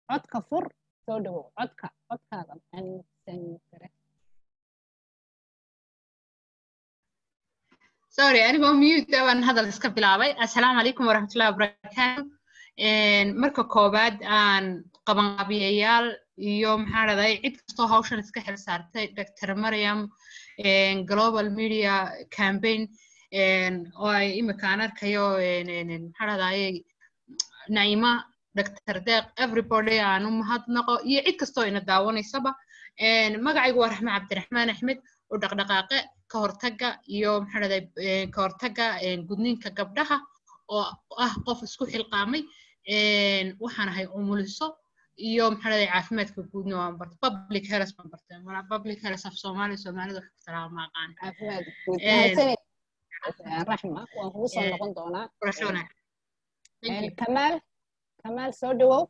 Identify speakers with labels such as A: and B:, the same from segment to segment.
A: codka fur soo dhawow codka codkaada
B: sorry anigoo mute baan hadal iska bilaabay assalaamu calaykum waraxmatullahi wabarakaatu marka koowaad aan qabanqaabiyayaal iyo maxaa dhahday cid kastoo hawshan iska xil saartay dr mariam global media campaign oo ay imika aan arkayo maxaa dhahdaye naima dr deeq everybody aan u mahadnaqo iyo cid kastoo ina daawanaysaba magacaygu waa raxme cabdiraxmaan axmed oo dhaqdhaqaaqe ka hortaga iyo maxaa dhahday ka hortaga gudniinka gabdhaha oo ah qof isku xilqaamay waxaan ahay umuliso iyo maxaa dhahday caafimaadka guudna waan bartay public health baan bartay mana public health af soomaali soomaalida wax kutaraa ma aqaan
A: raxma waan kugu soo noqon doonaa kamaal kamaal soo dhawow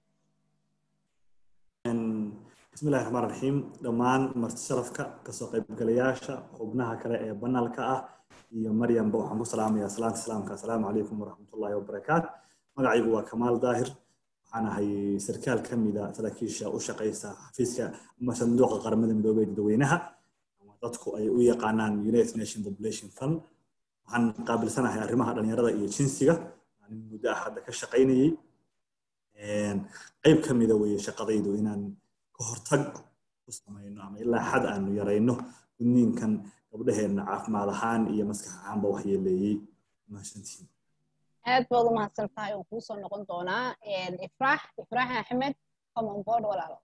C: bismillahi raxmaan raxiim dhammaan marti sharafka kasoo qaybgalayaasha xubnaha kale ee banaalka ah iyo maryamba waxaan ku salaamayaa salaanta islaamka assalaamu calaykum waraxmatullahi wabarakaat magacaygu waa kamaal daahir waxaan ahay sarkaal ka mida saraakiisha u shaqaysa xafiiska ama sanduuqa qaramada midoobey dadweynaha dadku ay u yaqaanaan united nation population fund waxaan qaabilsanahay arrimaha dhalinyarada iyo jinsiga aan muddo ah hadda ka shaqaynayey qayb ka mida weeye shaqadaydu inaan ka hortag ku samayno ama ilaa xad aanu yarayno gudniinkan gabdhaheenna caafimaad ahaan iyo maskax ahaanba waxyeeleeyey mahadsantiin
A: aad baad u mahadsan tahay oo kuu soo noqon doonaa ifraax ifraax axmed common board walaalo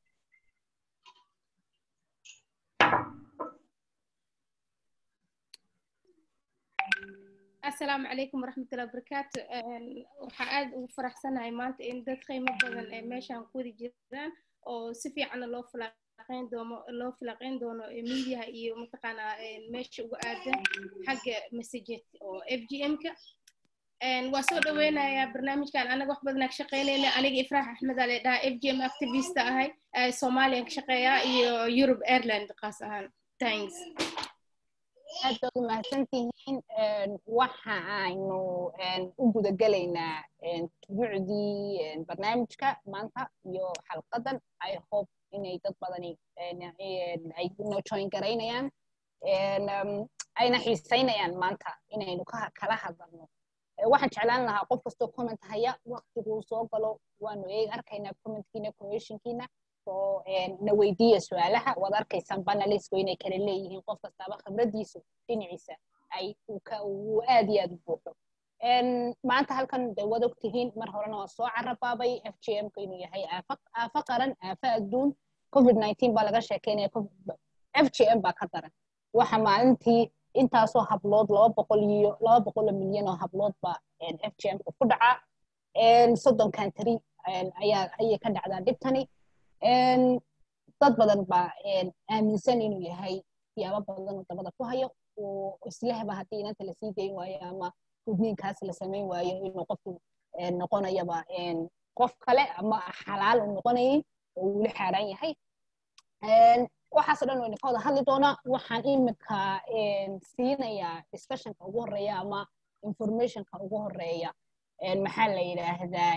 D: asalaamu calaykum waraxmatullahi wabarakaatu waxaa aad ugu faraxsanahay maanta in dad qiimo badan ee meeshaan ku wadi jiraan oo si fiicanna loo filaqeyn doono loo filaqeyn doono miidiyaha iyo mataqaanaa meesha ugu aadan xagga messaged oo f g m-ka waa soo dhaweynayaa barnaamijkan anaga wax badan ka shaqeynayna aniga ifraax axmed ale dhaha f g m activista ahay soomaaliyan ka shaqeeyaa iyo europe airland qaas ahaan thanks
A: aad baad u mahadsantihiin waxa aynu u gudagelaynaa tubuucdii barnaamijka maanta iyo xalqadan i hope inay dad badani ay noo join garaynayaan ayna xiisaynayaan maanta inaynu kala hadalno waxaan jeclaan lahaa qof kastoo comment haya waktiguu soo galo waanu eeg arkaynaa commentkiina questionkiina oo na weydiiya su-aalaha waad arkaysaan banalisku inay kala leeyihiin qof kastaaba khibradiisu dhinaciisa ay uu aad iyo aad u buuxo maanta halkan de waad ogtihiin mar horena waa soo carabaabay f g m ka inuu yahay aafo qaran aafo adduun covid nineteen baa laga sheekeynaya f g m baa ka daran waxa maalintii intaasoo hablood laba boqol iyo laba boqoloo milyan oo hablood baa f g m ka ku dhacaa soddon kantari ayaa ayay ka dhacdaa dhibtani dad badan baa aaminsan inuu yahay siyaabo badan oo dabada ku hayo oo islehba haddii inanta lasii dayn waayo ama gudniinkaas la samayn waayo inuu qofku noqonayaba qof kale ama xalaal uu noqonayay oo weli xaaraan yahay waxaasoo dhan wayna ka wada hadli doonaa waxaan imika siinayaa discussionka ugu horeeya ama informationka ugu horeeya maxaa la yidhaahdaa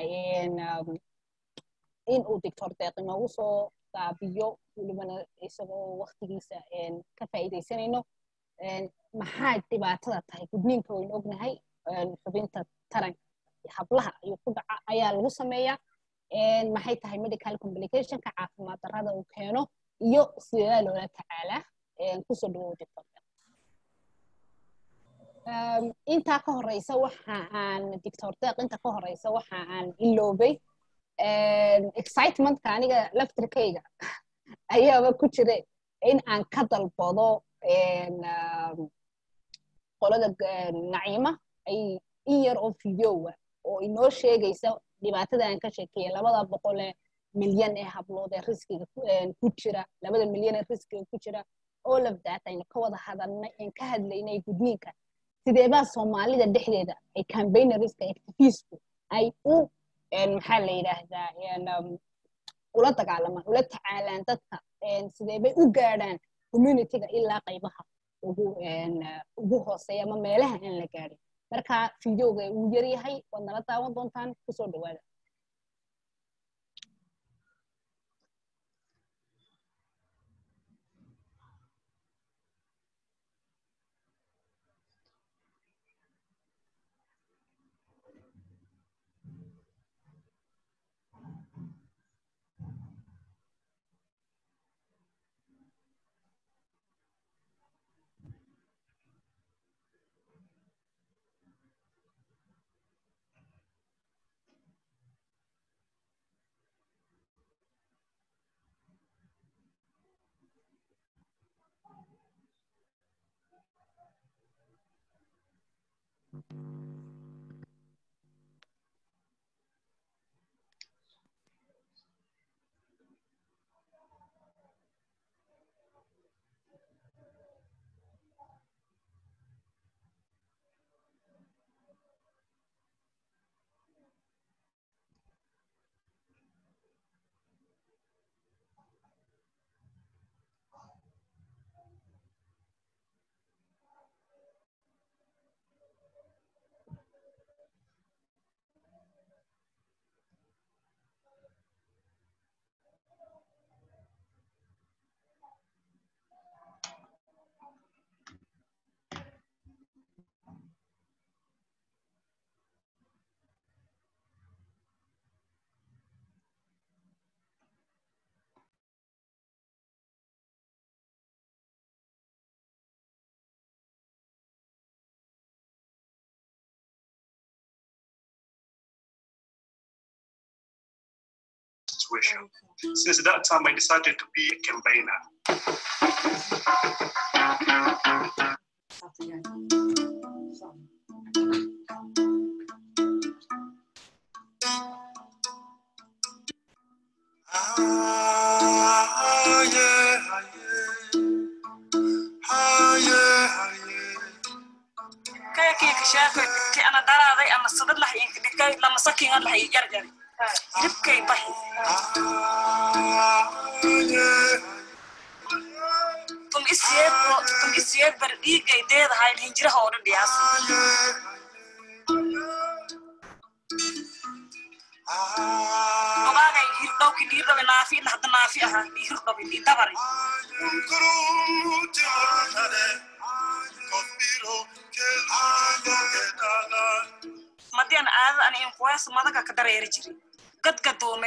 A: in uu doctor deeq inoogu soo gaabiyo welibana isagoo waktigiisa ka faa'iidaysanayno maxaa dhibaatada tahay gudniinka waynu ognahay xubinta taranka hablaha ayuu ku dhaca ayaa lagu sameeyaa maxay tahay medical complicationka caafimaad darrada uu keeno iyo sidaa loola tacaalaa kusoo dhawow doctor intaa ka horeysa waxa aan doctor deeq inta ka horeysa waxa aan iloobay excitementka aniga laftirkayga ayaaba ku jira in aan ka dalbado qolada naciima ay in yar oo videowa oo inoo sheegaysa dhibaatada aan ka sheekeeya labada boqole milyan ee hablood ee riskiga ku jira labada milyan ee riskiga ku jira all of that aynu ka wada hadalnay aan ka hadlaynay gudniinka sideebaa soomaalida dhexdeeda ay campaignerska activistku ay u maxaa la yidhaahdaa ula dagaalamaan ula tacaalaan dadka sideebay u gaadhaan communityga ilaa qaybaha ugu ugu hooseeya ama meelaha aan la gaadhin marka videoga uu yar yahay waad nala daawan doontaan kusoo dhawaada
E: situation. Since that time, I decided to be a campaigner. Ah, yeah, yeah. Ah, yeah, yeah.
F: kayakii sheekay ki ana daraaday ama sadad lah in dhikay lama sakin lah yar yar ribkay bahi tum isiyeed tum isiyeed bar dhiigay deedahay hinjiraha oo dhan dhiyaas ogaagay hirdhowki dhiirdhabe naafi ila hadda naafi ahaa dhii hirdhabe dhii dabari madian aadada ani inkuwees madaga ka dareeri jiri gadgadoome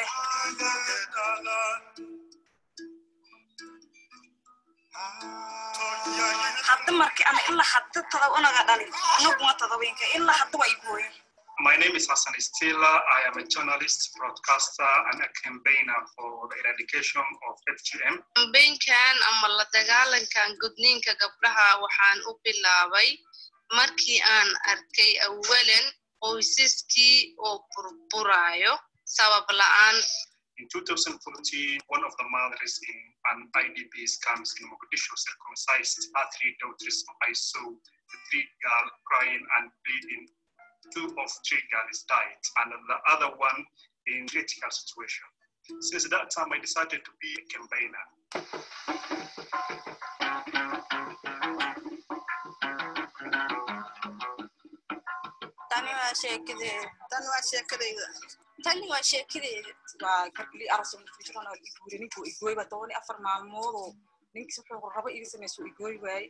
F: hadda marki ana ilaa hadda tada unaga dhalin anaguna tadaweynka ilaa hadda waa igooye
E: My name is Hassan Stila. I am a journalist, broadcaster, and a campaigner for the eradication of FGM.
G: kambeynkan ama la dagaalankan gudniinka gabdhaha waxaan u bilaabay markii aan arkay awalan qoysaskii oo burburayo sabab la'aan
E: In 2014, one of the mothers in an IDP's camps in Mogadishu circumcised her three daughters. I saw the three girls crying and bleeding. Two of three girls died, and the other one in critical situation. Since that time, I decided to be a campaigner.
H: tani waa sheekadeeda
I: tan waa sheekadayda
H: tani waa sheekadeeda
I: waa gabli arso mufijirona iguuri ninkuu igooy baa toban iyo afar maalmoodoo ninkiis wuxuu rabo iga samayso igooy waaye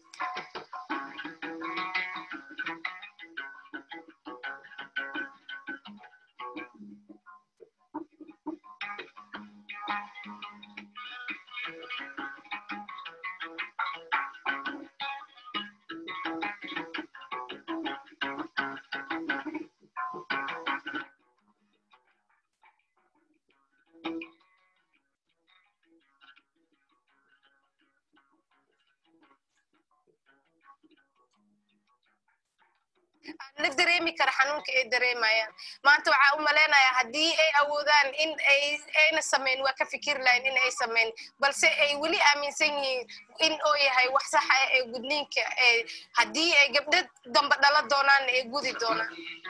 D: la dareemi kara xanuunka ay dareemayaan maanta waxaa u malaynayaa haddii ay awoodaan in ay ayna samayn waa ka fikiri lahayn in ay samayn balse ay weli aaminsan yihiin in oo yahay wax sax ah ee gudniinka ee haddii ay gabdho damba dhala doonaan ay gudi doonaan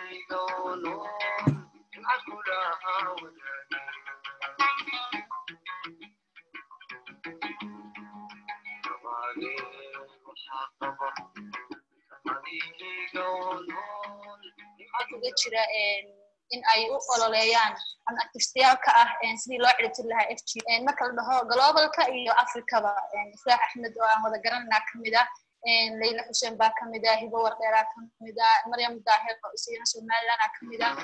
J: waxaa kuga jira in ay u ololeeyaan an activistayaalka ah sidii loo ciribtir lahaa f g marka la dhaho globalka iyo africaba ifraax axmed oo aan wada garananaa kamid ah layla xuseen baa kamid ah hibo wardheeraa kamid ah maryam daahir oo isagana somalilandaa kamid ah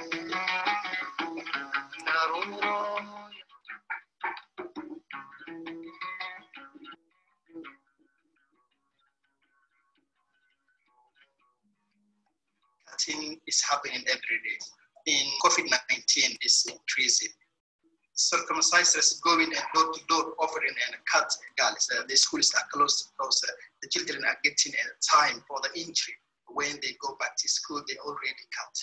K: cutting is happening every day. In COVID-19 is increasing. Circumcisers going and door to door offering and cut girls. Uh, the schools are closed because uh, the children are getting a time for the injury. When they go back to school, they already cut.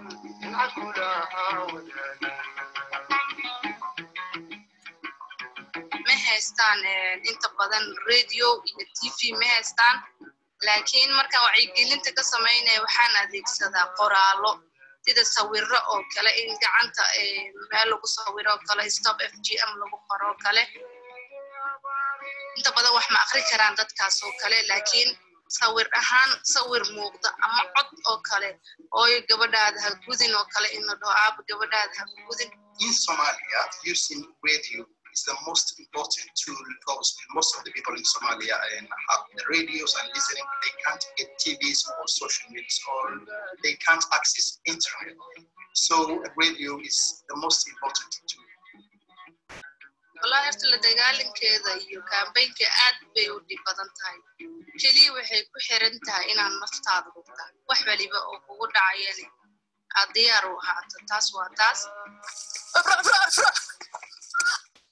G: ma haystaan inta badan radio iyo t v ma haystaan laakiin markaan wacyigelinta ka samaynaya waxaan adeegsadaa qoraallo sida sawiro oo kale in gacanta meel lagu sawiro oo kale stop f g m lagu qoro oo kale inta badan wax ma akri karaan dadkaas oo kale laakiin sawir ahaan sawir muuqda ama cod oo kale ooyo gabadhaada ha gudin oo kale in la dhaho aaba gabadhaada ha gudin
K: In Somalia, using radio is the most important tool because most of the people in Somalia and have the radios and listening, they can't get TVs or social media or they can't access internet. So radio is the most important tool.
G: wallahi horta la dagaalankeeda iyo kaambeynka aad bay u dhib badan tahay keliya waxay ku xiran tahay inaad naftaada hubta wax waliba oo kugu dhacayani aad diyaar u ahaato taas waa taas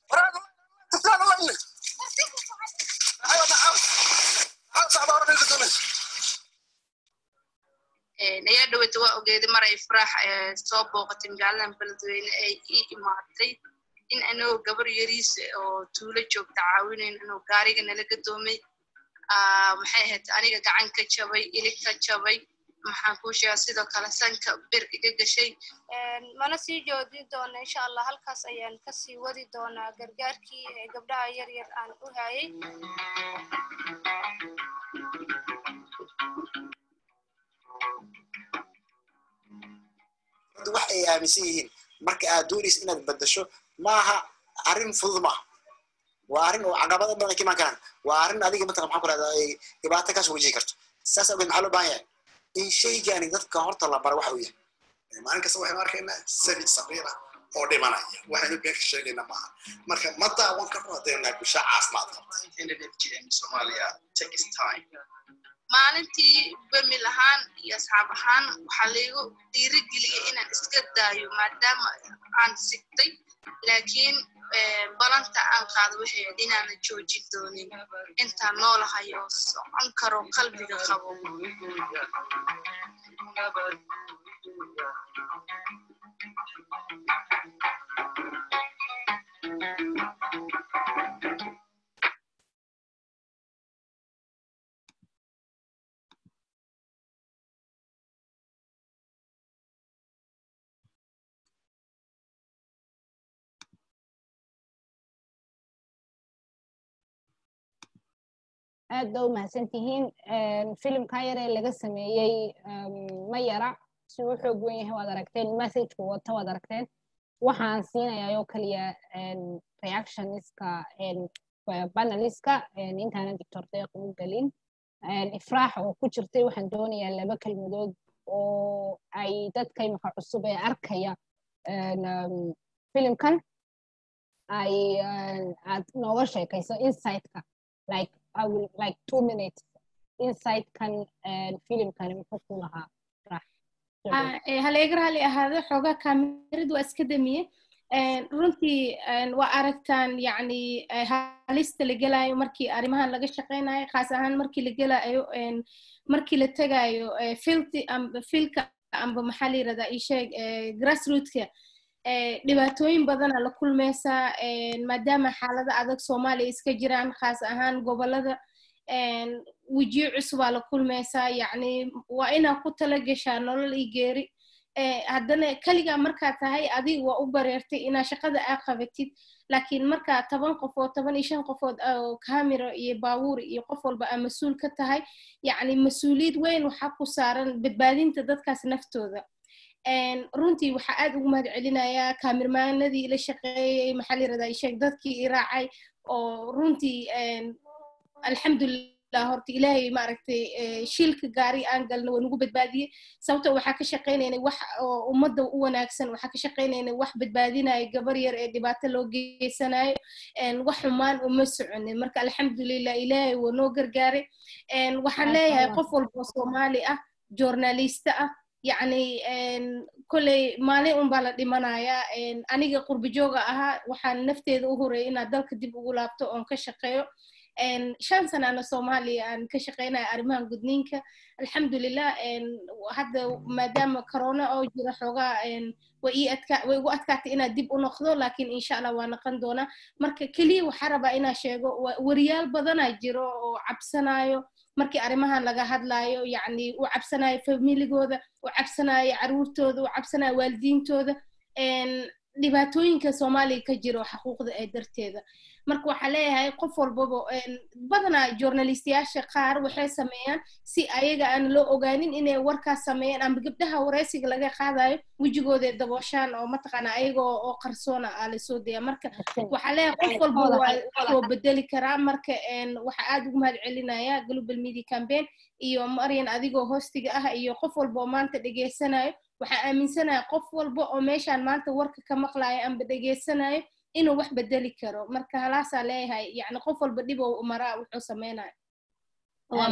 G: ifraax soo booqatay magaaladan beledweyne ay ii imaatay in anagoo gabar yariis oo tuulo joogta caawinayn anoo gaariga nala gadoomay maxay ahayd aniga gacan ka jabay ilig ka jabay maxaan kuu sheegaa sidoo kale sanka bir iga gashay
H: mana sii joojin doona insha allah halkaas ayaan kasii wadi doonaa gargaarkii gabdhaha yar yar aan u hayay
L: wax ay aaminsan yihiin marka aad doonaysa inaad bedasho maaha arrin fudud maaha waa arrin oo caqabado badan ka imaan karaan waa arrin adiga matala maxaa ku rahdaa ay dhibaato kaas wajihi karto saas awgeed maxaa loo baahan yahay in shaygani dadka horta la bara waxa uu yahay
M: maalin kasta waxaynu arkaynaa sabi saqiira oo dhimanaya waxaynu been ka sheegayna maaha marka ma daawan karno haddaynu nahay bulsha caafimaad qabta
G: maalintii bamil ahaan iyo asxaab ahaan waxaa laygu dhiirigeliyay inaan iska daayo maadaama aan sigtay laakiin balanta aan qaado waxay ahayd inaanan joojin doonin intaan noolahay oo socon karo qalbiga qabo
A: aad ba u mahadsan tihiin filimkan yar ee laga sameeyey ma yara si u xoog wen yahay waad aragteen messageka wata waad aragteen waxaan siinayaa oo kaliya reactioniska paneliska intaanan doctor deeq u gelin ifraax oo ku jirtay waxaan doonayaa laba kelmadood oo ay dadka imika cusub ee arkaya filimkan ay aad nooga sheekayso insightka like I will like two minutes inside kan filimkani muxuu ku lahaa
D: haleegar hali ahaado xoogaa kaamiradu waa iska damiye runtii waa aragtaan yacni halista la gelayo markii arrimahan laga shaqaynayo khaas ahaan markii la gelayo markii la tegayo filti filka amba maxaa la yirahdaa isheeg grassrootka dhibaatooyin badana la kulmaysaa maadaama xaalada adag soomaaliya iska jiraan khaas ahaan gobolada wejiyo cusubaa la kulmaysaa yacni waa inaa ku tala geshaa nolol iyo geeri haddana keligaa markaa tahay adig waa u bareertay inaa shaqada aa qabatid laakiin markaa toban qofood toban iyo shan qofood oo kamiro iyo baabuur iyo qof walba aa mas-uul ka tahay yacni mas-uuliyad weyn waxaa ku saaran badbaadinta dadkaas naftooda runtii waxaa aad ugu mahad celinayaa kaamirmaanadii la shaqeeyey maxaa la yirahdaa sheeg dadkii i raacay oo runtii alxamdulilah horta ilaahay maaragtay shiilka gaari aan galna waa nagu badbaadiyey sababto waxaa ka shaqaynaynay wax oo ummadda u wanaagsan waxaa ka shaqaynaynay wax badbaadinayo gabar yar ee dhibaato loo geysanayo wax xumaan uma soconin marka alxamdulilah ilaahay waa noo gargaaray waxaan leeyahay qof walba oo soomaali ah journalista ah yacni kolley maalin unbaa la dhimanayaa aniga qurbijooga ahaa waxaan nafteeda u horeeyay inaad dalka dib ugu laabto oon ka shaqeeyo shan sanana soomaaliya aan ka shaqeynaya arrimahan gudniinka alxamdulilah hadda maadaama corona oo jira xoogaa way ii adka way igu adkaatay inaad dib u noqdo laakiin insha allah waa noqon doonaa marka keliya waxaa rabaa inaa sheego wariyaal badanaa jiro oo cabsanayo markii arrimahan laga hadlayo yacni u cabsanayo familigooda u cabsanayo caruurtooda u cabsanayo waalidiintooda dhibaatooyinka soomaaliya ka jiro xaquuqda ee darteeda marka waxaa leeyahay qof walbaba badanaa journalistiyaasha qaar waxay sameeyaan si ayaga aan loo ogaanin inay warkaas sameeyaan ama gabdhaha waraysiga laga qaadayo wejigooda dabooshaan oo mataqaana ayaga oo qarsoona aa lasoo daya marka waxaa leeyahay qof walba waa soo bedeli karaa marka waxaa aad ugu mahad celinaya global media campaign iyo maryan adigoo hostiga ah iyo qof walba oo maanta dhegeysanayo waxaa aaminsanahay qof walba oo meeshaan maanta warka ka maqlayo amba dhegeysanayo inuu wax bedeli karo marka halaasaa leeyahay yani qof walba dhib ou maraa wuxuu sameynayo waa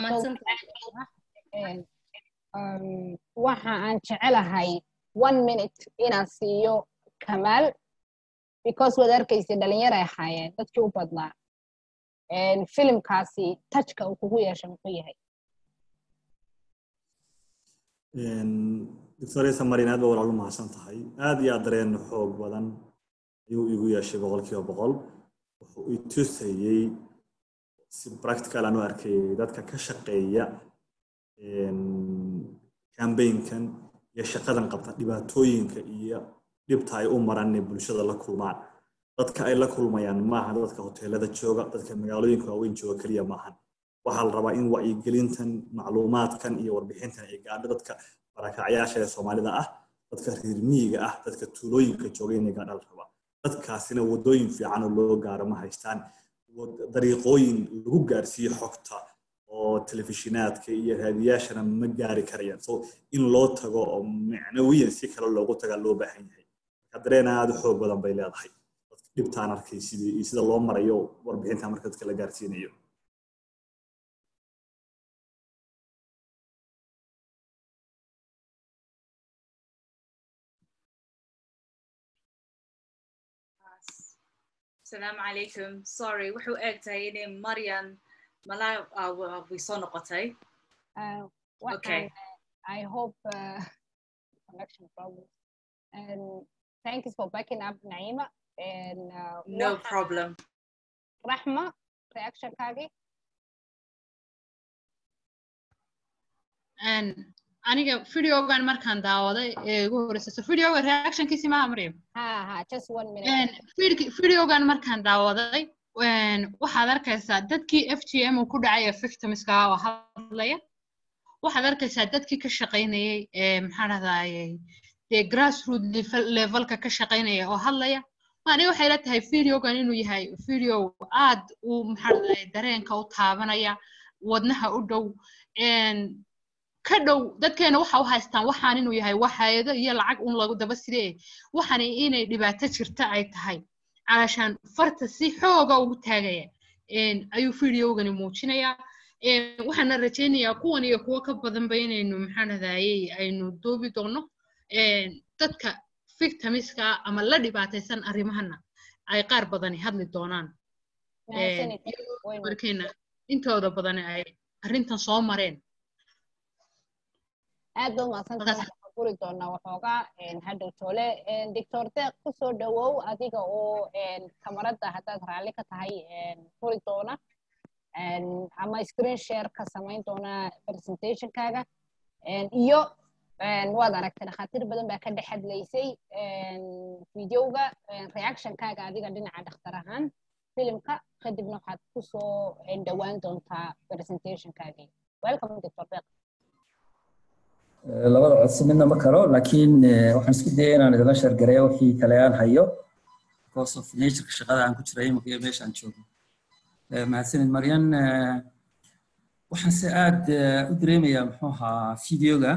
A: waxa aan jecelahay one minute inaan siiyo kamaal because waad arkaysa dhalinyar ay ahaayeen dadkii u badnaa filimkaasi tajka uu kugu yeesha muxuu yahay
C: doctoresa marin aad ba walaal u mahadsan tahay aad iyo aad dareen xoog badan ayuu igu yeeshay boqolkiiba boqol wuxuu i tusayey si practical aan u arkayay dadka ka shaqeeya cambaynkan iyo shaqadan qabta dhibaatooyinka iyo dhibta ay u maraan inay bulshada la kulmaan dadka ay la kulmayaan maaha dadka hoteelada jooga dadka magaalooyinka waaweyn jooga keliya maahan waxaa la rabaa in wacyigelintan macluumaadkan iyo warbixintan ay gaadho dadka barakacyaasha ee soomaalida ah dadka reer miyiga ah dadka tuulooyinka jooga inay gaadha la rabaa dadkaasina wadooyin fiican oo loo gaaro ma haystaan dariiqooyin lagu gaarsiiyo xogta oo telefishinaadka iyo raadiyaashana ma gaari karayaan so in loo tago oo macnawiyan si kale loogu tagaa loo baahan yahay dareen aad u xoog badan bay leedahay dhibtaan arkay sidii sida loo marayo warbixinta marka dadka la gaarsiinayo
N: asalaamu calaykum sorry wuxuu eeg tahay inay maryan malaa way soo noqotay
A: okay I hope uh, connection problems and thank you for backing up Naima and uh,
N: no problem
A: Rahma reaction kagi
B: aniga videogan markaan daawaday ee ugu horeysa videoga reactionkiisi maaha maryam
A: ha ha just one minute
B: videogan markaan daawaday waxaad arkaysaa dadkii f g m uu ku dhacay ee victimska oo hadlaya waxaad arkaysaa dadkii ka shaqaynayay ee maxaa dhahdaayey dee grassroot levelka ka shaqaynaya oo hadlaya aniga waxay la tahay videogan inuu yahay video aad u maxaa dhahdaayey dareenka u taabanaya wadnaha u dhow ka dhow dadkeena waxa u haystaan waxaan inuu yahay waxayado iyo lacag un lagu daba sidee waxaan inay dhibaato jirta ay tahay calashaan farta si xooga ugu taagaya ayuu videogani muujinayaa waxaana rajaynayaa kuwan iyo kuwo ka badanba inaynu maxaa dhahdaayey aynu doobi doono dadka victimiska ama la dhibaataysan arrimahana ay qaar badani hadli doonaan markeena intooda badani ay arrintan soo mareen
A: aad ba umahadsantahay guri doonaa waxoogaa hadhow toole doctor deeq kusoo dhawow adiga oo kamarada haddaad raalli ka tahay furi doona ama screen share ka samayn doona presentationkaaga iyo waad aragtay dhakhaatiir badan baa ka dhex hadlaysay videoga reactionkaaga adiga dhinaca dhakhtar ahaan filimka kadibna waxaad kusoo dhowaan doontaa presentationkaagii welcome doctor deeq
O: labada codsi midna ma karo laakiin waxaan isku dayay inaan idinla shargareeyo wixii kale aan hayo because of natureka shaqada aan ku jiray imika iyo meesha aan joogo mahadsanid maryan waxaan se aad u dareemayaa muxuu ahaa videoga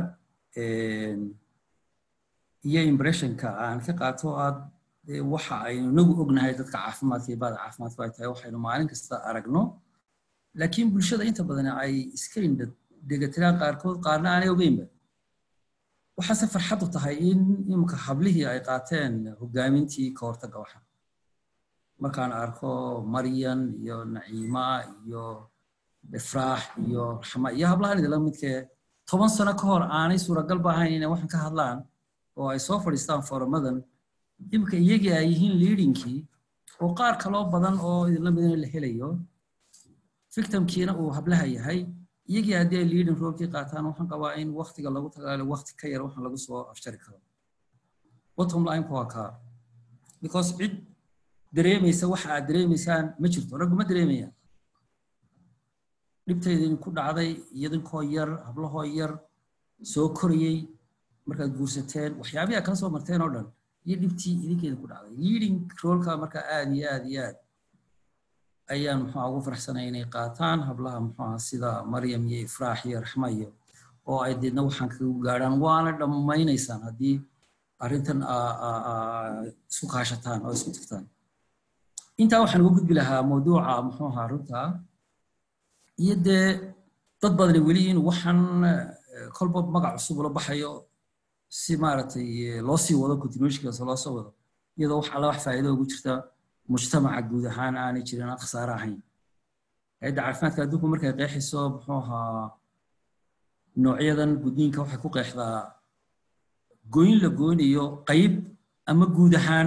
O: iyo impressionka aan ka qaato aad waxa aynu nagu ognahay dadka caafimaadka iyo baada caafimaadku ay tahay waxaynu maalin kasta aragno laakiin bulshada inta badan ay iska indha degatiraan qaarkood qaarna aanay ogeynba waxaase farxad u tahay in imika hablihii ay qaateen hogaamintii ka hortagga waxa markaan arko maryan iyo naciima iyo ifraax iyo raxma iyo hablahan idila midkee toban sano ka hor aanay suuragal ba ahayn inay waxan ka hadlaan oo ay soo fadhiistaan foramadan imika iyagii ay yihiin leadingkii oo qaar kaloo badan oo idinla midina la helayo victimkiina uu hablaha yahay iyagii haddii ay leading roolkii qaataan waxaan qabaa in waktiga lagu tagaalo wakti ka yar waxaan lagu soo afjari karo bottom line waa kaa because cid dareemaysa waxa aad dareemaysaan ma jirto raggu ma dareemayaan dhibtaydin ku dhacday idinkoo yar hablahoo yar soo korayey markaad guursateen waxyaabihii aad kala soo marteen oo dhan iyo dhibtii idinkeeda ku dhacday leading roolka marka aad iyo aad iyo aad ayaan muxuu ugu faraxsanay inay qaataan hablaha muxuu sida maryam iyo ifraax iyo raxma iyo oo ay deedna waxaan kagu gaadhaan waana dhammaynaysaan haddii arrintan isku kaashataan oo isku tagtaan intaa waxaan uga gudbi lahaa mawduuca muxuu ahaa runta iyo dee dad badani weli in waxaan kolba magac cusub ula baxayo si maaragtay loo sii wado continuationkaas loo soo wado iyadoo wax alla wax faa'iido ugu jirta mujtamaca guud ahaan aanay jirin aan khasaare ahayn hay-adda caafimaadka adduunku markay qeexayso muxuu ahaa noocyadan gudniinka waxay ku qeexdaa goyn la goynayo qayb ama guud ahaan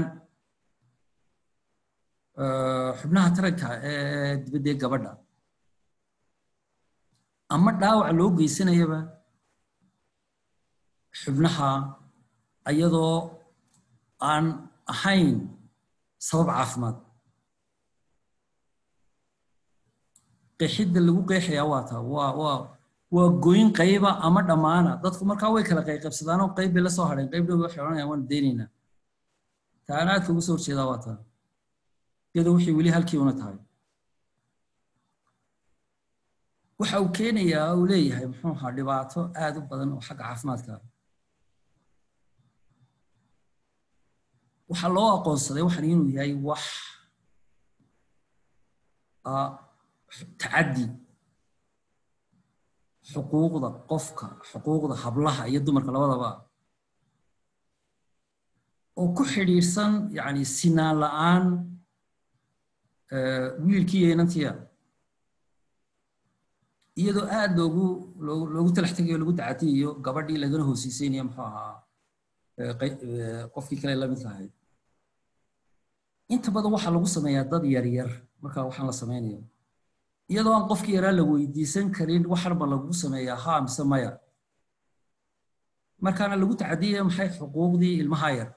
O: xubnaha taranka ee dibaddee gabadha ama dhaawac loo geysanayaba xubnaha iyadoo aan ahayn sabab caafimaad qeexidda lagu qeexayaa waa taa waa waa waa goyn qayba ama dhammaana dadku markaa way kala qayqaybsadaanoo qayb bay la soo hadheen qayb dhow waxay odhanayaan waan deynaynaa taana aadka ugu soo horjeedaa waa taa iyadoo wixii weli halkii una tahay waxa uu keenayaa uu leeyahay muxuu ahaa dhibaato aad u badan oo xagga caafimaadka ah waxaa loo aqoonsaday waxan inuu yahay wax tacaddi xuquuqda qofka xuquuqda hablaha iyo dumarka labadaba oo ku xidhiidhsan yani sinaan la'aan wiilkii iyo inantiya iyadoo aad loogu loogu talax tegayo lagu dacatiyayo gabadhii lagana hoosiisaynayo muxuu ahaa qofkii kale la midka ahayd inta badan waxaa lagu sameeyaa dad yaryar markaa waxaan la samaynayo iyadoo aan qofkii yaraa la weydiisan karin waxanba lagu sameeyaa haa mise maya markaana lagu tacadiyaya maxay xuquuqdii ilmaha yar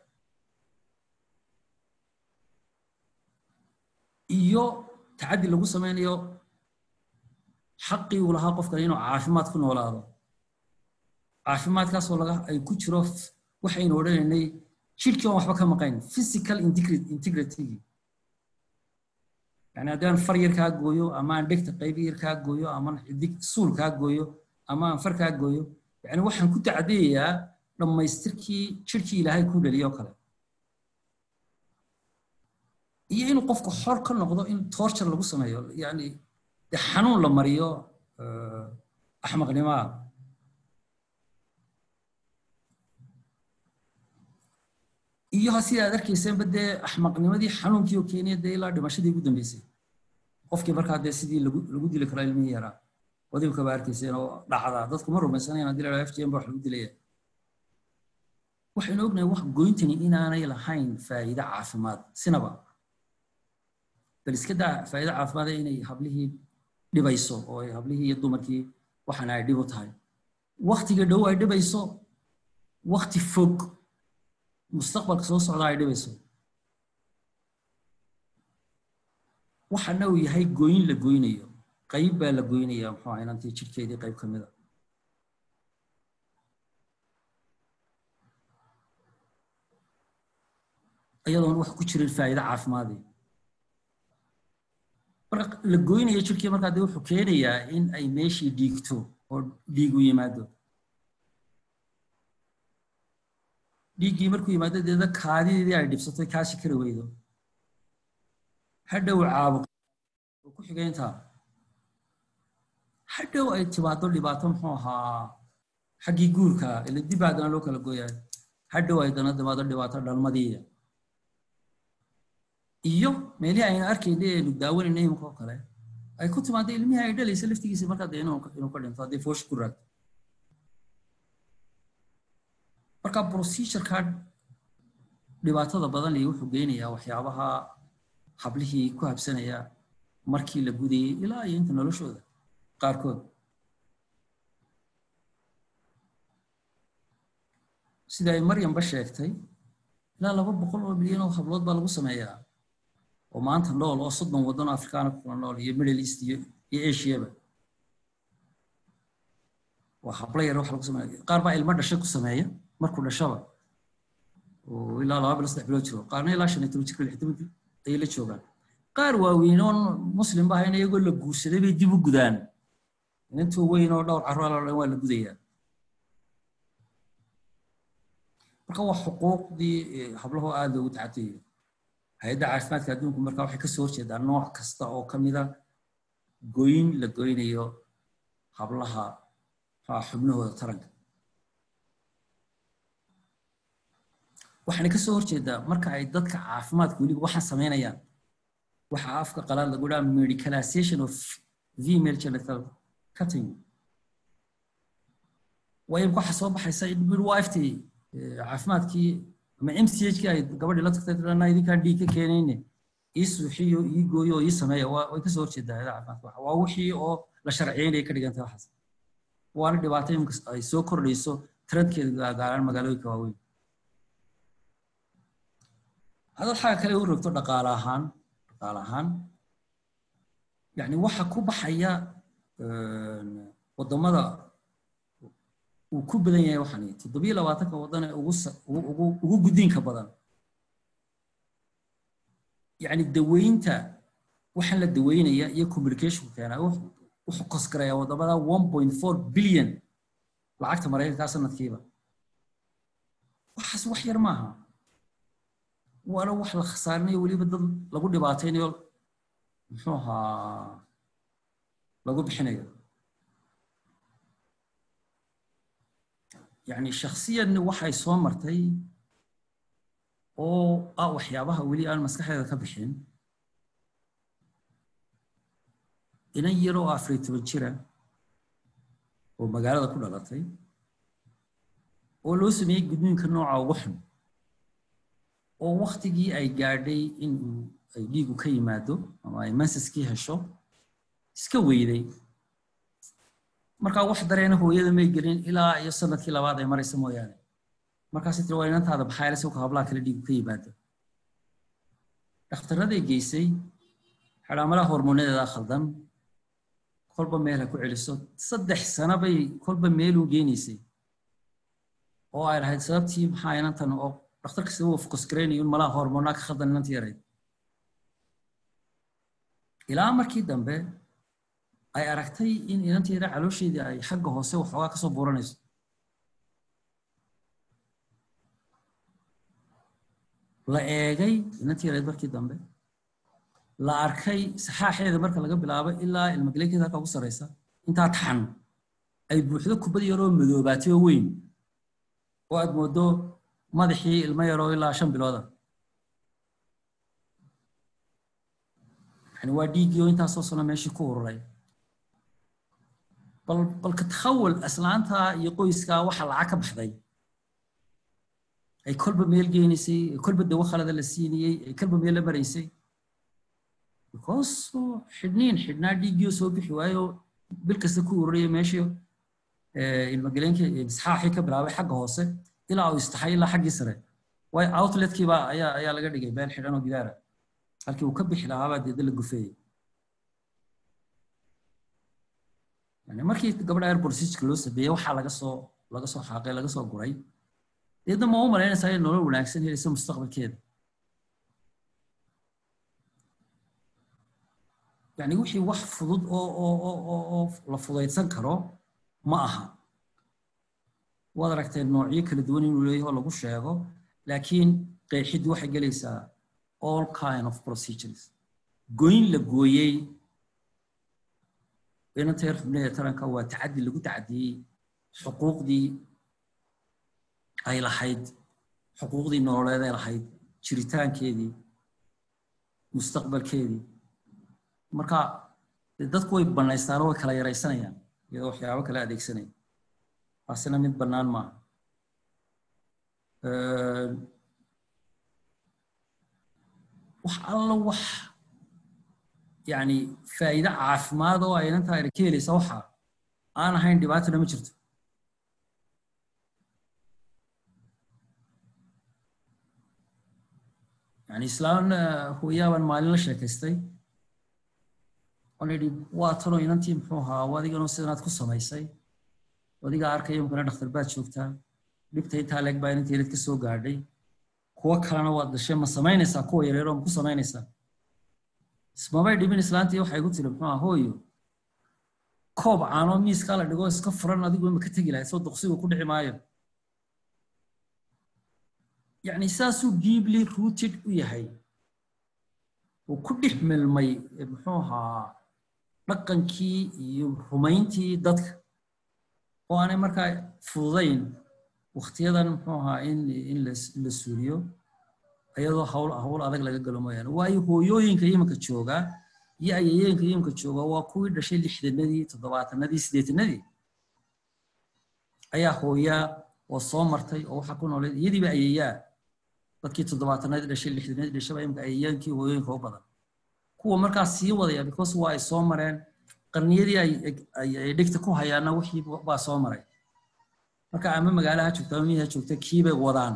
O: iyo tacaddi lagu samaynayo xaqii uu lahaa qofkan inuu caafimaad ku noolaado caafimaadkaasoo laga ay ku jiro waxaynu odhanaynay jidhkii aan waxba ka maqayn physical integritygii yani haddii aan far yar kaa gooyo ama aan dhegta qaybi yar kaa gooyo ama xidig suul kaa gooyo ama aan far kaa gooyo yani waxaan ku tacdiyayaa dhammaystirkii jidhkii ilaahay ku dhaliyo kale iyo inuu qofku xor ka noqdo in torture lagu sameeyo yani dee xanuun la mariyo axmaqnimaa iyo sida aad arkayseenba dee axmaqnimadii xanuunkii oo keenaya dee ilaa dhimashadii ugu dambeysay qofkii markaa dee sidii lagu lagu dili karo ilmihii yaraa wadibka baa arkayseen oo dhacdaa dadku ma rumaysanayn haddii la f g m ba wax lagu dilaya waxaynu ognahay wax goyntani inaanay lahayn faa'iide caafimaad sinaba bal iska daa faa'iide caafimaada inay hablihii dhibayso oo ay hablihii iyo dumarkii waxaana ay dhib u tahay waktiga dhow ay dhibayso wakti fog mustaqbalka soo socda ay dhibayso waxana uu yahay gooyin la goynayo qayb baa la goynaya muxuu ahaa inantii jidhkeedii qayb ka mid a iyadoon wax ku jirin faa'iide caafimaadii marka la goynayo jidhkii markaa dee wuxuu keenayaa in ay meeshii dhiigto oo dhiig u yimaado dhiiggii markuu yimaado deeda kaadidii ay dhibsato kaashi kari weydo hadhow caabuq oo ku xigayntaa hadhow ay timaado dhibaato muxuu ahaa xaggii guurka ila dib haddana loo kala gooyaa hadhow ay dana timaado dhibaato dhalmadii iyo meelihii aynu arkayna aynu daawanayna imika oo kale ay ku timaado ilmihii ay dhalaysa laftigiisa markaa dee inuu ka dhinto haddii foosh ku raagto marka procedureka dhibaatada badan iyo wuxuu geynayaa waxyaabaha hablihii ku habsanaya markii la gudayay ilaa iyo inta noloshooda qaarkood sida ay maryamba sheegtay ilaa laba boqol oo milyan oo hablood baa lagu sameeyaa oo maanta nool oo soddon waddan oo afrikaana ku kula nool iyo middle east iyo iyo asiaba waa hablo yar wax lagu sameeya qaar baa ilmo dhashay ku sameeya markuu dhashaba oo ilaa laba bilo saddex bilood jiro qaarna ilaa shan iyo toban jirka lix toban jir ayay la joogaan qaar waaweyn oon muslim ba ahayn iyagoo la guursaday bay dib u gudaan intuu weyn oo dhowr carruur la dhan waa la gudayaa marka waa xuquuqdii hablaho aad loogu tacatayo hay-adda caafimaadka adduunku marka waxay kasoo horjeedaa nooc kasta oo ka mida goyn la goynayo hablaha xubnahooda taranka waxaana kasoo horjeedaa marka ay dadka caafimaadka weliba waxaan samaynayaan waxa afka qalaad lagu dhaha medicalization of female genital cutting waayo waxa soo baxaysa in midwifety caafimaadkii ama m c h kii ay gabadhii la tagtay tirana idinkaan dhiig ka keenayne ii suuxiyo ii gooyo oo ii sameeya way kasoo horjeedaa hayada caafimaadka waa wixii oo la sharciyeynaya ka dhigantay waxaas waana dhibaato imika ay soo kordhayso trendkeeda gaaraan magaalooyinka waaweyn hadad xagga kale u rogto dhaqaale ahaan dhaqaale ahaan yani waxa ku baxaya wadamada uu ku badan yahay waxaan toddobiyo labaatanka wadan ee ugu ugu ugu guddiinka badan yani daweynta waxaan la daweynaya iyo communicationku keenaa wuxuu kosgaraya wadamada one point four billion lacagta maraykankaa sanadkiiba waxaas wax yar maaha waana wax la khasaarinayo weliba dad lagu dhibaataynayo muxuu ahaa lagu bixinayo yani shaksiyan waxay soo martay oo ah waxyaabaha weli aan maskaxdeeda ka bixin inan yar oo afariy toban jira oo magaalada ku dhalatay oo loo sameeyey gudniinka nooca ugu xun oo waktigii ay gaadhay in uu ay dhiigu ka yimaado ama ay mansaskii hesho iska weyday markaa wax dareena hooyada may gelin ilaa iyo sanadkii labaad ay maraysa mooyaane markaasi tiri waa inantaada baxayle si ka hablaha kale dhiigu ka yimaado dhakhtarraday geysay xidhaamalaha hormoonadeeda khaldan kolba meel ha ku celiso saddex sano bay kolba meeluu geenaysay oo ay lahayd sababtii maxaa inantan oo dhakhtar kasta uu focus garaynayo in malaha hormoonaa ka khaldan inantii yarayd ilaa markii dambe ay aragtay in inanteeda caloosheedii ay xagga hoose waxoogaa kasoo buuranayso la eegay inantii yarayd markii dambe la arkay saxaaxeeda marka laga bilaabo ilaa ilmagaleenkeeda halka ugu sarraysa intaa taxan ay buuxdo kubad yaroo madoobaatay oo weyn oo aad moodo madaxii ilmo yaroo ilaa shan bilooda yani waa dhiiggii oo intaasoo sano meeshii ku ururay bal balka takhawal aslaanta iyo qoyskaa waxa lacag ka baxday ay kolba meel geynaysay ay kolba dawo khalada la siinayey ay kolba meel la maraysay because xidhniin xidhnaa dhiiggii soo bixi waayo bil kasta ku ururaya meeshii ilmagaleenkii isxaaxii ka bilaabay xagga hoose ilaa uu istaxay ilaa xaggii sare waayo outletkiiba ayaa ayaa laga dhigay meel xidhan oo gidaara halkii uu ka bixi lahaabaa deedna la gufeeyey yani markii gabadha airport siijka loo sameeyey waxaa laga soo laga soo xaaqay laga soo guray deedna ma u malaynaysaa in nolol wanaagsan helaysa mustaqbalkeeda yani wixii wax fudud oo oo oo oo oo la fudaydsan karo ma aha waad aragteen noocyo kala duwan inuu leeyahay oo lagu sheego laakiin qeexiddu waxay gelaysaa all kind of procedures goyn la gooyey inanteer xubnaheeda taranka waa tacaddi lagu tacadiyey xuquuqdii ay lahayd xuquuqdii nololeed ay lahayd jiritaankeedii mustaqbalkeedii marka dadku way banaystaan oo way kala yaraysanayaan iyadoo waxyaabo kala adeegsanaya taasina mid bannaan maaha wax alla wax yani faa'iide caafimaad oo ay inantaa ka helaysa waxa aan ahayn dhibaatana ma jirto yani islaan hooyaabaan maalin la sheekaystay oon idhi waa tanoo inantii muxuu ahaa adiganoo sidanaad ku samaysay adigaa arkaya mukana dhakhtar baad joogtaa dhibta intaa leeg baa inanteedad ka soo gaadhay kuwo kalena waad dhashay ma samaynaysaa kuwa yareeroo ma ku samaynaysaa ismabay dhibin islaantii waxay ku tiri muxuu ahaa hooyo koob caanoo miiskaa la dhigo iska furan adigu ma ka tegi lahayd soo duqsigu ku dhici maayo yacni saasuu deeply rooted u yahay uu ku dhex milmay muxuu ahaa dhaqankii iyo rumayntii dadka oo aanay markaa fududayn waktiyadan muxuu ahaa in in la suuriyo iyadoo hawl hawl adag laga galo mooyaane waayo hooyooyinka iminka jooga iyo ayayeenka iminka jooga waa kuwii dhashay lixdanadii toddobaatanadii siddeetanadii ayaa hooyaa oo soo martay oo waxa ku nooleed iyadiiba ayeeyaa dadkii toddobaatanaad dhashay lixdanaad dhashaba imka ayeyaankii hooyooyinka u badan kuwa markaas sii wadaya because waa ay soo mareen qarniyadii ay ay dhigta ku hayaana wixii baa soo maray marka ama magaalaha joogta ama miyaha joogta kiibay wadaan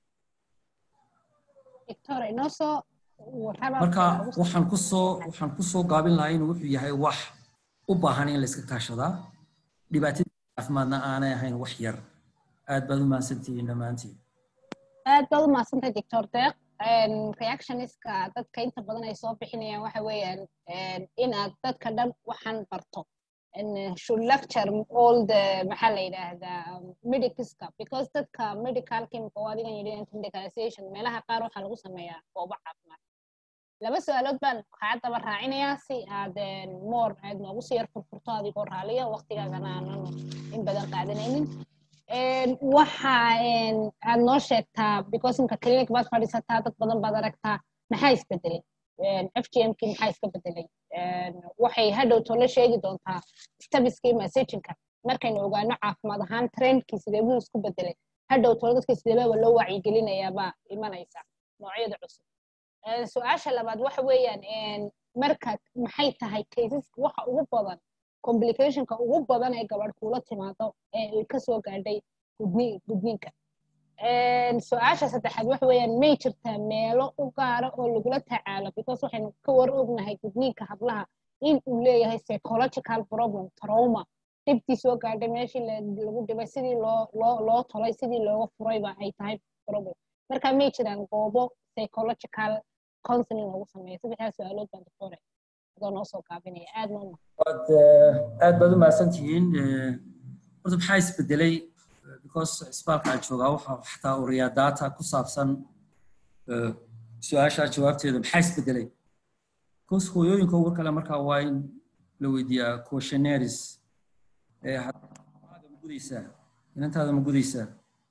A: victoria inoo soo warraba
O: marka waxaan ku soo waxaan ku soo gaabin lahaa inuu wuxuu yahay wax u baahan in la iska kaashadaa dhibaatadii caafimaadna aanay ahayn wax yar aad baad u mahadsantihiin dhammaantiin
A: aad baad u mahadsantahay doctor deeq reactioniska dadka inta badan ay soo bixinayaan waxa weeyaan inaad dadka dhan waxaan barto should lecture all the maxaa la yidhaahdaa medicalska because dadka medicalka imika oo adigan yidhi medicalization meelaha qaar waxaa lagu sameeyaa goobo caafimaad laba su-aalood baan kaa daba raacinayaa si aad moor aad noogu sii yar furfurto adigoo raaliya waqtigaagana aanan in badan qaadanaynin waxa aad noo sheegtaa because imka clinic baad fadhiisataa dad badan baad aragtaa maxaa isbedelay f g m kii maxaa iska bedelay waxay hadhowto la sheegi doontaa stabiskii messagingka markaynu ogaano caafimaad ahaan trendkii sidee buu isku bedelay hadhowto dadka sideebaba loo wacyigelinayaabaa imanaysa noocyada cusub su-aasha labaad waxa weeyaan marka maxay tahay caseska waxa ugu badan complicationka ugu badan ee gabadh kuula timaado ee ay kasoo gaadhay gudniinka su-aasha saddexaad waxa weeyaan may jirtaa meelo u gaara oo lagula tacaalo because waxaynu ka war ognahay gudniinka hablaha in uu leeyahay psychological problem trauma dhibtii soo gaadhay meeshii lagu dhibay sidii loo loo loo tolay sidii looga furayba ay tahay problem marka may jiraan goobo psychological counseling lagu sameeyo saddexdaas su-aalood baan doctore adoo noo soo gaabinaya aad noo
O: waad aad baad u mahadsantihiin horta maxaa isbedelay because isbaalka aan joogaa waxa xataa uriyaa data ku saabsan su-aasha jawaabteeda maxaa isbedelay because hooyooyinka ugu kale markaa waa in la weydiiyaa questionnaires maaga ma gudaysaa inantaada ma gudaysaa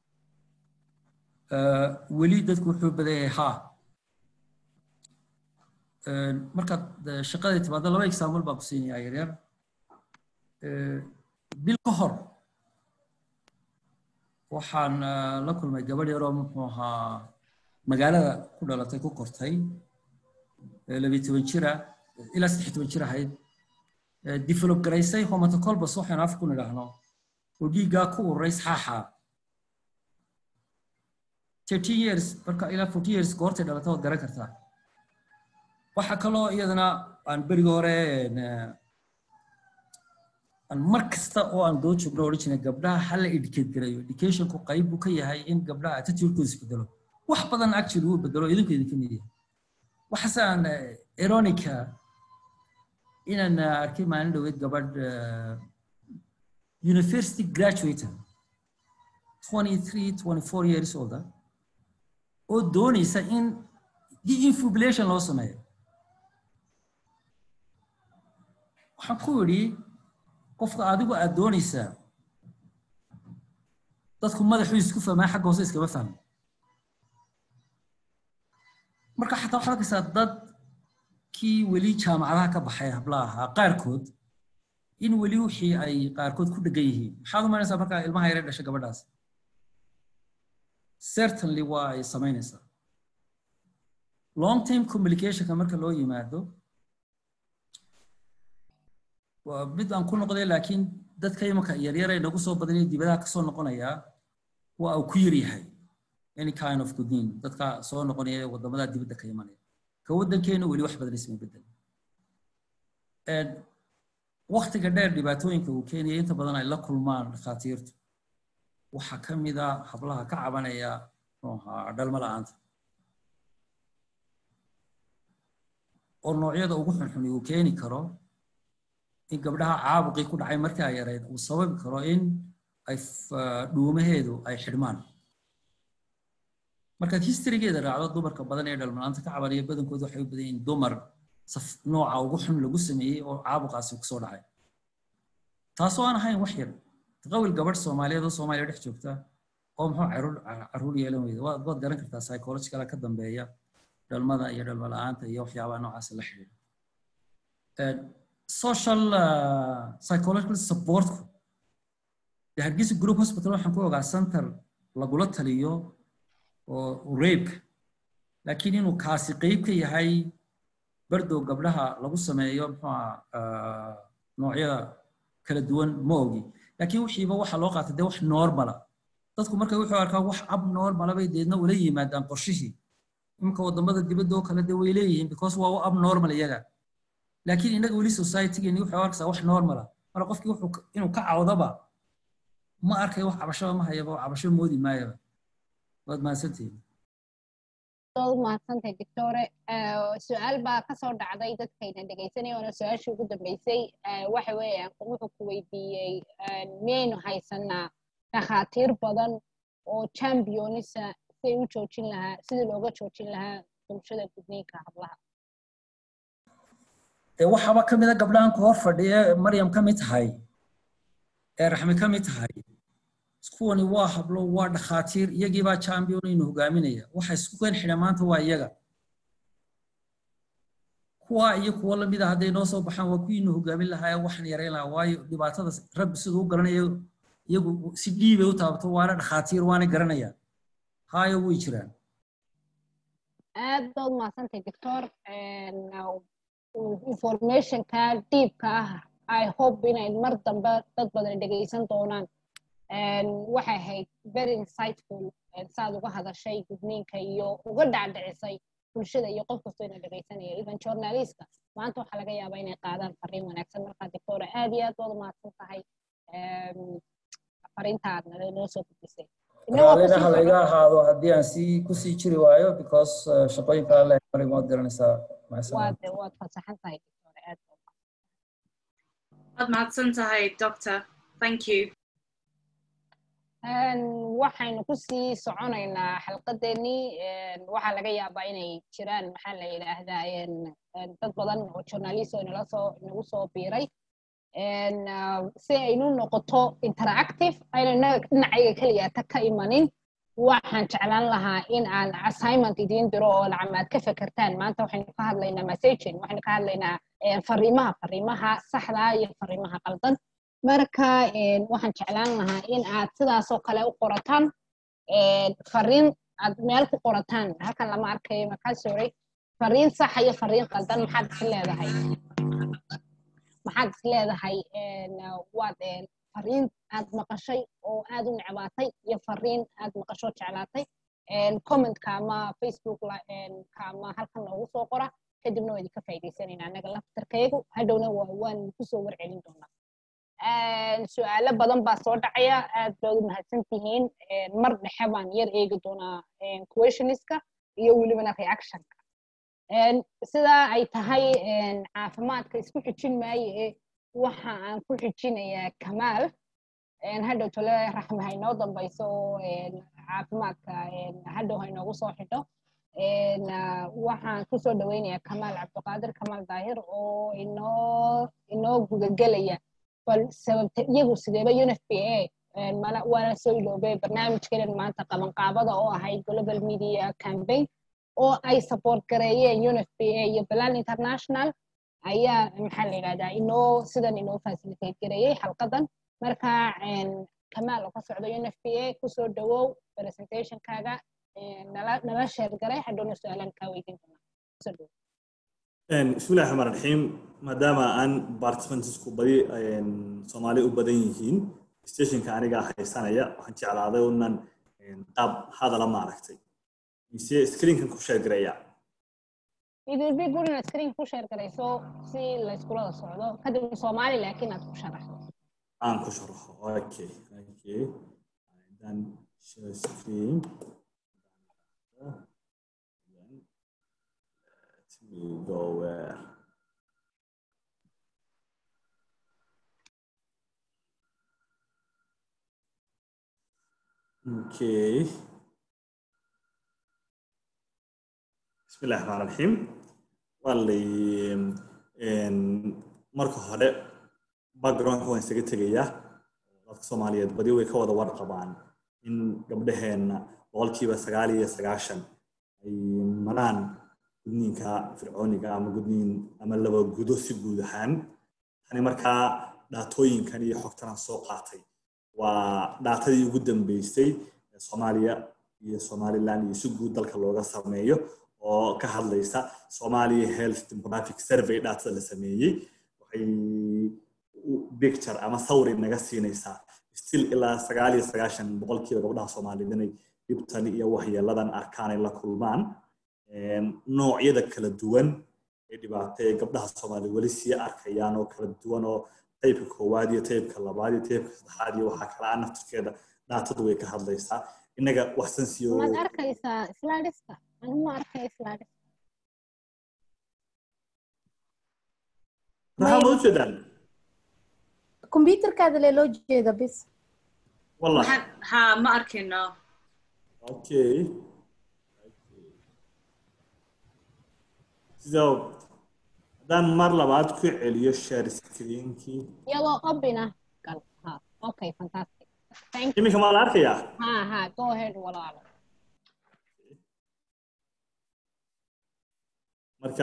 O: weli dadku wuxuu badan yahay haa markaad shaqadii timaado laba example baan ku siinayaa yaryar bil ka hor waxaan la kulmay gabadh yaroo muxuu ahaa magaalada ku dhalatay ku kortay labiyo toban jira ilaa saddex toban jir ahayd develop garaysay homatocolbus waxaynu af ku nidhaahno oo dhiiggaa ku ururay saxaaxa thirteen years marka ilaa forty years goortay dhalatay waad garan kartaa waxaa kaloo iyadana aan berigi hore aan mar kasta oo aan doo joogno odhan jirnay gabdhaha hala educate garayo educationku qayb buu ka yahay in gabdhaha attitudekooda isbedelo wax badan actually wuu bedelo idinku idinka mid yahay waxaase aan ironica inaan arkay maalin dhoweed gabadh university graduate 23 24 years olda oo doonaysa in de-infubulation loo sameeyo waxaan ku idhi qofka adigu aad doonaysaa dadku madaxuu isku fahmaa xagga hoose iskama fahmo marka xataa waxaad arkaysaa dad kii weli jaamacadaha ka baxay hablaha ahaa qaarkood in weli wixii ay qaarkood ku dhegan yihiin maxaad umaynaysaa markaa ilmaha yare dhasha gabadhaas certainly waa ay samaynaysaa long term communicationka marka loo yimaado waa mid aan ku noqday laakiin dadka imanka yaryar ay nagu soo badanaya dibadaha kasoo noqonayaa waa uu ku yar yahay any kind of goodin dadka soo noqonaya wadamada dibadda ka imanaya ka waddankeena weli wax badan isma bedel waktiga dheer dhibaatooyinka uu keenaya inta badan ay la kulmaan dhakhaatiirtu waxaa ka mid a hablaha ka cabanaya dhalmo la-aanta oo noocyada ugu xunxun uu keeni karo in gabdhaha caabuqii ku dhacay markii ay yarayd uu sababi karo in ay dhuumaheedu ay xidhmaan markaad historygeeda raacdo dumarka badan ee dhalmalaanta ka cabanaya badankoodu waxay u badan yihiin dumar nooca ugu xun lagu sameeyey oo caabuqaasi kusoo dhacay taasoo aan ahayn wax yar taqawil gabadh soomaaliyeed oo soomaaliya dhex joogta oo muxuu caruur yeelan weyda waad garan kartaa psychologicala ka dambeeya dhalmada iyo dhalmo la-aanta iyo waxyaabaha noocaas la xidhiidha social psychological supportku de hargeysa group hospital waxaan ku ogaa center lagula taliyo oo reebka laakiin inuu kaasi qeyb ka yahay bardow gabdhaha lagu sameeyo muxuuha noocyada kala duwan ma ogi laakiin wixiiba waxa loo qaatay dee wax normala dadku markay wuxuu arkaa wax ab normala bay deedna ula yimaadaan qorshihii imika wadamada dibadda oo kale dee way leeyihiin because waa u ab normal iyaga laakiin innaga weli societygeeni wuxuu arkaysaa wax normala marka qofkii wuxuu inuu ka cawdaba ma arkayo wax cabashaba ma hayaba cabasho moodi maayaba waad mahadsantihiin
A: waad mahadsantahay doctore su-aal baa kasoo dhacday dadkayna dhegaysanaya oona su-aashii ugu dambeysay waxa weeyaan wuxuu ku weydiiyey miyaynu haysanaa dhakhaatiir badan oo championisa siday u joojin lahaa sidii looga joojin lahaa bulshada gudniinka hablaha
O: dee waxaaba ka mida gabdhahan ku hor fadhiya maryam ka mid tahay ee raxmi ka mid tahay kuwani waa hablo waa dhakhaatiir iyagiibaa champion inu hogaaminaya waxa isku keen xidha maanta waa iyaga kuwa iyo kuwo lamida hadday noo soo baxaan waa kuwiinu hogaamin lahaa waxaan yarayn lahaa waayo dhibaatada rabbi siduu u garanayo iyagu si dhiibay u taabto waana dhakhaatiir waana garanayaan haayo way jiraan
A: aad baad mahadsantahay doctor informationka dhiibka ah i hope inay mar dambe dad badan dhegaysan doonaan waxay ahayd very insightful saad uga hadashay gudniinka iyo uga dhacdhicisay bulshada iyo qof kastoo ina dhegaysanaya even journalistka maanta waxaa laga yaabaa inay qaadaan fariin wanaagsan markaa doctora aad iyo aad baad umahadsan tahay fariintaad noo soo gudbisay
O: raalina ha layga ahaado haddii aan sii kusii jiri waayo because shaqooyinka alle marig waad garanaysaa
A: waad waad fasaxan tahay doctora aad
N: waad mahadsan tahay doctor thank you
A: waxaynu kusii soconaynaa xalqadeennii waxaa laga yaabaa inay jiraan maxaa la yidhaahdaa dad badan oo journalist oo inala soo inagu soo biiray si aynu noqoto interactive ayna dhinacayga keliyaata ka imanin waxaan jeclaan lahaa in aan assignment idiin diro oo lacamaad ka fekertaan maanta waxaynu ka hadlaynaa messaging waxaynu ka hadlaynaa fariimaha fariimaha saxda iyo fariimaha qaldan marka waxaan jeclaan lahaa in aad sidaasoo kale u qorataan fariin aad meel ku qorataan halkan lama arkayo markaa sorry fariin saxa iyo fariin qaldan maxaad is leedahay maxaad is leedahay waad fariin aad maqashay oo aad u necbaatay iyo fariin aad maqasho jeclaatay commentka ama facebook ka ama halkan noogu soo qora kadibna waa idinka faa'iidaysanayna annaga laftarkaygu hadhowna waan kusoo warcelin doonaa su-aalo badan baa soo dhacaya aad baad u mahadsan tihiin mar dhexe baan yar eegi doonaa questioniska iyo welibana reactionka sidaa ay tahay caafimaadka isku xijin maaye waxa aan ku xijinayaa kamaal hadhow tole raxmi haynoo dambayso oo caafimaadka hadhow haynoogu soo xidho waxaan kusoo dhaweynayaa kamaal cabdiqaadir kamaal daahir oo inoo inoo gudagelaya bal sababta iyagu sideeba unfp a waana soo iloobay barnaamijkeedan maanta qabanqaabada oo ahayd global media campaign oo ay support gareeyeen unfp a iyo balan international ayaa maxaa la yidhahdaa inoo sidan inoo facilitate gareeyey xalqadan marka kamaal oo ka socda unfp a kusoo dhawow presentationkaaga nala sheer garay hadhowna su-aalaan kaa weydiin doonaa kusoo dhawow
C: بسم الله الرحمن الرحيم maadaama aan participantsku badi soomaali u badan yihiin stationka aniga haysanaya waxaan jeclaaday unan qaab hadala maaragtay mise screenkan ku sheergareeya
A: it will be good inaad screen ku sheer garayso si la iskulada socdo kadib soomaali laakiin aad ku sharaxdo
C: aan ku sharaxo okay okay then share screen we go where okay بسم الله الرحمن الرحيم واللي marka hore backgroundka waan isaga tegayaa dadka soomaaliyeed badi way ka wada warqabaan in gabdhaheenna boqolkiiba sagaal iyo sagaashan ay maraan gudniinka fircooniga ama gudniin ama laba gudo si guud ahaan tani markaa dhaatooyinkan iyo xogtanaan soo qaatay waa dhaatadii ugu dambeysay soomaaliya iyo somaliland iyo si guud dalka looga sameeyo oo ka hadlaysa somalia health demographic survey dhatada la sameeyey waxay picture ama sawri naga siinaysaa still ilaa sagaal iyo sagaashan boqolkiiba gabdhaha soomaaliyeed inay dhibtan iyo waxyeeladan arkaan ay la kulmaan noocyada kala duwan ee dhibaato ee gabdhaha soomaaliya weli sii arkayaan oo kala duwan oo taybka koowaad iyo taybka labaad iyo taybka saddexaad iyo waxaa kala ah naftirkeeda dhaatadu way ka hadlaysaa innaga waxsan siyo
A: maad arkaysaa slidska anigu ma arkay slides
C: maxaa loo jeedaan
D: kombyuutarkaada lee loo jeeda bis
C: wallah
N: ha ma arkayno
C: okay so haddaan mar labaad ku celiyo share screenkii
A: iyadoo obina gal ha okay fantastic thank you
C: iminka maa la arkayaa
A: ha ha go ahead walaalo
C: marka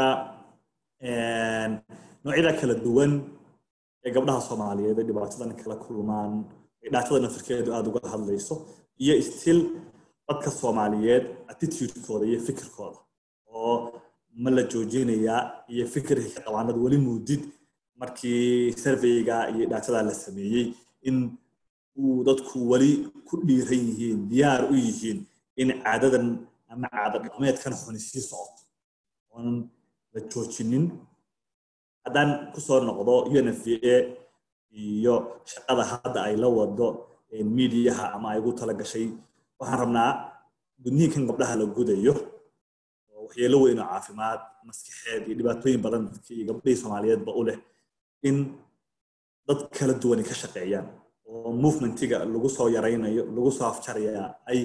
C: noocyada kala duwan ee gabdhaha soomaaliyeed ee dhibaatadan kala kulmaan ee dhaatada nafirkeedu aada uga hadlayso iyo still dadka soomaaliyeed attitudekooda iyo fikirkooda oo ma la joojinayaa iyo fikirka ka qabaanad weli muudid markii surveyga iyo dhaatada la sameeyey in uu dadku weli ku dhiiran yihiin diyaar u yihiin in caadadan ama caada dhaqameedkan xuni sii socoto oon la joojinin haddaan kusoo noqdo unfva iyo shaqada hadda ay la wado miidiyaha ama ay ugu tala gashay waxaan rabnaa gudniinkan gabdhaha la gudayo oo waxyeelo weyn oo caafimaad maskaxeed iyo dhibaatooyin badan dadkii iyo gabdhihii soomaaliyeedba u leh in dad kala duwani ka shaqeeyaan oo movementiga lagu soo yaraynayo lagu soo afjarayaa ay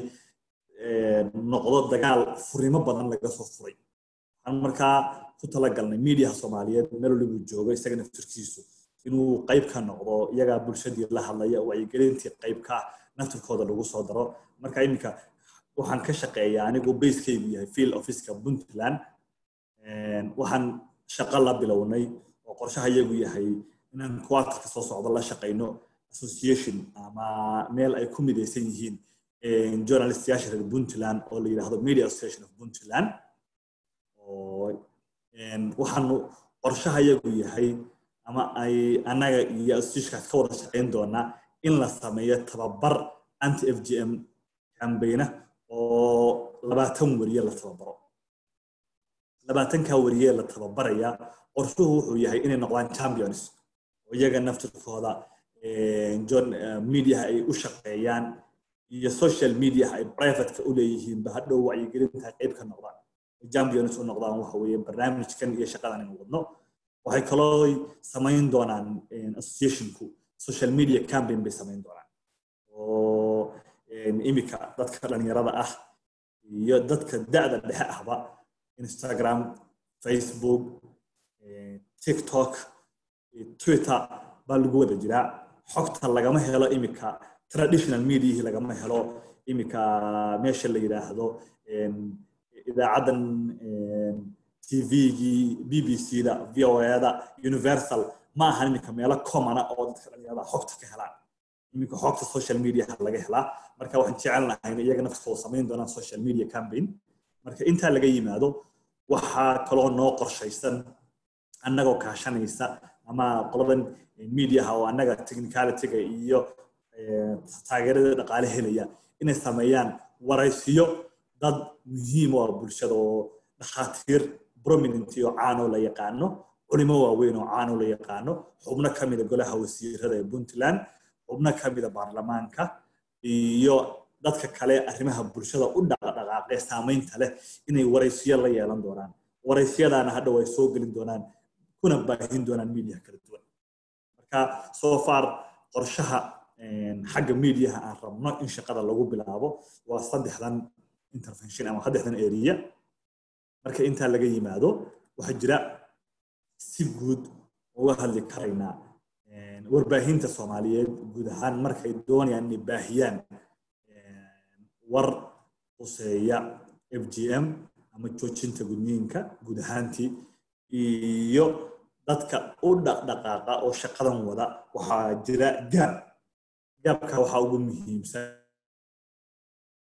C: noqdo dagaal furimo badan laga soo furay waxaan markaa ku talagalnay miidiyaha soomaaliyeed meel walibu joogo isaga naftirkiisu inuu qayb ka noqdo iyagaa bulshadii la hadlaya wacyigelintii qayb ka naftirkooda lagu soo daro marka iminka waxaan ka shaqeeyaa anigu basekaygu yahay field officeka puntland waxaan shaqo la bilownay oo qorshaha iyagu yahay inaan kuwaatarka soo socdo la shaqayno association ama meel ay ku midaysan yihiin journalistayaasha reer puntland oo la yidhaahdo media association of puntland oo waxaanu qorshaha iyagu yahay ama ay annaga iyo associationkaas ka wada shaqayn doonaa in la sameeyo tababar anti f g m cambayna oo labaatan weriye la tababaro labaatankaa weriye la tababaraya qorshuhu wuxuu yahay inay noqdaan champions oo iyaga naftirkooda mediaha ay u shaqeeyaan iyo social mediaha ay privateka u leeyihiinba hadhow wacyigelinta qayb ka noqdaan champions u noqdaan waxa weeye barnaamijkan iyo shaqadan aynu wadno waxay kaloo samayn doonaan associationku social media campaign bay samayn doonaan oo imika dadka dhalinyarada ah iyo dadka da'da dhexe ahba instagram facebook tiktok twitter baa lagu wada jiraa xogta lagama helo imika traditional mediahii lagama helo imika meesha la yidhaahdo idaacaddan tvgii b b c da v o da universal ma ahan iminka meelo commona oo dadka dhalinyarada xogta ka helaan iminka xogta social media laga helaa marka waxaan jecel lahayn iyaga nafskooda samayn doonaan social media campaign marka intaa laga yimaado waxaa kaloo noo qorshaysan annagoo kaashanaysa ama qoladan mediaha oo annaga technicalityga iyo taageerada dhaqaale helaya inay sameeyaan waraysiyo dad muhiim u ah bulshada oo dhakhaatiir prominent oo caanoo la yaqaano culimo waaweyn oo caanoo la yaqaano xubno ka mida golaha wasiirada ee puntland xubno ka mida baarlamaanka iyo dadka kale arrimaha bulshada u dhaqdhaqaaqee saamaynta leh inay waraysiyo la yeelan doonaan waraysiyadaana hadhow ay soo gelin doonaan kuna baahin doonaan media kala duwan marka so far qorshaha xagga mediaha aan rabno in shaqada lagu bilaabo waa saddexdan intervention ama saddexdan area marka intaa laga yimaado waxaa jira si guud uga hadli karaynaa warbaahinta soomaaliyeed guud ahaan markay doonayaan inay baahiyaan war quseeya f g m ama joojinta gudniinka guud ahaantii iyo dadka u dhaqdhaqaaqa oo shaqadan wada waxaa jira gaab gaabka waxaa ugu muhiimsan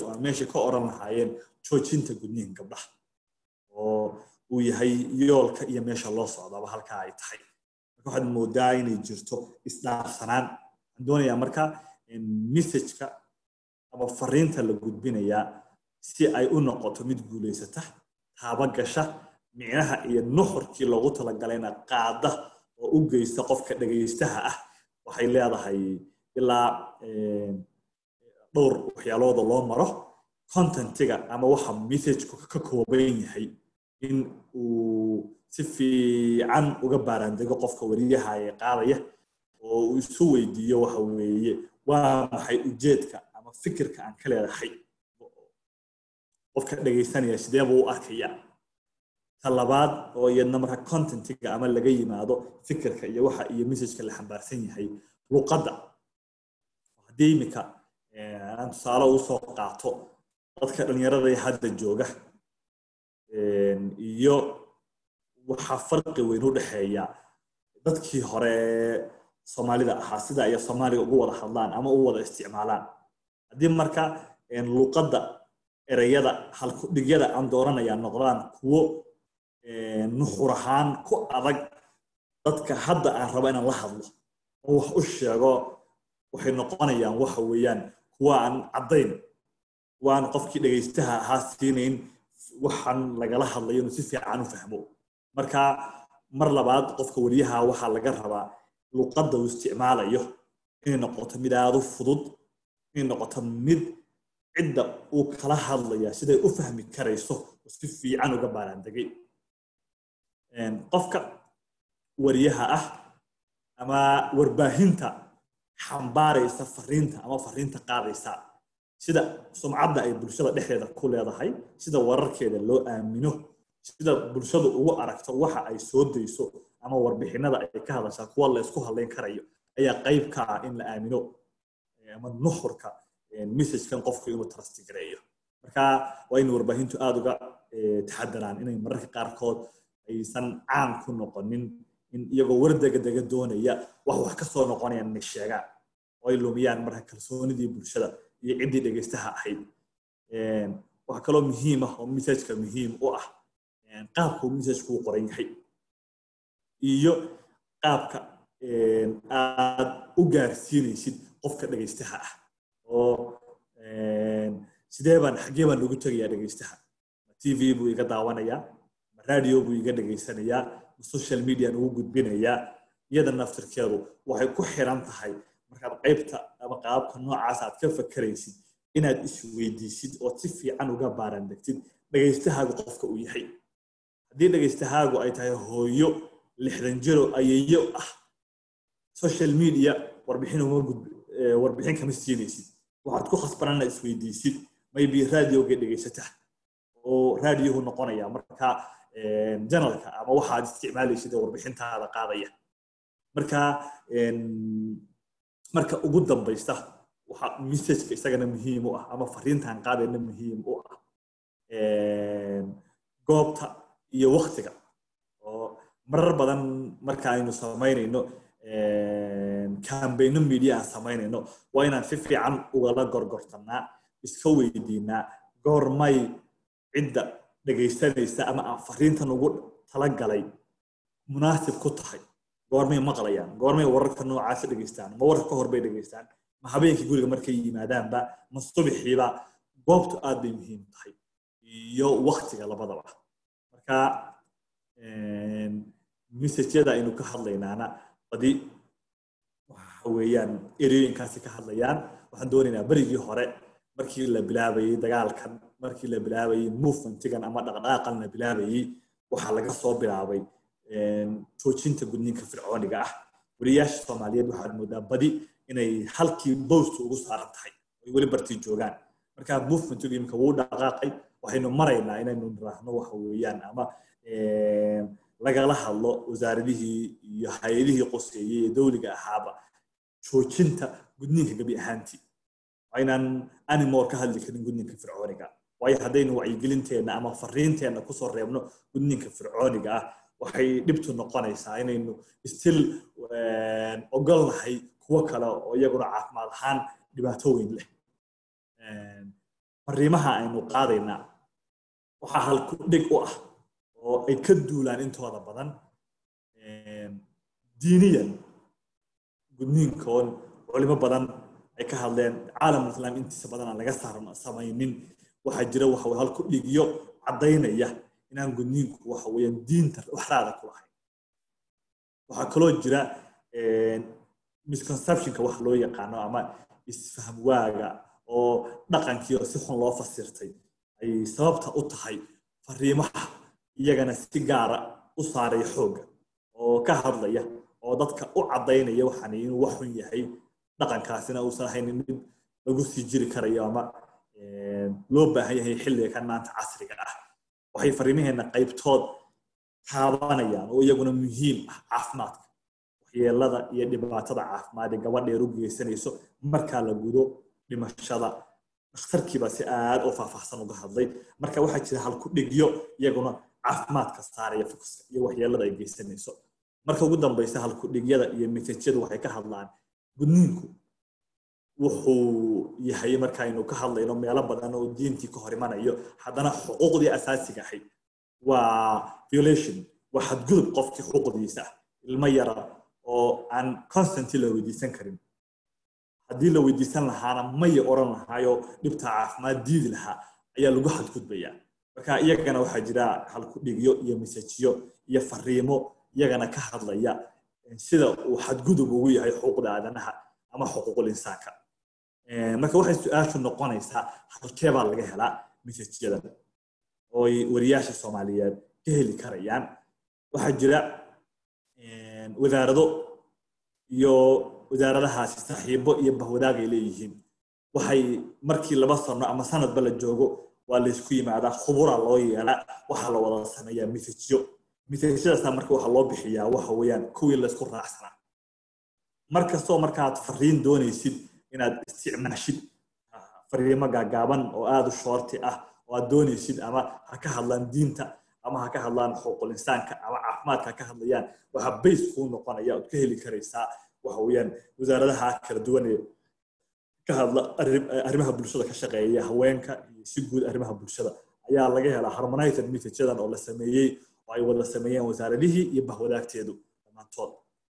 C: waa meeshay ka oran lahaayeen joojinta gudniinka gabdhaha oo uu yahay yoolka iyo meesha loo socdaba halkaa ay tahay marka waxaad moodaa inay jirto isdhaafsanaan waxaan doonayaa marka messageka ama fariinta la gudbinayaa si ay u noqoto mid guulaysata taaba gasha micnaha iyo nuxurkii loogu talagalayna qaada oo u geysta qofka dhegaystaha ah waxay leedahay ilaa dhowr waxyaalooda loo maro contentiga ama waxa messageku ka kooban yahay in uu si fiican uga baaraandego qofka wariyaha ee qaadaya oo uu isu weydiiyo waxa weeye waa maxay ujeedka ama fikirka aan ka leedahay qofka dhegaysanaya sidee buu u arkaya ta labaad oo iyadna marka contentiga ama laga yimaado fikirka iyo waxa iyo messageka la xambaarsan yahay luqadda haddii iminka aan tusaale u soo qaato dadka dhalinyarada ee hadda jooga iyo waxaa farqi weyn u dhexeeya dadkii hore soomaalida ahaa sida ay soomaaliga ugu wada hadlaan ama u wada isticmaalaan haddii marka luqadda ereyada halkudhigyada aan dooranaya noqdaan kuwo nuxur ahaan ku adag dadka hadda aan rabo inaan la hadlo oo wax u sheego waxay noqonayaan waxa weeyaan kuwa aan caddayn kuwa aan qofkii dhegaystaha ahaa siinayn waxaan lagala hadlayo inuu si fiican u fahmo marka mar labaad qofka wariyaha waxaa laga rabaa luqadda uu isticmaalayo inay noqoto mid aada u fudud inay noqoto mid cidda uu kala hadlaya siday u fahmi karayso oo si fiican uga baaraandegay qofka wariyaha ah ama warbaahinta xambaaraysa fariinta ama fariinta qaadaysa sida sumcadda ay bulshada dhexdeeda ku leedahay sida wararkeeda loo aamino sida bulshadu ugu aragto waxa ay soo dayso ama warbixinada ay ka hadashaa kuwa la isku hadlayn karayo ayaa qayb ka ah in la aamino ama nuxurka messagekan qofku inuu trastigareeyo marka waa in warbaahintu aada uga taxadaraan inay mararka qaarkood aysan caan ku noqonin in iyagoo wardega-dega doonaya wax wax ka soo noqonayaan inay sheegaan oo ay lumiyaan marka kalsoonidii bulshada iyo ciddii dhegaystaha ahayd waxaa kaloo muhiim ah oo messageka muhiim u ah qaabka uu messageka u qoran yahay iyo qaabka aad u gaarsiinaysid qofka dhegaystaha ah oo sidee baan xaggee baan ugu tegayaa dhegaystaha ma t v buu iga daawanayaa ma radio buu iga dhegaysanayaa ma social median ugu gudbinayaa iyada naftirkeedu waxay ku xiran tahay markaad qaybta ama qaababka noocaas aad ka fakaraysid inaad isweydiisid ood si fiican uga baarandegtid dhegaystahaagu qofka uu yahay haddii dhegaystahaagu ay tahay hooyo lixdan jiro ayeeyo ah social media warbixin uma gudb warbixin kama siinaysid waxaad ku khasbanana isweydiisid maybe radioga dhegaysataa oo radiohu noqonaya marka janalka ama waxaad isticmaalaysid ee warbixintaada qaadaya marka marka ugu dambaysta waxa messageka isagana muhiim u ah ama fariintan qaadayna muhiim u ah goobta iyo waktiga oo marar badan marka aynu samaynayno kambayno media aan samaynayno waa inaan si fiican ugala gorgortanaa iska weydiinaa goormay cidda dhegaysanaysa ama aan fariintan ugu talagalay munaasib ku tahay goormay maqlayaan goormay wararka noocaasa dhegaystaan ma warka ka hor bay dhegaystaan ma habeenkii guriga markay yimaadaanba ma subixiiba goobtu aad bay muhiim tahay iyo waktiga labadaba marka messajyada aynu ka hadlaynaana badi waxa weeyaan ereyooyinkaasi ka hadlayaan waxaan doonaynaa berigii hore markii la bilaabayey dagaalkan markii la bilaabayey movementigan ama dhaqdhaqaaqan la bilaabayey waxaa laga soo bilaabay joojinta gudniinka fircooniga ah wariyaasha soomaaliyeed waxaad moodaa badi inay halkii bowsta ugu saaran tahay ay weli bartii joogaan marka movementigu imika wuu dhaqaaqay waxaynu maraynaa inaynu niraahno waxa weeyaan ama lagala hadlo wasaaradihii iyo hay-adihii qoseeyey ee dowliga ahaaba joojinta gudniinka gebi ahaantii waa inaan animoor ka hadli karin gudniinka fircooniga waayo haddaynu wacyigelinteenna ama fariinteenna kusoo reebno gudniinka fircooniga ah waxay dhibtu noqonaysaa inaynu still ogolnahay kuwo kale oo iyaguna caafimaad ahaan dhibaato weyn leh fariimaha aynu qaadaynaa waxaa halku dhig u ah oo ay ka duulaan intooda badan diiniyan gudniinkoon culimo badan ay ka hadleen caalamul islaam intiisa badan aan laga samaynin waxaa jira waxa weye halku dhigyo caddaynaya inaan gudniinku waxa weeyaan diinta waxraada ku lahayn waxaa kaloo jira misconceptionka wax loo yaqaano ama isfaham waaga oo dhaqankii oo si xun loo fasirtay ay sababta u tahay fariimaha iyagana si gaara u saaraya xoogga oo ka hadlaya oo dadka u caddaynaya waxaan inuu wax xun yahay dhaqankaasina uusan ahaynin mid lagu sii jiri karayo ama loo baahan yahay xilliga kan maanta casriga ah waxay fariimaheena qaybtood taabanayaan oo iyaguna muhiim ah caafimaadka waxyeelada iyo dhibaatada caafimaad ee gabadheer u geysanayso markaa la gudo dhimashada dhakhtarkiibaa si aad u faahfaahsan uga hadlay marka waxaa jira halku dhigyo iyaguna caafimaadka saaraya fokuska iyo waxyeelada ay geysanayso marka ugu dambaysa halku dhigyada iyo mesajyadu waxay ka hadlaan gudniinku wuxuu yahay markaaynu ka hadlayno meelo badan oo diintii ka hor imanayo haddana xuquuqdii asaasiga ahayd waa violation waa xadgudub qofkii xuquuqdiisa ah ilmo yara oo aan constantly la weydiisan karin haddii la weydiisan lahaana maya oran lahaayo dhibta caafimaad diidi lahaa ayaa lagu xadgudbayaa marka iyagana waxaa jira halku dhigyo iyo mesajiyo iyo fariimo iyagana ka hadlaya sida uu xadgudub ugu yahay xuquuqda aadanaha ama xuquuqul insaanka marka waxay su-aashu noqonaysaa halkee baa laga helaa mesajyada oo ay wariyaasha soomaaliyeed ka heli karayaan waxaa jira wasaarado iyo wasaaradahaasi saaxiibo iyo bahwadaag ay leeyihiin waxay markii laba sano ama sanadba la joogo waa laysku yimaadaa khubura loo yeelaa waxaa la wada sameeyaa mesajyo mesajyadaasa marka waxaa loo bixiyaa waxa weeyaan kuwii laysku raacsanaa markastoo markaad fariin doonaysid inaad isticmaashid fariimo gaagaaban oo aada u shoorti ah oo aad doonaysid ama ha ka hadlaan diinta ama ha ka hadlaan xuquuqul insaanka ama caafimaadka ha ka hadlayaan waxaa bays kuu noqonaya ood ka heli karaysaa waxa weeyaan wasaaradaha kala duwan ee ka hadla arrimaha bulshada ka shaqeeya haweenka iyo si guud arrimaha bulshada ayaa laga helaa harmonized messageadan oo la sameeyey oo ay wada sameeyeen wasaaradihii iyo bahwadaagteedu dhammaantood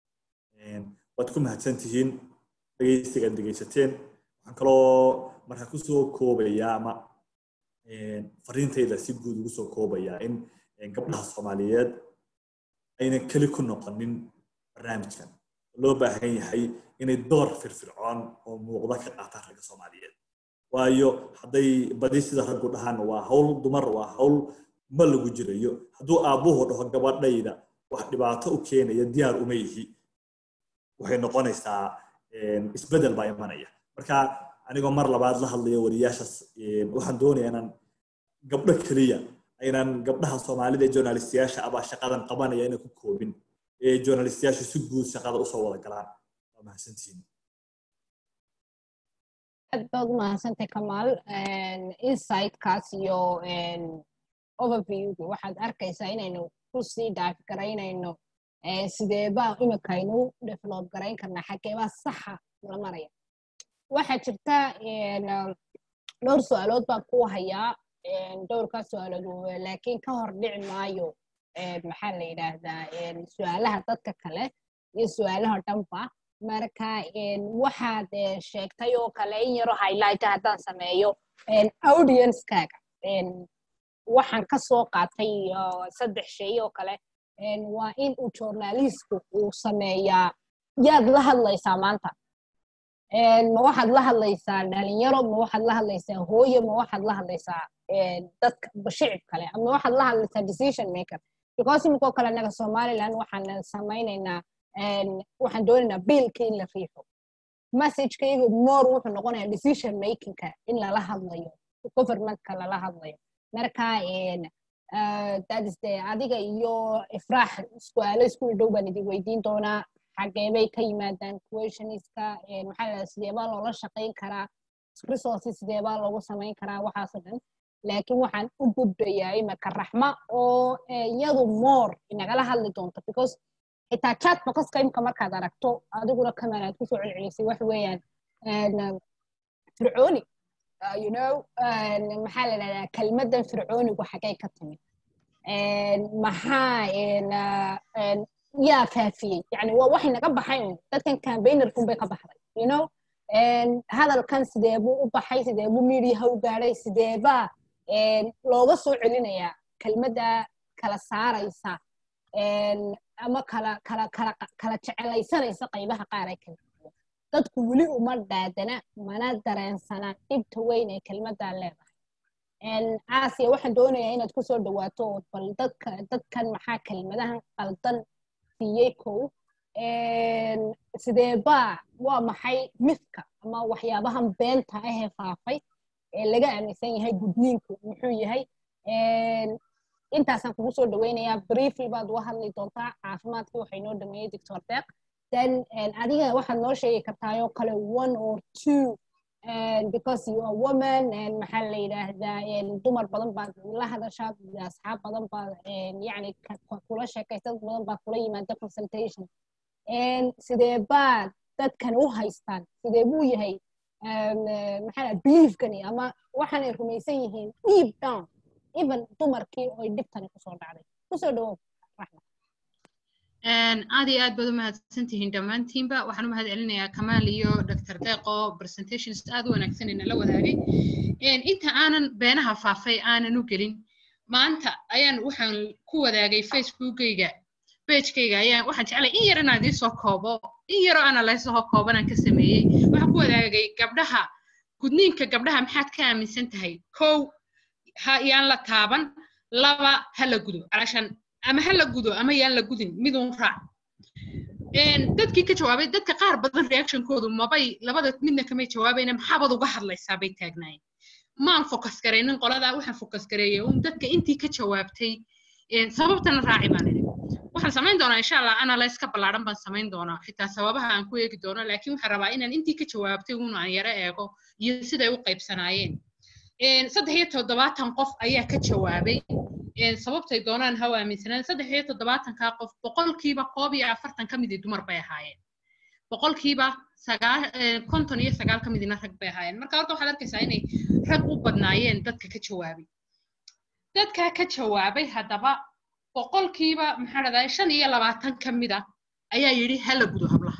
C: waad ku mahadsan tihiin dhegeysigaad dhegeysateen waxaan kaloo markaa kusoo koobayaa ama fariintayda si guud ugu soo koobayaa in gabdhaha soomaaliyeed aynan keli ku noqonin barnaamijkan loo baahan yahay inay door firfircoon oo muuqda ka qaataan ragga soomaaliyeed waayo hadday badi sida raggu dhahaan waa hawl dumar waa hawl ma lagu jirayo hadduu aabbuhu dhaho gabadhayda wax dhibaato u keenaya diyaar uma ihi waxay noqonaysaa isbedel baa imanaya marka anigoo mar labaad la hadlayo wariyaashaas waxaan doonayaa inaan gabdho keliya aynan gabdhaha soomaalida ee journalistiyaasha abaa shaqadan qabanaya inay ku koobin ee journalistiyaashu si guud shaqada usoo wada galaan waa mahadsantihiin
A: aad baad u mahadsantay kamaal insightkaas iyo overviewgi waxaad arkaysaa inaynu kusii dhaafi garaynayno sideebaa imikaynu develop garayn karnaa xageebaa saxa la maraya waxaa jirta dhowr su-aalood baan ku hayaa dhowrkaas su-aalood laakiin ka hor dhici maayo maxaa la yidhaahdaa su-aalaha dadka kale iyo su-aalaha dhanba marka waxaad sheegtay oo kale in yaro highlight haddaan sameeyo audiencekaaga waxaan ka soo qaatay saddex shay oo kale waa in uu journalistku uu sameeyaa yaad la hadlaysaa maanta ma waxaad la hadlaysaa dhalinyaro ma waxaad la hadlaysaa hooyo ma waxaad la hadlaysaa dadka shicib kale ama waxaad la hadlaysaa decision maker because iminkoo kale naga somaliland waxaan samaynaynaa waxaan doonaynaa biilka in la riixo messagekayga more wuxuu noqonayaa decision makingka in lala hadlayo governmentka lala hadlayo marka dadiste adiga iyo ifraax su-aalo isku dhow baan idin weydiin doonaa xageebay ka yimaadaan questioniska maxaa la sideebaa loola shaqayn karaa resources sideebaa loogu samayn karaa waxaasoo dhan laakiin waxaan u gudbayaa imika raxma oo iyadu more inagala hadli doonto because xitaa chat boxka imka markaad aragto adiguna kaman aad kusoo celcelisay wax weeyaan fircooni uh, you know maxaa la dhahdaa kelmaddan fircoonigu xagay ka timid maxaa yaa faafiyey yani waa waxay naga baxay un dadkan campaignerkun bay ka baxday you know hadalkan sidee buu u baxay sidee buu mediaha u gaadhay sideebaa looga soo celinayaa kelmadda kala saaraysa ama kala kala kala kala jecelaysanaysa qaybaha qaar ee kala duwan dadku weli uma dhaadana mana dareensanaan dhibta weyn ee kelmaddaa leedahay aasiya waxaan doonayaa inaad kusoo dhawaato oo bal dadka dadkan maxaa kelmadahan qaldan siiyey kow sideebaa waa maxay mifka ama waxyaabahan beenta ahee faafay ee laga aaminsan yahay gudniinku muxuu yahay intaasaan kugu soo dhaweynayaa briefly baad uga hadli doontaa caafimaadkii waxay noo dhameeyey doctor deeq then adiga waxaad noo sheegi kartaayoo kale one or two because you are woman maxaa la yidhaahdaa dumar badan baad la hadashaa asxaab badan baad yani kula sheekaysa dad badan baa kula yimaada consultation sidee baad dadkan u haystaan sidee buu yahay maxaa beliefkani ama waxaanay rumaysan yihiin deep down even dumarkii oy dhibtani kusoo dhacday kusoo dhawow raxma
B: aad iyo aad baad u mahadsan tihiin dhammaantiinba waxaan u mahad celinayaa kamaal iyo dr deeqo presentations aad u wanaagsan ina la wadaagay inta aanan beenaha faafay aanan u gelin maanta ayaan waxaan ku wadaagay facebookgayga pagekayga ayaan waxaan jeclay in yar inaan idiin soo koobo in yaroo analyseho koobanaan ka sameeyey waxaan ku wadaagay gabdhaha gudniinka gabdhaha maxaad ka aaminsan tahay kow ha yaan la taaban laba ha la gudo calashan ama ha la gudo ama yaan la gudin midun raac dadkii ka jawaabay dadka qaar badan reactionkoodu mabay labada midna kamay jawaabayna maxaabaad uga hadlaysaa bay taagnaayeen maan focus garaynin qoladaa waxaan focus gareeyay un dadka intii ka jawaabtay sababtana raaci baan idhi waxaan samayn doonaa insha allah analyse ka ballaaran baan samayn doonaa xitaa sababaha aan ku eegi doono laakiin waxaan rabaa inaan intii ka jawaabtay un aan yaro eego iyo siday u qaybsanaayeen saddex iyo toddobaatan qof ayaa ka jawaabay sababtay doonaan ha u aaminsanaan saddex iyo toddobaatankaa qof boqolkiiba koob iyo afartan ka midii dumar bay ahaayeen boqolkiiba sagaal konton iyo sagaal ka midina rag bay ahaayeen marka horta waxaad arkaysaa inay rag u badnaayeen dadka ka jawaabay dadkaa ka jawaabay haddaba boqolkiiba maxaa dhahdaa shan iyo labaatan ka mida ayaa yidhi hala gudo hablaha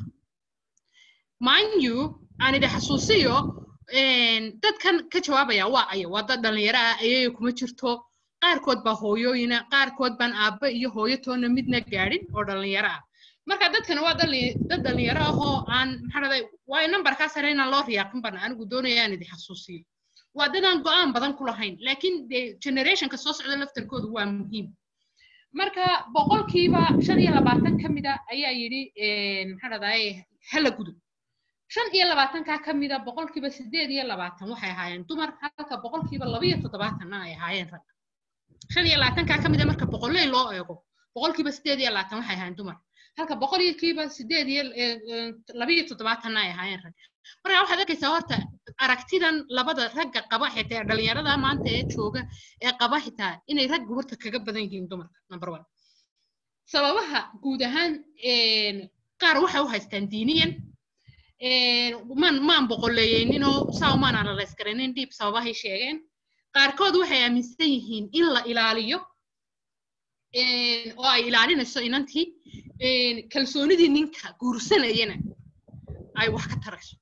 B: mind you aan idhi xasuusiyo dadkan ka jawaabaya waa ayo waa dad dhallinyaro ah ayayo kuma jirto qaarkood baa hooyooyina qaarkood baan aabba iyo hooyo toona midna gaadhin oo dhallinyaro ah marka dadkan waa dad dhallinyaro ah oo aan maxaa dhahday waayo nambarkaa sare inaan loo riyaaqin bana anigu doonaya aan idin xasuusiyo waa dadaan go-aan badan ku lahayn laakiin de generationka soo socda laftarkoodu waa muhiim marka boqolkiiba shan iyo labaatan ka mida ayaa yidhi maxaa dhahdaye hala gudo shan iyo labaatankaa ka mida boqolkiiba sideed iyo labaatan waxay ahaayeen dumar halka boqolkiiba laba iyo toddobaatanna ay ahaayeen rag shan iyo labaatankaa ka mida marka boqolley loo eego boqolkiiba sideed iyo labaatan waxay ahaayeen dumar halka boqolkiiba sideed iyo laba iyo toddobaatanna ay ahaayeen rag marka waxaad arkaysaa horta aragtidan labada ragga qaba xitaa dhalinyarada maanta ee jooga ee qaba xitaa inay ragga horta kaga badan yihiin dumarka number one sababaha guud ahaan qaar waxay u haystaan diiniyan man maan boqoleeyeyninoo saa umaan analyse garaynin dhiib sababahay sheegeen qaarkood waxay aaminsan yihiin in la ilaaliyo oo ay ilaalinayso inantii kalsoonidii ninka guursanayana ay wax ka tarayso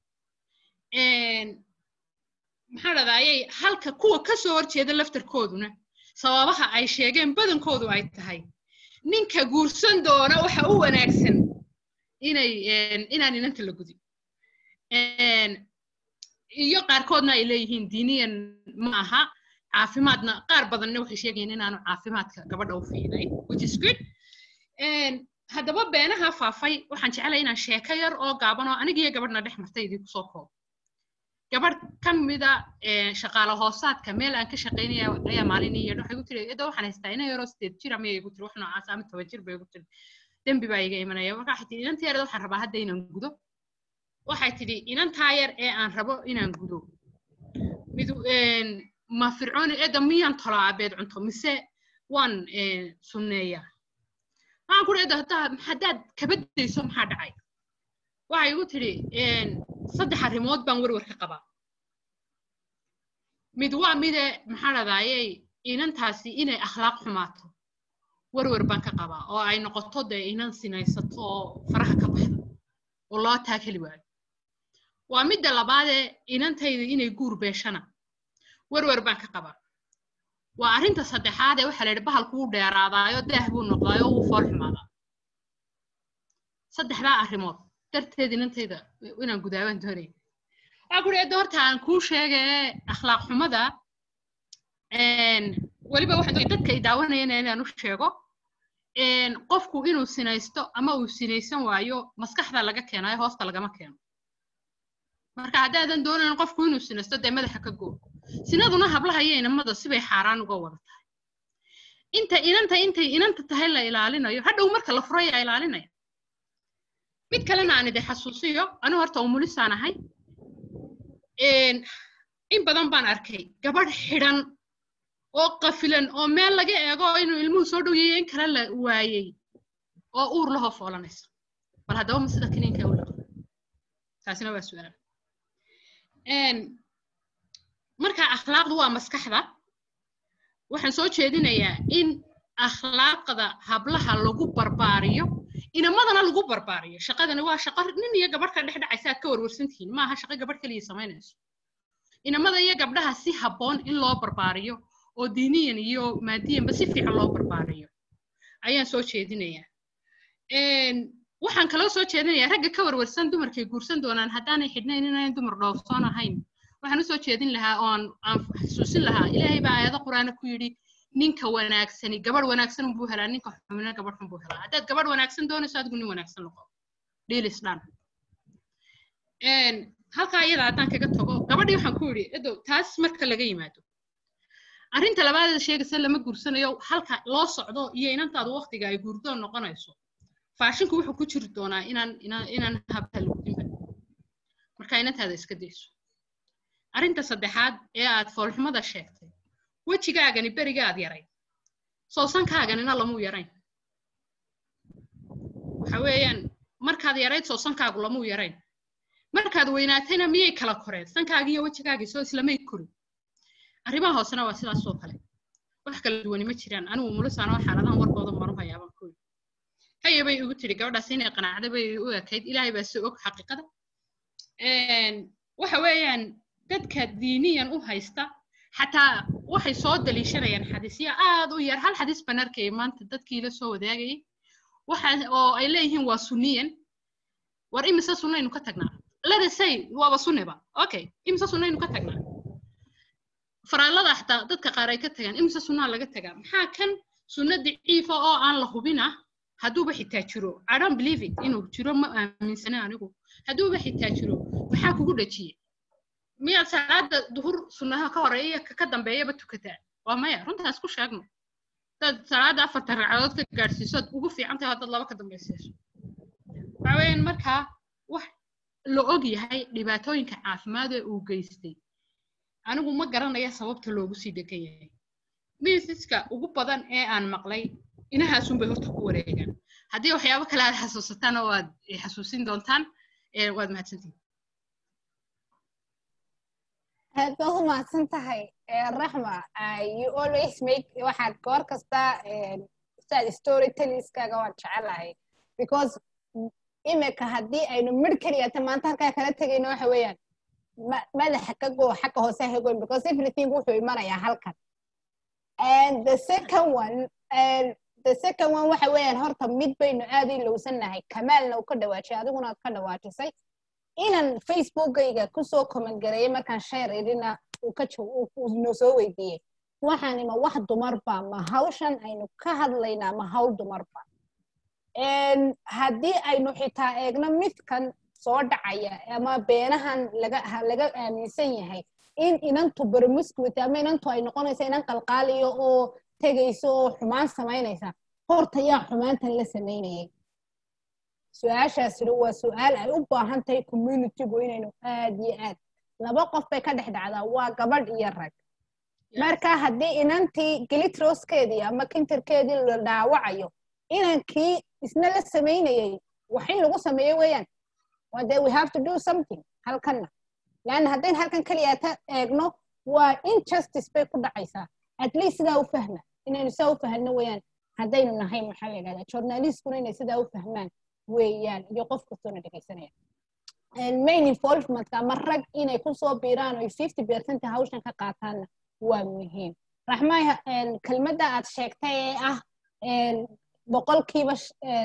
B: maxaa dhadaayay halka kuwa ka soo horjeeda laftarkooduna sababaha ay sheegeen badankoodu ay tahay ninka guursan doona waxa u wanaagsan inay inaan inanta la gudin iyo qaarkoodna ay leeyihiin diiniyan ma aha caafimaadna qaar badanna waxay sheegayeen inaanu caafimaadka gabadha u fiicnayn which is good haddaba beenaha faafay waxaan jeclay inaan sheeko yar oo gaaban oo anigiyo gabadhna dhex martay idinku soo koobo gabadh ka mida shaqaale hoosaadka meel aan ka shaqaynaya ayaa maalin ii yeedho waxay ku tiri ida waxaan haystaa ina yaroo sideed jir ama igu tiri wax noocaas ama toban jir bay igu tiri dembi baa iga imanaya marka waxay tihi inantaa yareed waxaan rabaa hadda inaan gudo waxay tidhi inantaa yar ee aan rabo inaan gudo mid ma fircooni eedda miyaan tolaa abeed cunto mise waan sunneeyaa waxaan kuri eedda haddaa haddaad kabadayso maxaa dhacay waxay igu tidhi saddex arrimood baan werwer ka qabaa mid waa mide maxaa dhadayey inantaasi inay akhlaaq xumaato werwer baan ka qabaa oo ay noqoto dee inan sinaysato oo faraha ka baxdo oo loo taakeli waayo waa midda labaadee inantayda inay guur beeshana werwer baan ka qabaa waa arrinta saddexaadee waxaa la yidhi bahalku wuu dheeraadaayo daah buu noqdaayo wuu fool xumaadaa saddexdaa arrimood darteed inantayda inaan gudaabaan doonaya waxaa kuri edda horta aan kuu sheegee akhlaaq xumada weliba waxaan doonaya dadka i daawanayana inaan u sheego qofku inuu sinaysto ama uu sinaysan waayo maskaxda laga keenayo hoosta lagama keeno marka haddaadan doonayn qofku inuu sinaysto dee madaxa ka goo sinaduna hablaha iyo inamada sibay xaaraan uga wada tahay inta inanta intay inanta tahay la ilaalinayo hadhow marka la furaya ilaalinaya mid kalena aan idin xasuusiyo anigu horta umulisaan ahay in badan baan arkay gabadh xidhan oo qafilan oo meel laga eego inuu ilmuhu soo dhow yahay in kale la waayey oo uur lahoo foolanaysa bal haddaba ma sida kiniinka u dhaqda taasina waa su-aal marka akhlaaqdu waa maskaxda waxaan soo jeedinayaa in akhlaaqda hablaha lagu barbaariyo inamadana lagu barbaariyo shaqadani waa shaqo nin iyo gabadh ka dhex dhacaysa aad ka warwarsantihiin maaha shaqo gabadh keliya samaynayso inamada iyo gabdhaha si habboon in loo barbaariyo oo diiniyan iyo maadiyanba si fiican loo barbaariyo ayaan soo jeedinayaa waxaan kaloo soo jeedinayaa ragga ka warwarsan dumarkay guursan doonaan haddaanay xidhnayn inayn dumar dhoofsoon ahayn waxaan usoo jeedin lahaa oo aan xasuusin lahaa ilaahay baa aayado qur-aana ku yidhi ninka wanaagsani gabadh wanaagsan unbuu helaa ninka xumina gabadh xun buu helaa haddaad gabadh wanaagsan doonayso adigu nin wanaagsan noqo dhiilis dhan halkaa iyada haddaan kaga tago gabadhii waxaan ku yidhi edow taas marka laga yimaado arrinta labaadeeda sheegaysa lama guursanayo halka loo socdo iyo inantaadu waqtiga ay guurdoon noqonayso faashinku wuxuu ku jiri doonaa inaan inaan inaan habta lugdinba marka inantaada iska dayso arrinta saddexaad ee aad foolxumada sheegtay wejigaagani beriga aad yaray soosankaaganina lamuu yarayn waxa weeyaan markaad yarayd soosankaagu lamuu yarayn markaad weynaatayna miyay kala koreen sankaagii iyo wejigaagii soo islamay korin arrimaha hoosena waa sidaas oo kale wax kala duwani ma jiraan anigu mulisaanoo xaaladahan warkooda maru hayaabaan ku yidhi haya bay igu tidhi gabadhaas inay qanacda bay u ekayd ilaahay baa si og xaqiiqada waxa weeyaan dadka diiniyan u haysta xataa waxay soo daliishanayaan xadiisya aad u yar hal xadiis baan arkayay maanta dadkii la soo wadaagayay waxa oo ay leeyihiin waa sunniyan war imise sunnaynu ka tagnaa ladasay waaba sunniba okay imise sunnaynu ka tagnaa faraallada xataa dadka qaar ay ka tagaan imise sunnaa laga tagaa maxaa kan sunno daciifa oo aan la hubina hadduuba xitaa jiro i don't believe it inuu jiro ma aaminsana anigu hadduuba xitaa jiro maxaa kugu dhajiye miyaad salaada duhur sunnaha ka horeeya ka dambeeyaba tukataa waa maya runtaas ku sheegno dad salaada afartan ragcadood ka gaadhsiisood ugu fiican tahay haddaad laba ka dambaysiiso waxa weeyaan markaa wax la og yahay dhibaatooyinka caafimaad ee uu geystay anigu ma garanaya sababta loogu sii degan yahay miisiska ugu badan ee aan maqlay inahaasunbay horta ku wareegaan haddii waxyaabo kale aad xasuusataan oo aad xasuusin doontaan waad mahadsantihin
A: aad baad u mahadsan tahay raxma you always make waxaad goor kasta saad story telliskaaga waan jecelahay because imika haddii aynu midh keliyata maanta halkaa kala tegayno waxa weeyaan madaxa ka goo xagga hoose ha goyn because everything wuxuu imanayaa halkan and the second one and the second one waxa weeyaan horta mid baynu aad i lowsannahay kamaalna uu ka dhawaajay adiguna aad ka dhawaajisay inan facebookayga kusoo comment gareeyay markaan share idina noo soo weydiiyey waxaan ima wax dumarba ma hawshan aynu ka hadlaynaa ma hawl dumarba haddii aynu xitaa eegno midkan soo dhacaya ama beenahan laga laga aaminsan yahay in inantu bermuscuity ama inantu ay noqonaysa inan qalqaaliyo oo tegayso oo xumaan samaynaysa horta yaa xumaantan la samaynayay su-aashaasina waa su-aal ay u baahan tahay communitygu inaynu aad iyo aad laba qof bay ka dhex dhacdaa waa gabadh iyo rag marka haddii inantii gilitroskeedii ama kintarkeedii la dhaawacayo inankii isna la samaynayay wax in lagu sameeyo weeyaan wade we have to do something halkanna leanna haddayn halkan keliya ta eegno waa injustice bay ku dhacaysaa at least sidaa u fahma inaynu sidaa u fahno weeyaan haddaynu nahay maxaa la yidhahdaa journalistkuna inay sidaa u fahmaan weeyaan iyo qof kastoona dhegaysanaya main involvementka ama rag inay kusoo biiraan oy fifty percent hawshan ka qaataanna waa muhiim raxmaay kelmadda aad sheegtay ee ah boqolkiiba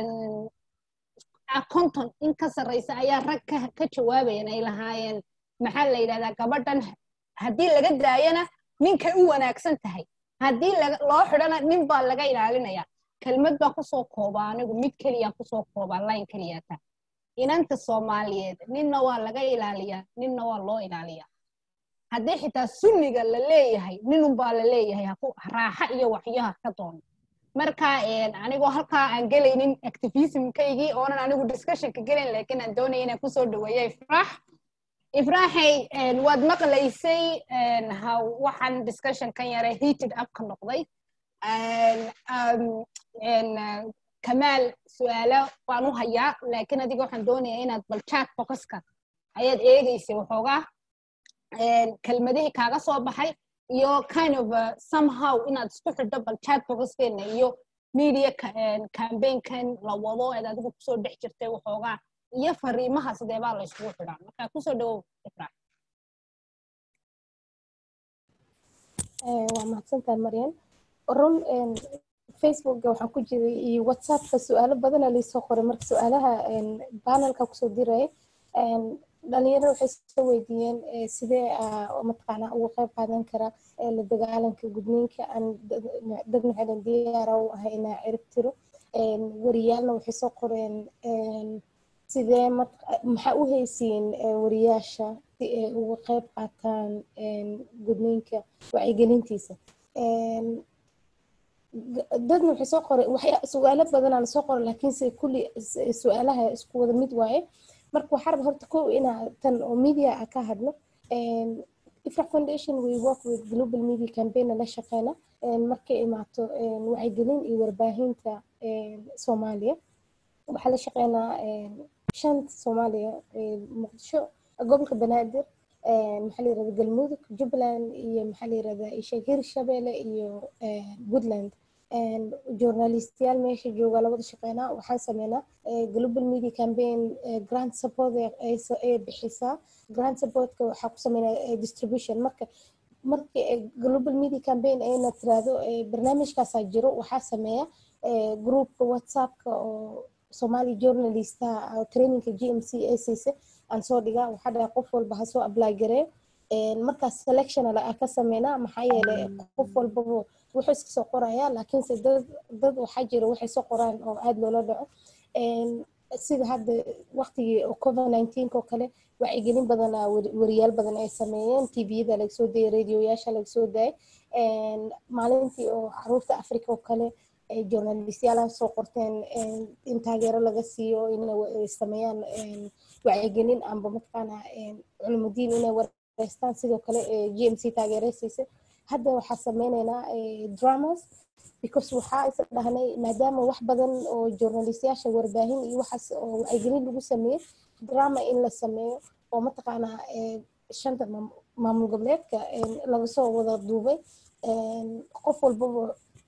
A: konton in ka sarreysa ayaa rag ka jawaabayan ay lahaayeen maxaa la yidhahdaa gabadhan haddii laga daayana ninkay u wanaagsan tahay haddii loo xidhana nin baa laga ilaalinaya kelmad baa kusoo kooba anigu mid keliya kusoo kooba line keliyata inanta soomaaliyeed ninna waa laga ilaaliyaa ninna waa loo ilaaliyaa haddii xitaa sunniga la leeyahay ninunbaa la leeyahay raaxa iyo waxyaha ka doono marka anigoo halkaa aan gelaynin activismkaygii oonan anigu discussionka gelayn laakiin aan doonaya inaan kusoo dhaweeya ifraax ifraaxay waad maqlaysay waxaan discussionkan yare heated up ka noqday kamaal su-aalo baan u hayaa laakiin adiga waxaan doonayaa inaad bal chat boxka ayaad eegaysay waxoogaa kelmadihii kaaga soo baxay iyo kind of somehow inaad isku xidho bal chat boxkeena iyo media campaignkan la wado eed adigu kusoo dhex jirtay waxoogaa iyo fariimaha sidee baa la isugu xidhaa marka kusoo dhawow ifraax
D: waa mahadsantahay maryan run facebookga waxaan ku jiray iyo whatsappka su-aalo badana laysoo qoray marka su-aalaha panelka kusoo diray dhalinyarada waxay soo weydiiyeen sidee mataqaanaa uga qayb qaadan kara la dagaalanka gudniinka aan dad maxadan diyaara u ahay inaa cirib tiro wariyaalna waxay soo qoreen sidee maxaa u haysiin wariyaasha si ay uga qayb qaataan gudniinka wacyigelintiisa dadna waxay soo qoray su-aalo badanaa lasoo qoray laakiinse kulli su-aalaha isku wada mid waaye marka waxaa raba horta kow inaa tan oo media a ka hadlo ifrax foundation we work with global media campaign la shaqeyna markay imaato wacyigelin iyo warbaahinta soomaaliya waxaa la shaqeynaa shanta soomaaliya muqdisho gobolka banaadir maxaa la yirahda galmudug jubbaland iyo maxaa la yirahdaa isheeg hirshabelle iyo puntland journalistiyaal meesha jooga labada shaqeynaa waxaan sameynaa global media campaign grant support ay bixisaa grant supportka waxaa ku sameynaa distribution marka marka global media campaign ayna tiraahdo barnaamijkaasaa jiro waxaa sameeya groupka whatsappka oo somali journalistaha trainingka g m c ay siisa aan soo dhigaa waxaa dhaha qof walba ha soo apply gareeyo markaas selection ka sameynaa maxaa yeelay qof walbaba wuxuu iska soo qorayaa laakiinse dad dad waxaa jira waxay soo qoraan oo aada loola dhaco sida hadda waqtigii covid nineteen oo kale wacyigelin badan wariyaal badan ay sameeyeen tviyada laga soo dayay radioyaasha laga soo daayay maalintii oo caruurta africa oo kale journalistyaalaha soo qorteen in taageero laga siiyo inay sameeyaan wacyigelin amba mataqaana culumudiin inay wareystaan sidoo kale g m c taageero siisay hadda waxaa sameyneynaa dramas because waxaa is dhahnay maadaama wax badan oo journalistyaasha warbaahin iyo waxaas oo wacyigelin lagu sameeyey drama in la sameeyo oo mataqaanaa shanta maamul goboleedka laga soo wada duubay qof walbaba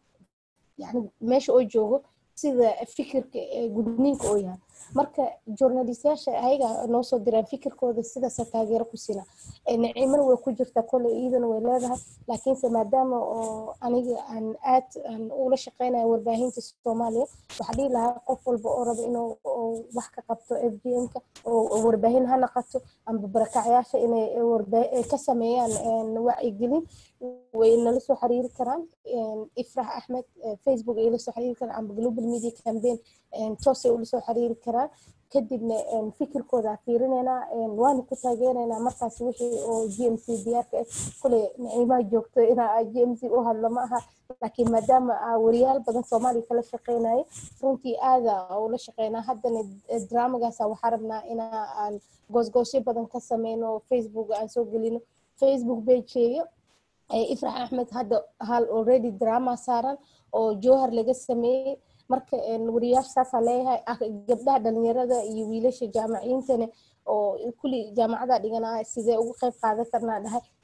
D: yani meesha oo joogo sida fikirka gudniinka oo yahay marka journalistyaasha ayaga noo soo diraan fikirkooda sidaasa taageero ku sina nacimana way ku jirtaa kole iidana way leedahay laakiinse maadaama oo aniga aan aad aan ula shaqeynaya warbaahinta soomaaliya waxaa dhihi lahaa qof walba oo raba inuu wax ka qabto f g m-ka oo warbaahin ha naqato amba barakacyaasha inay ka sameeyaan wacyigelin way nala soo xiriiri karaan ifrax axmed facebook ay la soo xiriiri karaan amba global media campaign toosay ula soo xiriiri karaan kadibna fikirkooda fiirineynaa waana ku taageeraynaa markaas wixii oo g m c diyaarka ah kule naciimaha joogto inaa g m c u hadlo ma aha laakiin maadaama wariyaal badan soomaaliya kala shaqeynaya runtii aada ula shaqeynaa haddana dramagaasa waxaa rabnaa inaa aan goosgoosyo badan ka sameyno facebook aan soo gelino facebook pageeyo ifrax axmed hadda hal already drama saaran oo jowhar laga sameeyey marka wariyaasha saasaa leeyahay gabdhaha dhalinyarada iyo wiilasha jaamaciyiintana oo kulli jaamacada dhiganaa sidee ugu qayb qaadan karnaa dhahay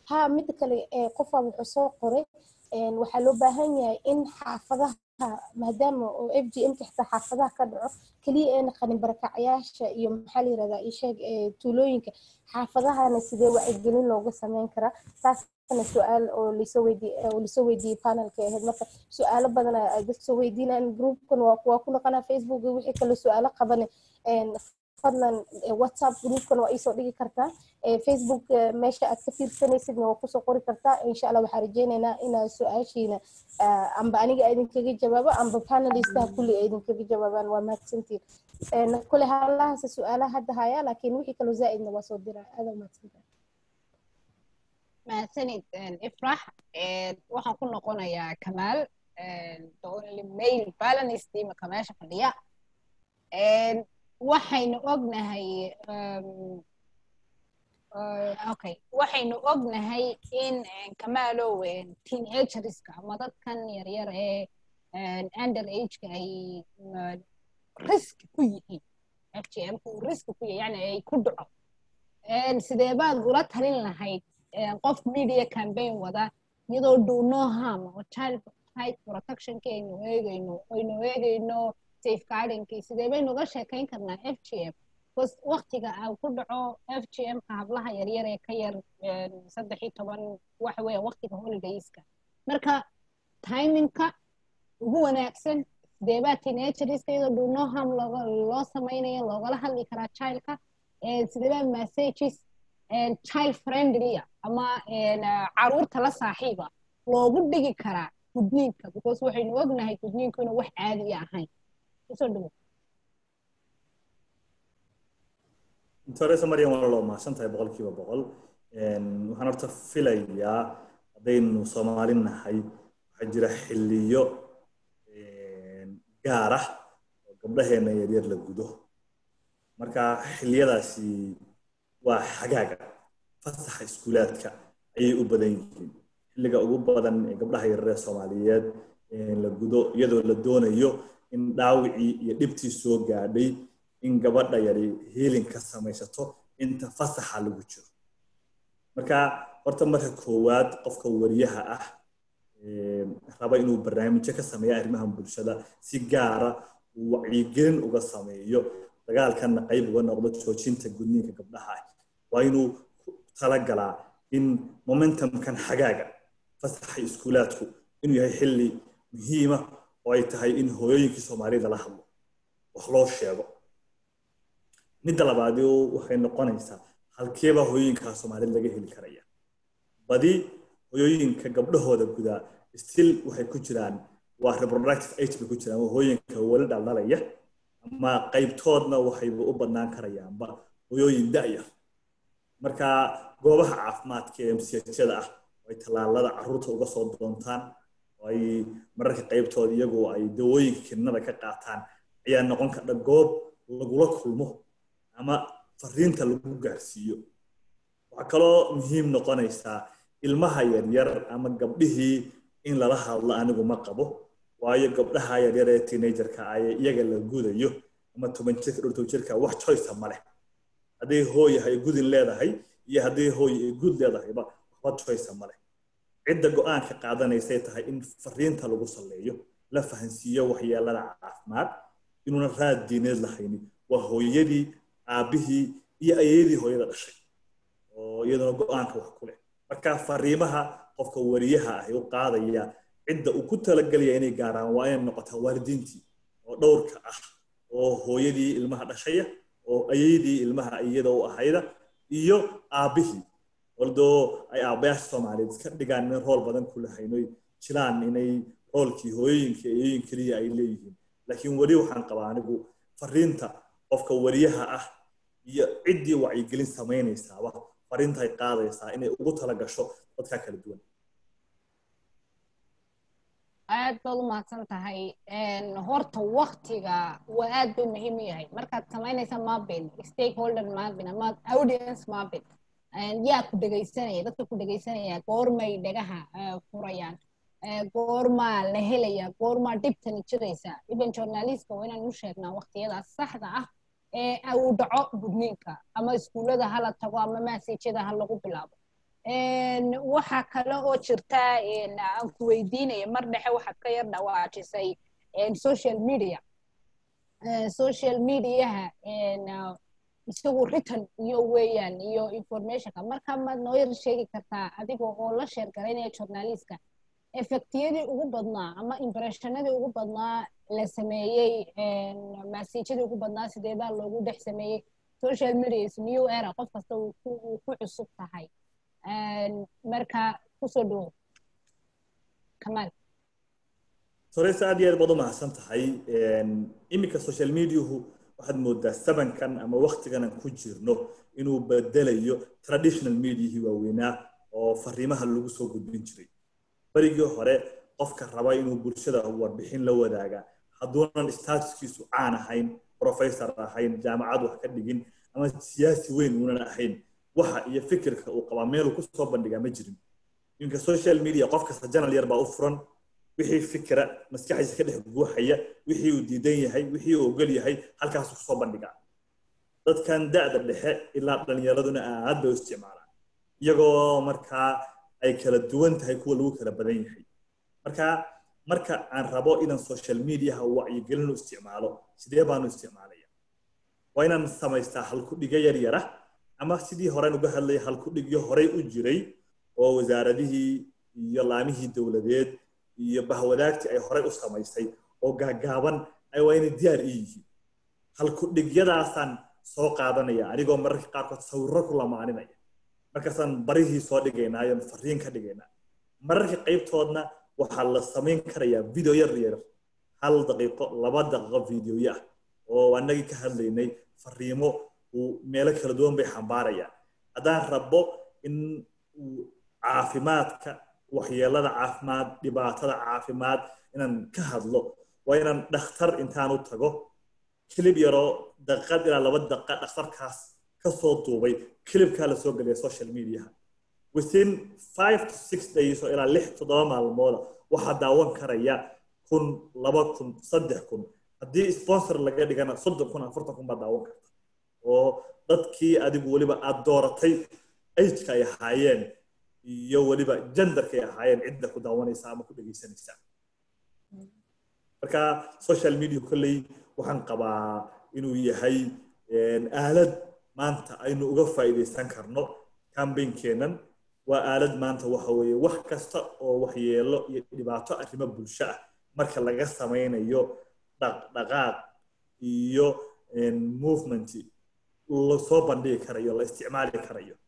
D: ha mida kale qofaa wuxuu soo qoray waxaa loo baahan yahay in xaafadaha maadaama oo f g m ka xitaa xaafadaha ka dhaco keliya ee naqanin barakacyaasha iyo maxaa la yirahdaa isheeg tuulooyinka xaafadahana sidee wacyigelin looga sameyn karaa taasna su-aal oo lasoo weydiiyey oo lasoo weydiiyey panelka ahayd marka su-aalo badan ay dadka soo weydiinayaan groupkan waa waa ku noqonaa facebook wixii kale su-aalo qabane fadlan whatsapp groupkan waa iisoo dhigi kartaa facebook meesha aad ka fiirsanaysidna waa kusoo qori kartaa insha allah waxaa rajeynaynaa inaad su-aashiina amba aniga idinkaga jawaabo amba panelistaha kulli ay idinkaga jawaabaan waa mahadsantiin kule halahaas su-aalaha hadda haya laakiin wixii kaloo zaa'idna waa soo diraa aada mahadsantahay
A: mahadsanid ifrax waxaan ku noqonayaa kamaal the only male balanist imaka meesha fadhiya waxaynu ognahay okay waxaynu ognahay in kamaalow teenagerska ama dadkan yaryar ee under ageka ay risk ku yihiin f g m ku risk ku yahay yani ay ku dhaco sidee baad ula talin lahayd qof media campaign wada iyadoo do no harm oo child right protectionki aynu eegayno aynu eegayno safeguardingkii sidee baynu uga sheekayn karnaa f g m bcause waktiga aa ku dhaco f g m ka hablaha yaryar ee ka yar saddex iyo toban waxa weeya waktiga holidayska marka timingka ugu wanaagsan sidee baa teenagerska iyadoo do no harm loo samaynayo loogala hadli karaa childka sidee baa messages child friendly ama caruurta la saaxiiba loogu dhigi karaa gudniinka because waxaynu ognahay gudniinku inuu wax caadi ahayn usoo dhawo
C: toresa mariam waa loo mahadsan tahay boqolkiiba boqol waxaan horta filayaa haddaynu soomaali nahay waxaa jira xilliyo gaar ah oo gabdhaheena yaryar la gudo marka xilliyadaasi waa xagaaga fasaxa iskuulaadka ayay u badan yihiin xilliga ugu badan ee gabdhaha yaryar soomaaliyeed la gudo iyadoo la doonayo in dhaawicii iyo dhibtii soo gaadhay in gabadha yari hiilin ka samaysato inta fasaxa lagu jiro marka horta marka koowaad qofka wariyaha ah raba inuu barnaamijyo ka sameeya arrimaha bulshada si gaara uu wacyigelin uga sameeyo dagaalkanna qayb uga noqdo joojinta gudniinka gabdhaha ah waa inuu talagalaa in momentumkan xagaaga fasaxa iskuulaadku inuu yahay xilli muhiima oo ay tahay in hooyooyinkii soomaalida la hadlo wax loo sheego midda labaadi waxay noqonaysaa halkeeba hooyooyinkaa soomaalida laga heli karaya badi hooyooyinka gabdhahooda gudaa still waxay ku jiraan waa reproductive age bay ku jiraan waa hooyinka weli dhaldhalaya ama qaybtoodna waxayba u badnaan karayaanba hooyooyin da'yar marka goobaha caafimaadka ee msiyajada ah oo ay tallaalada carruurta uga soo doontaan oo ay mararka qaybtooda iyagu ay dawooyinka kidnada ka qaataan ayaa noqon kardha goob lagula kulmo ama fariinta lagu gaarsiiyo waxaa kaloo muhiim noqonaysaa ilmaha yaryar ama gabdhihii in lala hadlo anigu ma qabo waayo gabdhaha yaryar ee teenagerka ah ee iyaga la gudayo ama toban jirka dhowr toban jirka wax choice ma leh hadday hooy ay gudin leedahay iyo hadday hooy ay gud leedahayba waxba choice ma leh cidda go-aanka qaadanaysay tahay in fariinta lagu salleeyo la fahansiiyo waxyeelada caafimaad inuuna raad diineed lahaynin waa hooyadii aabbihii iyo ayadii hooyada dhashay oo iyaduna go-aanka wax ku leh marka fariimaha qofka wariyaha ah u qaadaya cidda uu ku talagelaya inay gaaraan waa inay noqotaa waalidiintii oo dhowrka ah oo hooyadii ilmaha dhashaya oo ayadii ilmaha iyada u ahayda iyo aabbihii waldoo ay aabbayaasha soomaaliyeed iska dhigaan inay rool badan ku lahayno jilaan inay roolkii hooyooyinka ayooyin keliya ay leeyihiin laakiin weli waxaan qabaa anigu fariinta qofka wariyaha ah iyo ciddii wacyigelin samaynaysaaba fariinta ay qaadaysaa inay ugu tala gasho dadka kala duwan
A: aad baad u mahadsan tahay horta waktiga waa aad buu muhiim u yahay markaad samaynaysa mapping stakeholder mapping ama audience mapping yaa ku dhegaysanaya dadka ku dhegaysanaya goormay dhagaha furayaan goormaa la helaya goormaa dhibtani jiraysa even journalistka waa inaan u sheegnaa waqtiyadaas saxda ah ee uu dhaco gudniinka ama iskuullada hala tago ama maasajyada ha lagu bilaabo waxaa kale oo jirta aan ku weydiinaya mar dhexe waxaad ka yar dhawaajisay social media social mediaha isagu written iyo weeyaan iyo informationka marka maad noo yar sheegi kartaa adiga oo la sheer garaynaya journalistka effectiyadii ugu badnaa ama impressionadii ugu badnaa la sameeyey masajadii ugu badnaa sideedaa loogu dhex sameeyey social media is new era qof kasta uu ku cusub tahay marka kusoo dhawo kamaal
C: soreysa aad iyo aad baad u mahadsan tahay iminka social mediahu waxaad moodaa sabankan ama waktigan aan ku jirno inuu bedelayo traditional mediahii waaweynaa oo fariimaha lagu soo gudbin jiray berigii hore qofka raba inuu bulshada warbixin la wadaaga hadduunan statuskiisu caan ahayn professor ahayn jaamacad wax ka dhigin ama siyaasi weyn uunan ahayn waxa iyo fikirka uu qabaa meeluu ku soo bandhigaa ma jirin iminka social media qof kasta janal yar baa u furan wixii fikira maskaxdiisa ka dhex guuxaya wixii uu diidan yahay wixii uu ogol yahay halkaasuu kusoo bandhigaa dadkan da'da dhexe ilaa dhallinyaraduna aad bay u isticmaalaan iyagoo markaa ay kala duwan tahay kuwa lagu kala badan yahay marka marka aan rabo inaan social mediaha wacyigelin u isticmaalo sidee baanu isticmaalaya waa inaan samaystaa halkudhiga yar yara ama sidii horean uga hadlaya halkudhigyo horey u jiray oo wasaaradihii iyo laamihii dowladeed iyo bahwadaagtii ay horey u samaysay oo gaagaaban ay waa inay diyaar ii yihiin halkudhigyadaasaan soo qaadanaya anigoo mararka qaarkood sawirro ku lamaaninaya markaasaan barihii soo dhigaynaa iyo fariin ka dhigaynaa mararka qaybtoodna waxaa la samayn karayaa video yar yar hal daqiiqo laba daqiiqo videoya ah oo annagii ka hadlaynay fariimo uu meelo kala duwan bay xambaarayaan haddaan rabo in uu caafimaadka waxyeelada caafimaad dhibaatada caafimaad inaan ka hadlo waa inaan dhakhtar intaan u tago kilib yaroo daqiiqad ilaa laba daqiiqa dhakhtarkaas kasoo duubay kilibkaa la soo geliya social mediaha within five to six days oo ilaa lix toddoba maalmooda waxaa daawan karaya kun laba kun saddex kun haddii sponsor laga dhigana soddon kun afartan kun baa daawan karta oo dadkii adigu weliba aad dooratay ageka ay ahaayeen iyo weliba genderka ay ahaayeen cidda ku daawanaysa ama ku dhegaysanaysa marka social media kolley waxaan qabaa inuu yahay aalad maanta aynu uga faa'iidaysan karno campaignkenan waa aalad maanta waxa weeye wax kasta oo waxyeelo iyo dhibaato arrimo bulsho ah marka laga samaynayo dhaqdhaqaaq iyo movement lasoo bandhigi karayo la isticmaali karayo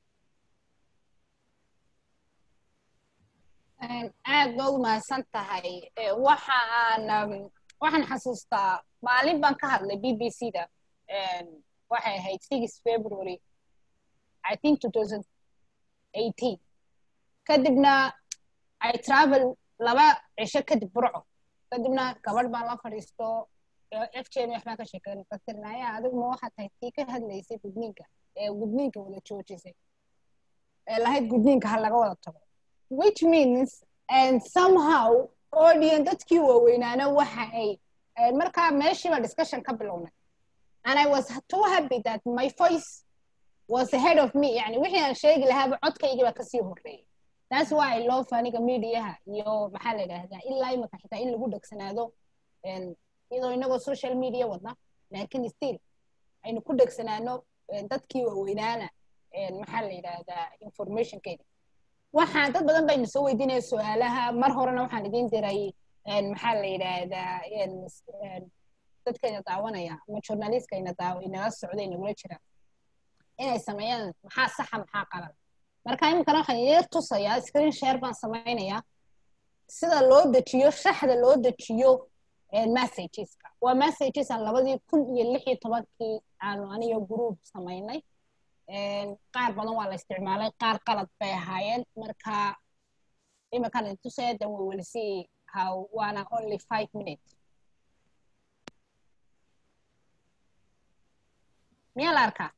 A: aad ba u mahadsan tahay waxa aan waxaan xasuustaa maalin baan ka hadlay b b c da waxay ahayd six february i think two thousand eighteen kadibna i travel laba cisho kadib burco kadibna gabadh baan la fadhiisto f j m waxbaan ka sheekeyn kasirnaya adigu ma waxaad tahay tii ka hadlaysay gudniinka ee gudniinka wada joojisay ee lahayd gudniinka ha laga wada tago which means and somehow audience dadkii waaweynaana waxa ay markaa meeshiiba discussion ka bilownay and i was too happy that my voice was ahead of me yani wixii aan sheegi lahaaba codkaygii baa kasii horreeyay that's why i love aniga mediaha iyo maxaa la yidhaahdaa ilaa imika xitaa in lagu dhegsanaado iyadoo inagoo social media wadna laakiin still aynu ku dhegsanaano dadkii waaweynaana maxaa la yidhaahdaa informationkeeda waxaan dad badan baynu soo weydiinaya su-aalaha mar horena waxaan idiin diray maxaa la yidhaahdaa dadkayna daawanaya ama journalistkayna inala socda inagula jira inay sameeyaan maxaa saxa maxaa qalan marka iminkana waxaan yeer tusayaa screen share baan samaynayaa sida loo dejiyo shaxda loo dejiyo messageska waa messages aan labadii kun iyo lix iyo tobankii aanu aniga group samaynay qaar badan waa la isticmaalay qaar qalad bay ahaayeen marka iminkan intusaya then we will see how waana only five minutes miyaa la arkaa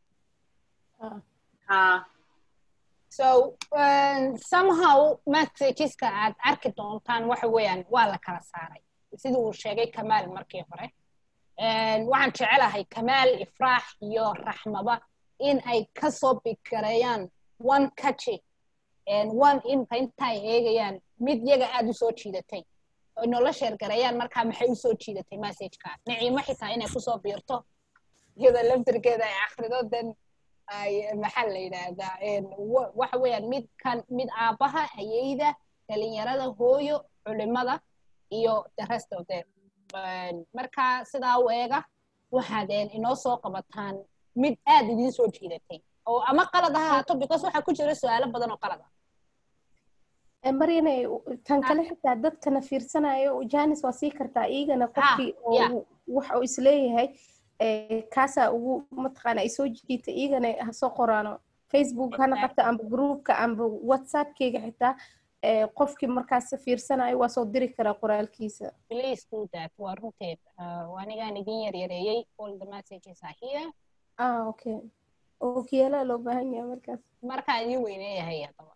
A: so somehow messageska aad arki doontaan waxa weeyaan waa la kala saaray sidii uu sheegay kamaal markii hore waxaan jecelahay kamaal ifraax iyo raxmaba in ay kasoo biggareeyaan one catchy one inta intay eegayaan mid yaga aad u soo jiidatay oo inola sheergarayaan markaa maxay u soo jiidatay messagekaas niciimo xitaa inay kusoo biirto iyadoo laftirkeeda ay akhrido then ay maxaa la yidhaahdaa waxa weeyaan mid kan mid aabbaha ayeyda dhalinyarada hooyo culimada iyo the rest of them marka sidaa u eega waxaad inoo soo qabataan mid aad idiin soo jiidatay oo ama qalad ha ahaato because waxaa ku jira su-aalo badan oo qalad ah
D: maryane tan kale xitaa dadkana fiirsanayo janis waa sii kartaa iyagana qofkii oo wax uu isleeyahay kaasaa ugu mataqaana ay soo jiita iyagana ha soo qoraano facebook hana qabta amba groupka amba whatsappkeyga xitaa qofkii markaas fiirsanayo waa soo diri karaa qoraalkiisa
A: please do that waa runteed anigaan idin yaryareeyey all the messages are here
D: ah okay ookiyaalaha loo baahan yahay markaas
A: markaa idin weyneeyahay haddaba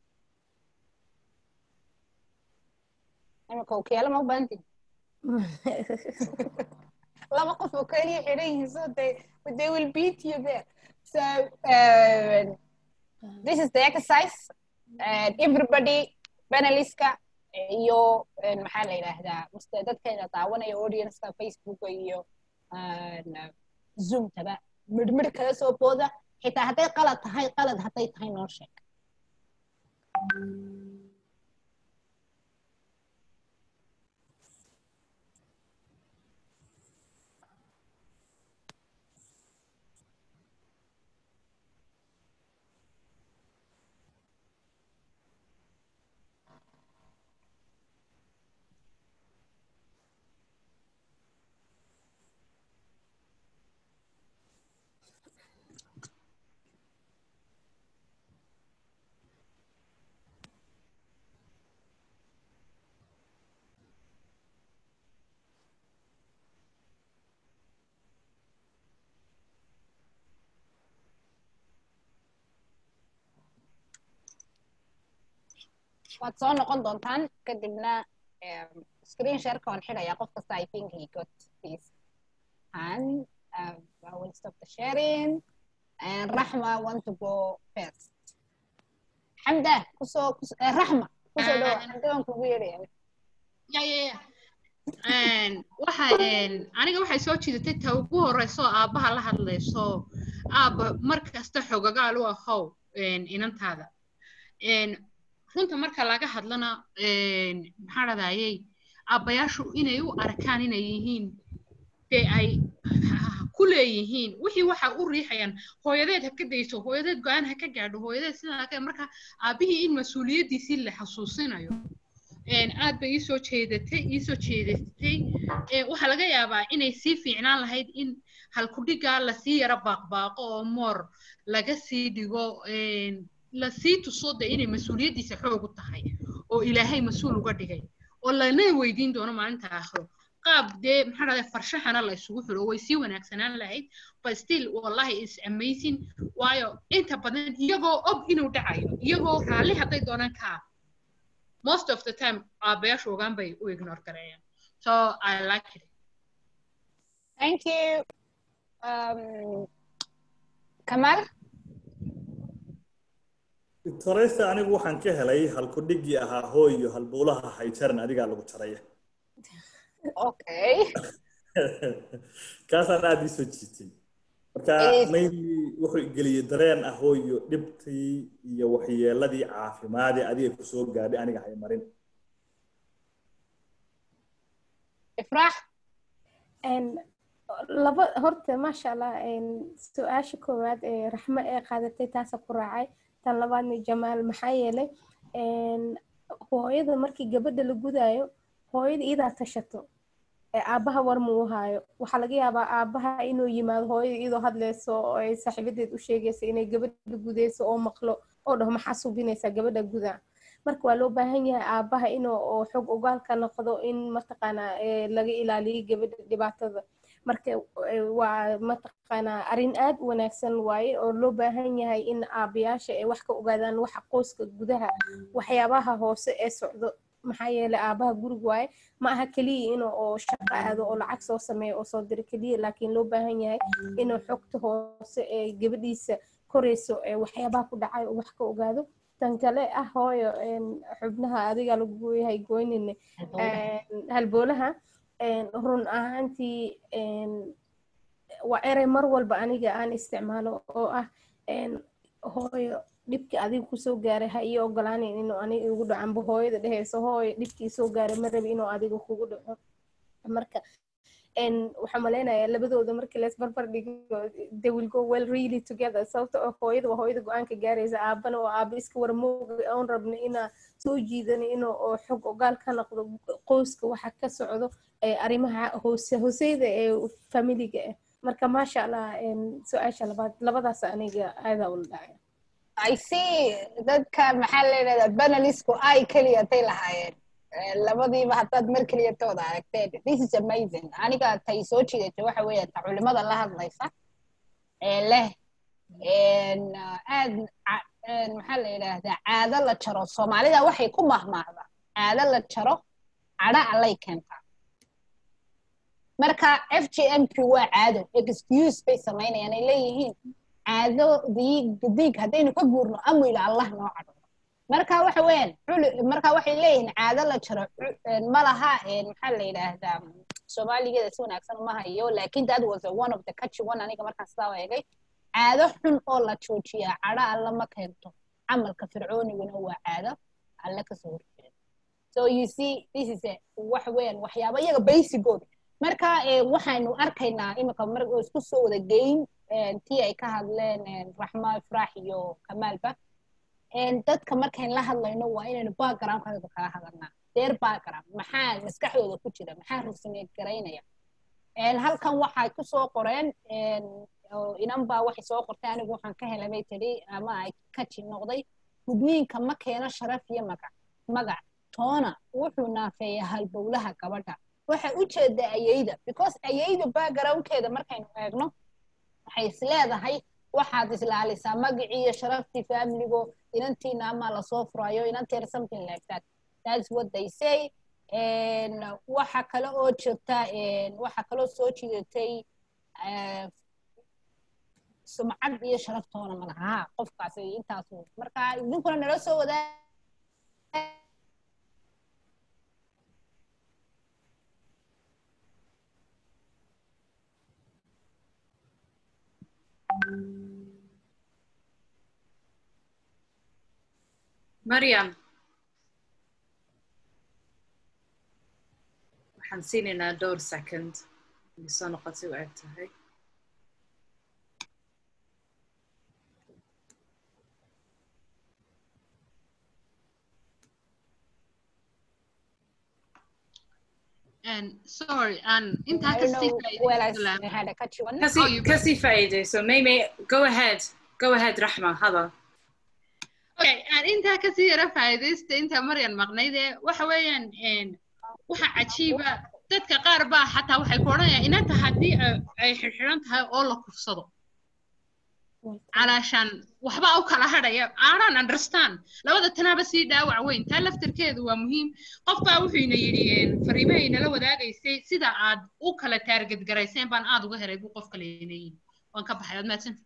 A: imika ookiyaala ma u baahantin laba qof oo keliya xidhan yihiin so they they will beat you there so uh, this is the exercise and everybody paneliska iyo maxaa la yidhaahdaa mste dadkeena daawanaya audienceka facebooka iyo zoomtaba midhmidh kala soo booda xitaa hadday qalad tahay qalad hadday tahay noo sheeg waad soo noqon doontaan kadibna screen shareka waan xidhayaa qof kasta i think he got his hand uh, I will stop the sharing and Rahma want to go first Hamda kusoo uh, Rahma kusoo dhawo Hamda waan kugu yeeraya
B: ya ya ya waxa aniga waxay soo jiidatay ta ugu horeyso aabbaha la hadlayso aabba mar kasta xogagaal u ahow inantaada runta marka laga hadlana maxaa dhadayey aabbayaashu inay u arkaan inay yihiin dee ay ku leeyihiin wixii waxa u riixayaan hooyadeed ha ka dayso hooyadeed go-aan ha ka gaadho hooyadeed sidaa marka aabbihii in mas-uuliyaddiisii la xasuusinayo aad bay iisoo jeedatay iisoo jeedatay waxaa laga yaabaa inay sii fiicnaan lahayd in halkudhigaa lasii yaro baaqbaaqo oo moor laga sii dhigo lasii tuso de inay mas-uuliyaddiisa xoog u tahay oo ilaahay mas-uul uga dhigay oo lana weydiin doono maalinta aakhiro qaab dee maxaa dhahday farshaxana la isugu xiro way sii wanaagsanaan lahayd but still wallahi is amazing waayo inta badan iyagoo og inuu dhacayo iyagoo raalli hadday doonaan kaa most of the time aabayaashu ogaan bay u ignore gareeyaan so i like it
A: thank you um, kamal
C: victoresa anigu waxaan ka helay halkudhigii ahaa hooyo halbuulaha hayjaran adigaa lagu jaraya
A: okay
C: kaasaan aada ii soo jiitay marka maybe wuxuu geliyey dareen ah hooyo dhibtii iyo waxyeeladii caafimaadee adiga kusoo gaadhay aniga hay marin
A: ifraax
D: laba horta maasha allah su-aasha koowaad ee raxmo ee qaadatay taasa ku raacay tan labaadna jamaal maxaa yeelay hooyada markii gabadha la gudaayo hooyada iyadaa tashato aabbaha war muu haayo waxaa laga yaabaa aabbaha inuu yimaado hooyada iyadoo hadlayso oo ay saaxiibadeed u sheegaysa inay gabadha gudayso oo maqlo oo dhaho maxaa subinaysaa gabadha gudaa marka waa loo baahan yahay aabbaha inuu xog ogaalka noqdo in mataqaanaa laga ilaaliyo gabadha dhibaatada marka waa mataqaanaa arrin aad u wanaagsan waaye oo loo baahan yahay in aabayaasha ay wax ka ogaadaan waxa qoyska gudaha waxyaabaha hoose ee socdo maxaa yeelay aabaha gurig waaye ma aha keliya inuu oo shaqo aado oo lacag soo sameeyo oo soo diro keliya laakiin loo baahan yahay inuu xogta hoose ee gabadhiisa korayso ee waxyaabaha ku dhacay oo wax ka ogaado tan kale ah hooyo een, xubnaha adiga lagu yahay goynine een, halboolaha een, run ahaantii een, waa erey mar walba aniga aan isticmaalo oo ah een, hooyo dhibkii adiga kusoo gaaray ha ii ogolaanin inuu aniga igu dhaco amba hooyada dhehayso hooyo dhibkii soo gaaray ma rabi inuu adiga kugu dhaco marka een, waxaan malaynayaa labadooda markii lees barbar dhigo they will go well really together sababta oo hooyada waa hooyada go-aanka gaaraysa aabana oo aaba iska warmooga oon rabna inaa soo jiidana inuu oo xog ogaal ka noqdo qoyska waxa ka socdo ee arrimaha hoose hooseyda ee familiga ah marka maasha allah een, su-aasha labaad labadaas aniga aadaa ula dhacay
A: I see dadka maxaa la yidhahdaa banalisku ay keliyatay lahaayeen Eh, labadiiba haddaad mar keliyatooda aragteen this is amazing aniga tay soo jiidatay waxa weeye ta culimada la hadlaysa ee leh een, ah, aad ca- een, maxaa la yidhaahdaa caado la jaro soomaalida waxay ku mahmaahdaa caado la jaro cadho allay keentaa marka f g m p waa caado excuse bay samaynayaan ay leeyihiin caado diig diig haddaynu ka guurno amwila allah noo cadho marka waxa weeyaan culi marka waxay leeyihiin caado la jaro cu- een, ma laha een, maxaa la yidhaahdaa soomaaligeeda si wanaagsan uma hayo laakin that was a one of the catchy one aniga markaan sidaa u eegay caado xun oo la joojiyaa cadho alla ma keento camalka fircooniguna waa caado alle kasoo horjeeda so you see this is a wax weeyaan waxyaaba iyaga basigood marka eh, waxaynu arkaynaa imika mar oo isku soo wada geyn eh, tii ay ka hadleen eh, raxma ifraax iyo kamaalba een, dadka markayn la hadlayno waa inaynu backgroundkooda kala hadalnaa their background maxaa maskaxdooda ku jira maxaa rusumeed garaynaya een, halkan waxay ku soo qoreen een, oo inan baa waxay soo qortay anigu waxaan ka helay bay tidhi ama ay ka ji noqday gudniinka ma keeno sharaf iyo magac magac toona wuxuu naafeeyaa halbowlaha gabadha waxay u jeedaa ayayda because ayayda backgroundkeeda markaynu eegno waxay is leedahay waxaad islaalisaa magacii iyo sharaftii familigo inantiina ama lasoo furayo inanteer something like that that's what they say And waxa kale oo jirta and waxa kaloo soo jiidatay eh, sumcad iyo sharaftoona ma laha Ha, qofkaasi intaas wey. marka idinkuna nala soo wadaa
N: Mariam. waxaan siinaynaa dhowr second inay soo noqotay u eg tahay
B: And sorry, and intaa
A: I don't
B: kasii
A: know where I
B: faa'iidaysan
A: had a catchy one.
N: kasii kasii faa'iidayso maybe go ahead go ahead raxma hadal
B: Okay, aan intaa kasii yara faa'iidaysta inta Maryan maqnayde waxa weeyaan een waxa cajiiba dadka qaar baa xataa waxay ku odhanayaan inanta haddii ay- ay xirxiran tahay oo la kufsado calaashaan waxba u kala hadhaya aanan understand labada tanaaba sii dhaawac weyn taa laftarkeedu waa muhiim qof baa wuxuu ina yidhi een, fariimaha inala wadaagaysay sida aad u kala taarget garayseen baan aad uga helay buu qof kale ina yidhi waan ka baxay waad mahadsan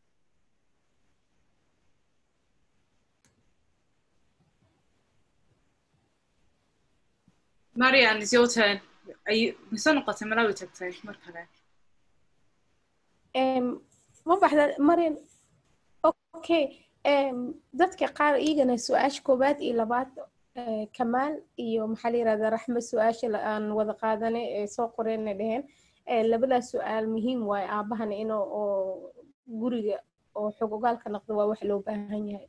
N: marian is your turn Are you- ma soo noqotay malawi tagtay mar kale
D: Em, ma baxda marin okay em, dadka qaar iigana su-aasha koowaad iyo labaad eh, kamaal iyo maxaa la yirahdaa raxme su-aasha la- aan wada qaadanay ee soo qoreenna dheheen Eh, labadaas su-aal muhiim waaye aabahana inuu oo guriga oo xog ogaalka noqdo waa wax loo baahan yahay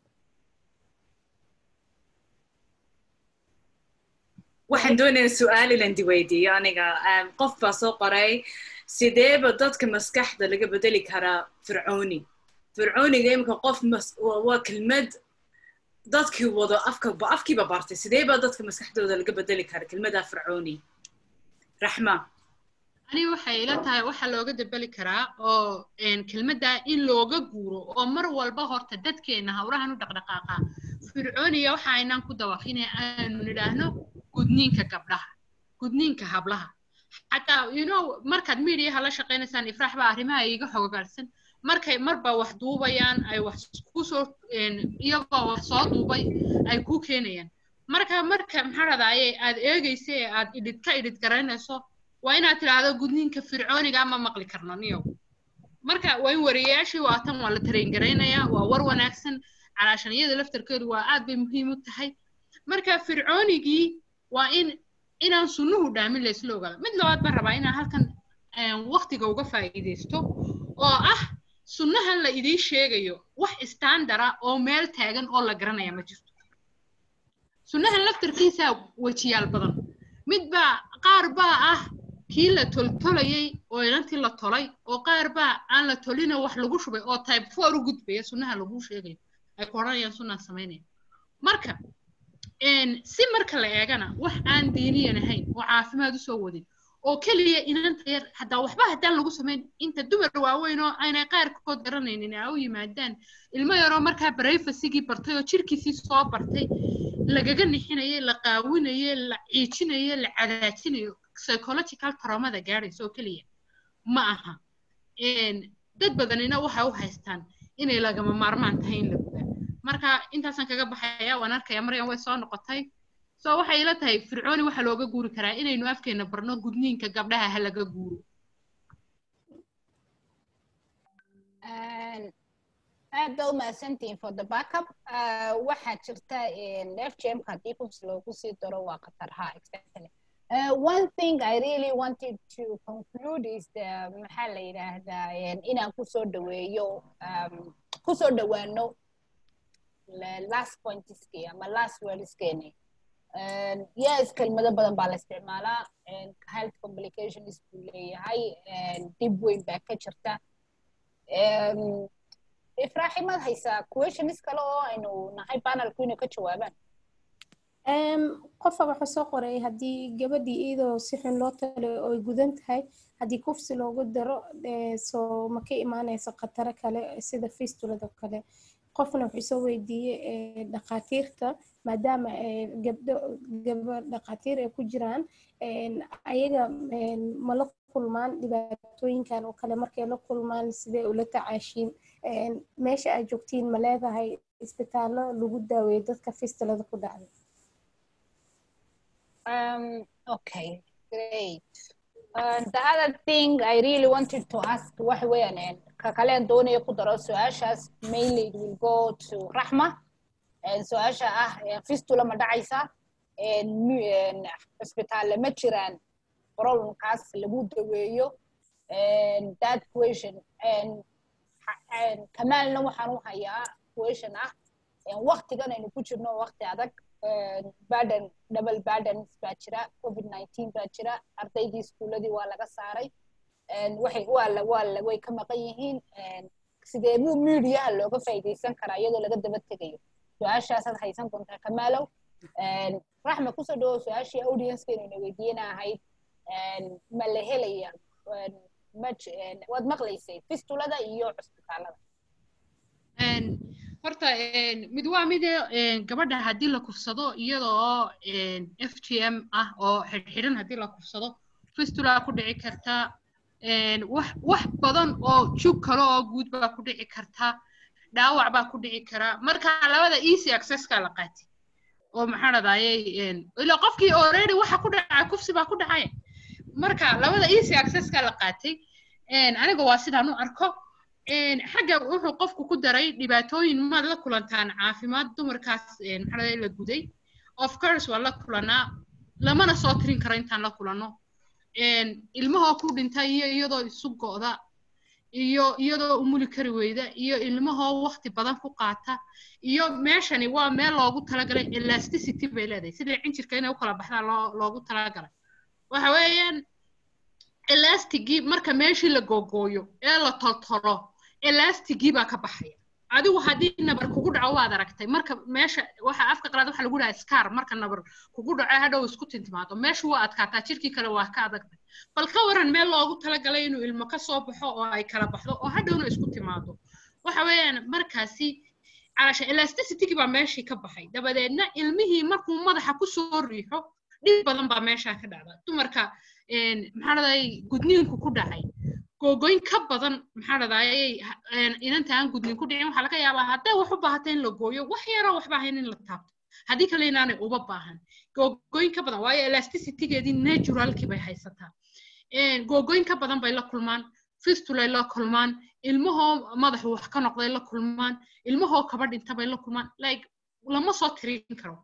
N: waxaan doonayaa su-aal inaan diweydiiyo aniga Em, qof baa soo qoray sideeba dadka maskaxda laga bedeli karaa fircooni fircooniga imika qof mas- waa waa kelmad dadkii wado afka ba afkiiba bartay sideeba dadka maskaxdooda laga bedeli kara kelmada fircooni raxma
B: ani waxay ila tahay waxa looga dabali karaa oo een, kelmadda in looga guuro oo mar walba horta dadkeena hawrahan u dhaqdhaqaaqa fircooniga waxa aynaan ku dawaqine aanu nidhaahno gudniinka gabdhaha gudniinka hablaha xataa you know markaad mediaha la shaqaynaysaan ifraax baa arrimaha iiga xogogaalsan markay marba wax duubayaan ay wax kusoo iyagoo wax soo duubay ay kuu keenayaan marka marka maxaa dhadaaye aad eegaysa ee aad idhid ka idhid garaynayso waa inaad tidhaahdo gudniinka fircooniga ma maqli karno niyo marka waa in wariyayaashii waa tan waa la tarayn garaynayaa waa war wanaagsan calaashaniyada laftarkeedu waa aad bay muhiim u tahay marka fircoonigii waa in inaan sunnuhu dhaamin laysla ogaado mid labaad baan rabaa inaan halkan waktiga uga faa'iidaysto oo ah sunnahan la idiin sheegayo wax istandara oo meel taagan oo la garanaya ma jirto sunnahan laftarkiisa wejiyaal badan mid baa qaar baa ah kii la toltolayay oo inantii la tolay oo qaar baa aan la tolina wax lagu shubay oo type four u gudbaya sunnaha lagu sheegayo ay ku odhanayaan sunnaan samaynaya marka si marka la eegana wax aan diiniyan ahayn oo caafimaad usoo wadin oo keliya inanta yar haddaa waxba haddaan lagu samayn inta dumar waaweyn oo aynay qaarkood garanaynin ay u yimaadaan ilmo yaroo markaa barayfasigii bartay oo jirkiisii soo bartay lagaga nixinayo la qaawinayo la ciijinayo la cadaajinayo psychological traumada gaadhaysa oo keliya ma aha dad badanina waxay u haystaan inay lagama maarmaan tahay in la gudaa marka intaasaan kaga baxaya waan arkaya maryan way soo noqotay so waxay ila tahay fircooni waxaa looga guuri karaa inaynu afkeena barno gudniinka gabdhaha ha laga guuro
A: aad ba u mahadsantihiin for the backup waxaa jirta fgmka haddii kufs loogu sii daro waa khatar ha exactly Uh, one thing I really wanted to conclude is the maxaa la yidhaahdaa inaan kusoo dhaweeyo um, kusoo dhawaano last pointiski ama last wordskeni yes kelmado badan baa la isticmaalaa health complications buu leeyahay dib weyn baa ka jirta ifraaximad haysaa questions kale oo aynu nahay panelku inay ka jawaabaan
D: qofa waxaa soo qoray haddii gabadhii iyadoo si xun loo talo oy gudan tahay haddii kufsi loogu daro soo ma ka imaanayso khataro kale sida fistulada kale qofna wuxuu soo weydiiyey dhakhaatiirta maadaama gabdho gaba dhakhaatiir ay ku jiraan ayaga mala kulmaan dhibaatooyinkan oo kale markay la kulmaan sidee ula tacaashiin meesha aad joogtiin ma leedahay isbitaallo lagu daaweeyo dadka fistulada ku dhacday
A: Um, okay, great. Uh, the other thing I really wanted to ask waxa weeyaan ka kaleen doonaya ku daro su-aashaas mainly it will go to Rahma su-aasha ah fistula ma dhacaysa cisbitaalle ma jiraan problemkaas lagu daweeyo that question kamaalna waxaan u hayaa question ah waktigan aynu ku jirno wakti adag baden double badens baa jira covid nineteen baa jira ardaydii iskuuladii waa laga saaray waxay waa waa way ka maqan yihiin sidee buu mediaha looga faa'iidaysan karaa iyadoo laga daba tegayo su-aashaasaad haysan doontaa kamaalow raxma kusoo dhawow su-aashii audiencekeenu ina weydiiyena ahayd ma la helaya waad maqlaysay fistulada iyo cusbitaalada
B: horta mid waa mid gabadha haddii la kufsado iyadoo f g m ah oo xidhxidhan haddii la kufsado fistula ku dhici karta wax wax badan oo jug kale oo guud baa ku dhici karta dhaawac baa ku dhici kara marka labada easy accesska la qaatay oo maxaa dhadayay ila qofkii already waxa ku dhacay kufsi baa ku dhacay marka labada easy accesska la qaatay aniga waa sidaan u arko xagga wuxuu qofku ku daray dhibaatooyin maad la kulantaan caafimaad dumarkaas maxaa la guday of course waa la kulanaa lamana soo tirin karo intaan la kulanno ilmahoo ku dhinta iyo iyadoo isu go'da iyo iyadoo umuli kari weyda iyo ilmahoo waqti badan ku qaata iyo meeshani waa meel loogu talagalay elasticity bay leedahay sidii cinjirka inay u kala baxdaan loo loogu talagalay waxa weeyaan elastigii marka meeshii la googooyo ee la toltolo elastigii baa ka baxaya adigu haddii nabar kugu dhaco waad aragtay marka meesha waxa afka qalaad waxa lagu dhahaa scar marka nabar kugu dhaco hadhow isku tintimaado meeshu waa adkaataa jirkii kale waa ka adagtay bal ka waran meel loogu talagalay inuu ilmo ka soo baxo oo ay kala baxdo oo hadhowna isku timaado waxa weeyaan markaasi calasha elasticitygii baa meeshii ka baxay dabadeedna ilmihii markuu madaxa ku soo riixo dhib badan baa meeshaa ka dhacda dumarka maxaa dhaday gudniinku ku dhacay googooyin ka badan maxaa dhadayay inanta aan gudnin ku dhicin waxaa laga yaabaa hadday wax u baahata in la gooyo wax yaroo waxba ahayn in la taabto haddii kale inaanay uba baahan googooyin ka badan waayo elasticity-geedii naturalkii bay haysataa googooyin ka badan bay la kulmaan fistulay la kulmaan ilmahoo madaxu wax ka noqday la kulmaan ilmahoo kaba dhinta bay la kulmaan like lama soo tirin karo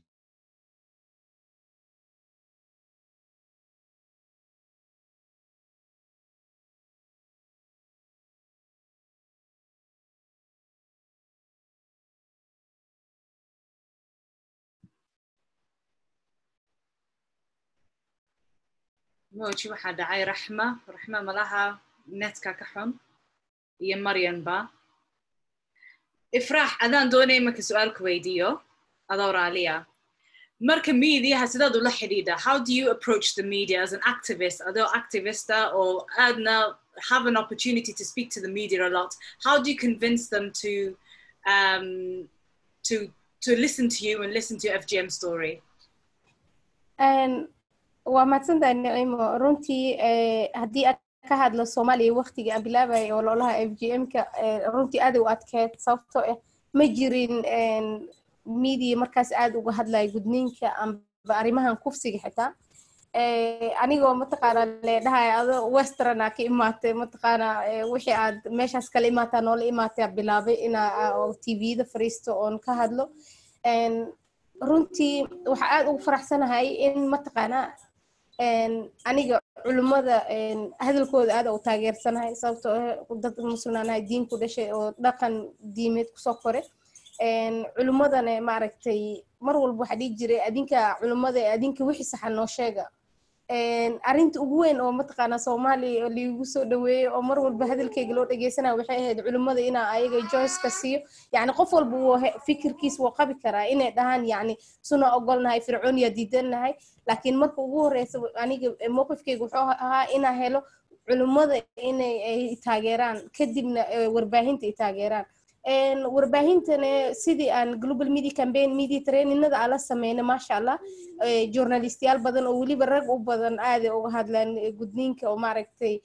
N: موجي waxaa dhacay raxma raxma malaha netka ka xun iyo maryanba ifraax adaan doonaya marka su-aalku weydiiyo adoo raaliya marka mediaha sidaad ula xidhiidha how do you approach the media as an activist adoo activista oo aadna have an opportunity to speak to the media a lot how do you convince them to um, to to listen to you and listen to your fgm story
D: waa mahadsantahay nicimo runtii haddii aad ka hadlo soomaaliya waktigii aan bilaabay ololaha f g m-ka runtii aad u adkeed sababtoo ah ma jirin media markaas aad uga hadlaya gudniinka amba arrimahan kufsiga xitaa anigoo mataqaana leedhahaya ado westerna ka imaatay mataqaana wixii aad meeshaas kala imaataa noola imaataa bilaabay inaa tvda fariisto oon ka hadlo runtii waxaa aad ugu faraxsanahay in mataqaana aniga culummada hadalkooda aad u taageersanahay sababtoo dad muslimaanahay diin ku dhashay oo dhaqan diimeed kusoo kore culummadana maaragtay mar walba waxaa dhihi jiray adinka culummada adinka wixii saxa noo sheega arrinta ugu weyn oo mataqaana soomaaliya liigu soo dhaweeyey oo mar walba hadalkeyga loo dhegeysanaya waxay ahayd culimmada inaa ayaga joyceka siiyo yacni qof walba wuu fikirkiis wuu qabi karaa inay dhahaan yacni suna ogolnahay fircooniya diidannahay laakiin marka ugu horeysa aniga mowqifkeyga wuxuu ahaa inaa helo culimmada inay ay taageeraan kadibna warbaahinta ay taageeraan warbaahintana sidii aan global media campaign media traininada aan la sameyna maasha allah journalistiyaal badan oo weliba rag u badan aaday uga hadlaan gudniinka oo maaragtay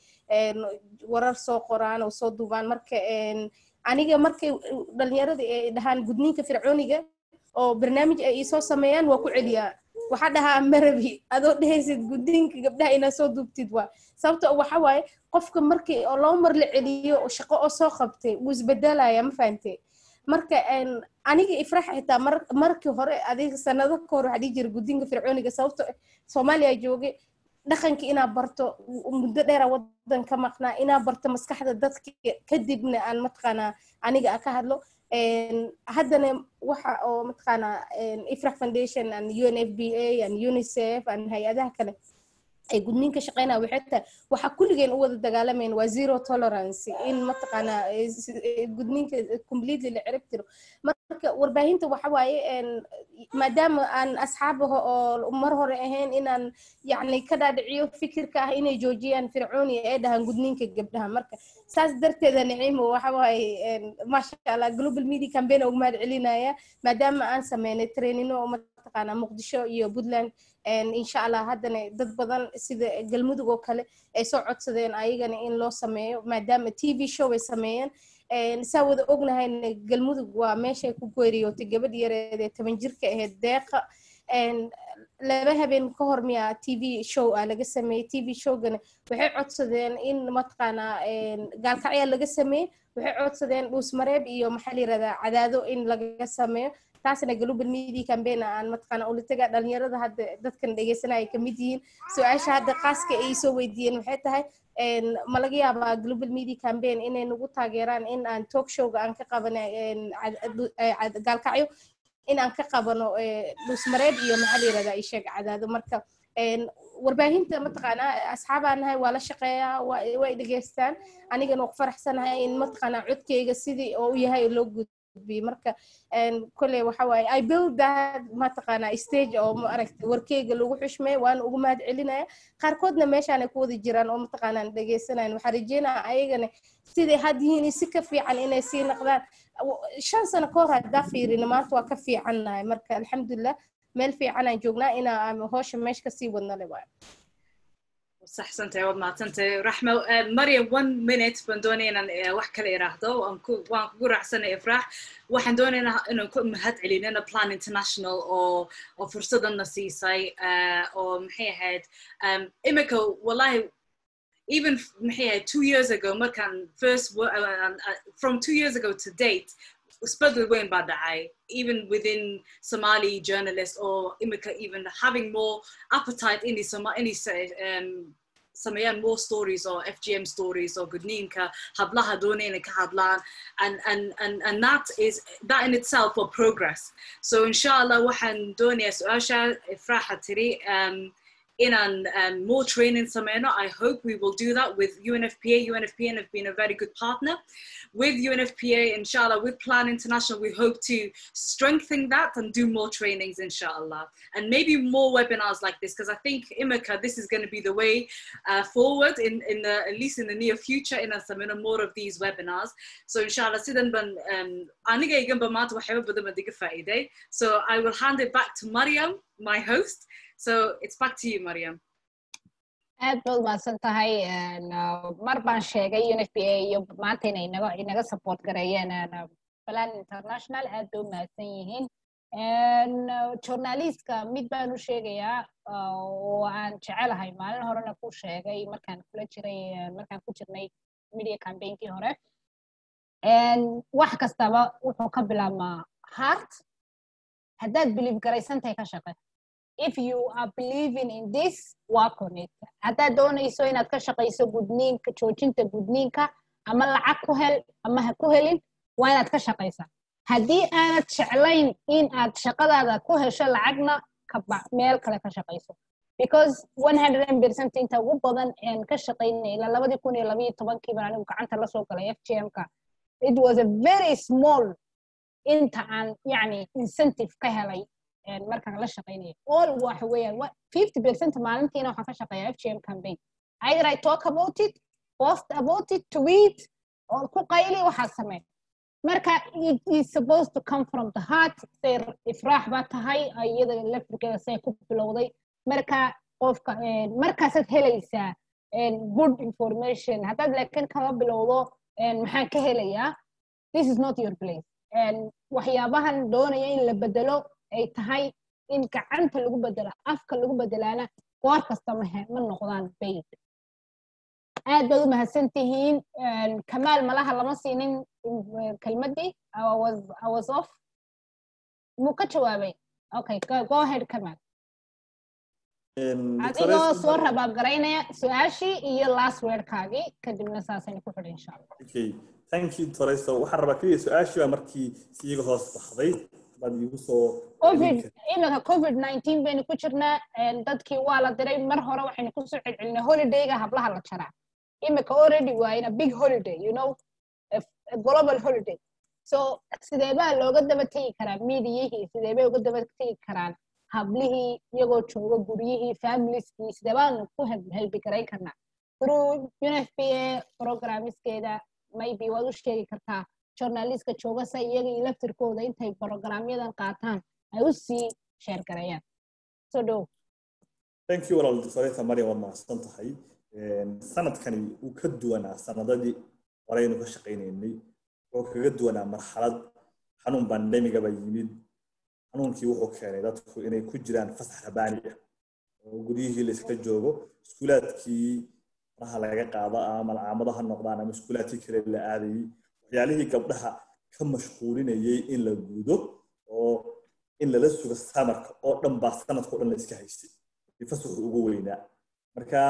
D: warar soo qoraan oo soo duubaan marka aniga markay dhalinyarada ay dhahaan gudniinka fircooniga oo barnaamij ay soo sameeyaan waa ku celiyaa waxaa dhahaa marabi adoo dhehaysid guddiinka gabdhaha inaad soo duubtid waa sababto waxa waaye qofka markii oo laba mar la celiyo shaqo oo soo qabtay wuu isbedelaya ma fahante marka aniga ifrax xitaa markii hore adiga sanado ka hor waxaa dhihi jira guddiinka fircooniga sababto soomaaliya joogay dhaqanka inaa barto muddo dheera wadan ka maqnaa inaa barto maskaxda dadka kadibna aan mataqaanaa aniga ka hadlo haddana waxa oo mataqaanaa ifrax foundation and unfba and unicef and hay-adaha kale ay gudniinka shaqeynaya waxay tahay waxaa kulligeen u wada dagaalamayna waa zero tolerance in mataqaanaa gudniinka completely la cirib tiro marka warbaahinta waxa waaye maadaama aan asxaabaha oo mar hore ahayn inaan yacni ka dhaadhiciyo fikirka ah inay joojiyaan fircooni ee dhahaan gudniinka gabdhaha marka saas darteeda nicimo waxa waaye maasha allah global media campaign ugu mahad celinaya maadaama aan sameynay trainino oo mataqaanaa muqdisho iyo puntland insha allah haddana dad badan sida galmudug oo kale ay soo codsadeen ayagana in loo sameeyo maadaama t v show ay sameeyeen saa wada ognahayna galmudug waa meeshay ku geeriyootay gabadh yareed ee toban jirka ahayd deeqa laba habeen ka hor miyaa t v show ah laga sameeyey t v showgana waxay codsadeen in mataqaanaa gaalkacyaa laga sameeyey waxay codsadeen dhuusmareeb iyo maxaa la yirahdaa cadaado in laga sameeyo taasna global media campaign aan mataqaana ulitaga dhalinyarada hadda dadkan dhegeysanaya kamid yihiin su-aasha hadda qaaska ay soo weydiiyeen waxay tahay ma laga yaabaa global media campaign inay nagu taageeraan in aan talk showga aan ka qabano gaalkacyo in aan ka qabano dhuusmareeb iyo maxaa la yirahdaa isheeg cadaado marka warbaahinta mataqaanaa asxaabaan nahay waa la shaqeeyaa way dhegeystaan anigana waa ku faraxsanahay in mataqaanaa codkeyga sidii oo u yahay loo gud marka kolley waxa waaye i build that mataqaanaa stage oo maaragtay warkeyga lagu xushmay waana ugu mahad celinaya qaarkoodna meeshaan ay ku wada jiraan oo mataqaanaan dhegeysanayan waxaa rajeynaya ayagana siday had yihiin si ka fiican inay sii naqdaan shan sano ka hor haddaa fiirina maanta waa ka fiicannahay marka alxamdulilah meel fiican aan joognaa inaa hoosha meesha kasii wadna le waay
N: saxsantahay waad mahadsantahay raxmo maryam one minute baan doonaya inaan wax kale iraahdo waan kugu raacsanay ifraax waxaan doonaynaa inaan ku mahad celinana plan international oo oo fursadana siisay oo maxay ahayd imika wallahi even maxay ahayd two years ago markaan first from two years ago to date isbedel weyn baa dhacay even within somali journalists or imika even having more appetite in any um, sameeyaan more stories or FGM stories or gudniinka hablaha doonayna ka hadlaan and, and, and, and that is that in itself for progress so inshallah waxaan doonayaa su-aasha ifraaxa tiri um, inaan um, more training sameyno I hope we will do that with UNFPA UNFPA have been a very good partner with UNFPA inshallah with Plan International we hope to strengthen that and do more trainings inshallah and maybe more webinars like this because I think Imika this is going to be the way uh, forward in, in the, at least in the near future in sameyno more of these webinars so inshallah sidan ban um, aniga iganba maanta waxyaaba badan baan diga faa'iiday so I will hand it back to Mariam my host So it's back to you, Mariam.
A: aad baad mahadsan tahay mar baan sheegay unfpa iyo maanta inay inaga inaga support gareeyeen plan international aad bay u mahadsan yihiin journalistka mid baan u sheegayaa oo aan jecelahay maalin horena ku sheegay markaan kula jiray markaan ku jirnay media campaigntii hore wax kastaba wuxuu ka bilaabmaa heart haddaad believe garaysantahay ka shaqe if you are believing in this work on it haddaad doonayso inaad ka shaqayso gudniinka joojinta gudniinka ama lacag ku hel ama ha ku helin waa inaad ka shaqaysaa haddii aanad jeclayn in aad shaqadaada ku hesho lacagna meel kale ka shaqayso because one hundred percent inta ugu badan aan ka shaqaynay ilaa labadii kun iyo labayo tobankii baan anigu gacanta lasoo galay f g m-ka it was a very small inta aan yacni incentive ka helay markaan la shaqaynayo all waxa weeyaan fifty percent maalintiina waxaan ka shaqeeyaa f g m campaign either i talk about it post about it tweet oo ku qayli waxaa samee marka it is supposed to come from the heart say ifraax baa tahay iyada laftirkeeda say ku bilowday marka qofka markaasaad helaysaa good information haddaad laakiin kama bilowdo maxaan ka helayaa this is not your place waxyaabahan doonaya in la bedelo ay tahay in gacanta lagu bedelo afka lagu bedelaana goor kasta ma noqdaan bayd aad baad u mahadsan tihiin kamaal malaha lama siinin kelmaddii i was off muu ka jawaabay okay go ahead kamaal adigoo soo rabaabgaraynaya su-aashii iyo last wordkaagii kadibna saasayna ku xidhay insha allah
C: okay thank you toreyso waxaan rabaa keliya su-aashii baa markii siiga hoos baxday baad iigu soo
A: covid iminka covid nineteen baynu ku jirnaa dadkii waa la diray mar hore waxaynu kusoo celcelinay holidayga hablaha la jaraa iminka already waayna big holiday you know a global holiday so sidee baa looga daba tegi karaa midiyihii sidee bay uga daba tegi karaan hablihii iyagoo jooga guryihii familieskii sidee baanu ku helbi garayn karnaa through unfpa programiskeeda maybe waad u sheegi kartaa journalistka jooga sa iyaga iyo laftirkooda intay programyadan qaataan ay u sii sheer gareeyaan so dhow
C: thank you walaal doctoreta maryam waad mahadsan tahay sanadkani wuu ka duwanaa sanadadii horeynu ka shaqaynaynay wuxuu kaga duwanaa marxalad xanuun bandemigaba yimid xanuunkii wuxuu keenay dadku inay ku jiraan fasax rabaani ah oo guryihii la iska joogo iskuulaadkii faraha laga qaado ama malcaamado ha noqdaan ama iskuulaadkii kale la aadayay waxyaalihii gabdhaha ka mashquulinayay in la gudo oo in lala sugo samarka oo dhan baa sanadka o dhan la iska haystay fasaxu ugu weynaa marka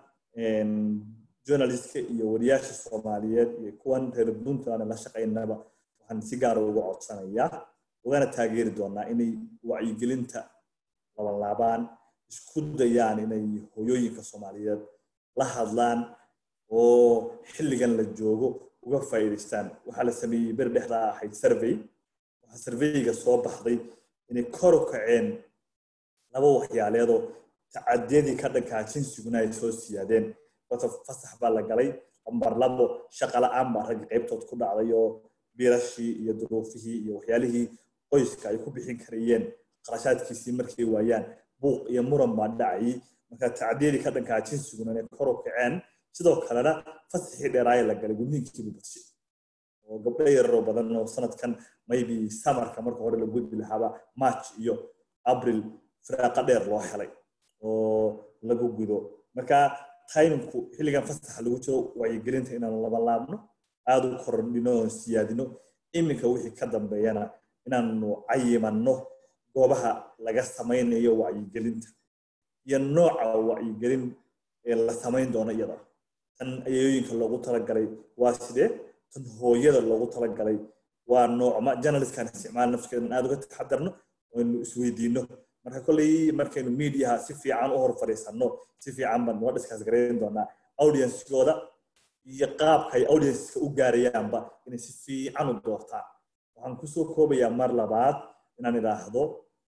C: journalistka iyo wariyaasha soomaaliyeed iyo kuwan reer puntland la shaqaynaba waxaan si gaara uga codsanayaa ugana taageeri doonaa inay wacyigelinta labanlaabaan isku dayaan inay hoyooyinka soomaaliyeed la hadlaan oo xilligan la joogo uga faa'iidaystaan waxaa la sameeyey beri dhexdaa ahayd survey waxaa surveyga soo baxday inay kor u kaceen laba waxyaaleedoo tacadiyadii ka dhankaa jinsiguna ay soo siyaadeen wata fasax baa la galay lambar labo shaqa la-aan baa ragga qaybtood ku dhacday oo biirashii iyo duruufihii iyo waxyaalihii qoyska ay ku bixin karayeen qarashaadkiisii markay waayaan buuq iyo muran baa dhacayay marka tacdiyadii ka dhankaa jinsiguna inay kor u kaceen sidoo kalena fasaxii dheeraaye la galay gudniinkiibu badshay oo gabdho yararoo badan oo sanadkan maybe samarka marka hore la gudbi lahaaba march iyo abril firaaqa dheer loo helay oo lagu gudo marka timinku xilligan fasaxa lagu jiro wacyigelinta inaanu laba laabno aada u kordhino oo siyaadino iminka wixii ka dambeeyana inaanu cayimanno goobaha laga samaynayo wacyigelinta iyo nooca wacyigelin ee la samayn doono iyada tan ayooyinka loogu talagalay waa sidee tan hooyada loogu talagalay waa noocma journalistkan isticmaal nafskeedan aada uga taxadarno aynu isweydiino marka kolley markaynu mediaha si fiican u hor fadhiisanno si fiican baan noo discuss garayn doonaa audiencegooda iyo qaabka ay audienceska u gaarayaanba inay si fiican u doortaan waxaan kusoo koobayaa mar labaad inaan idhaahdo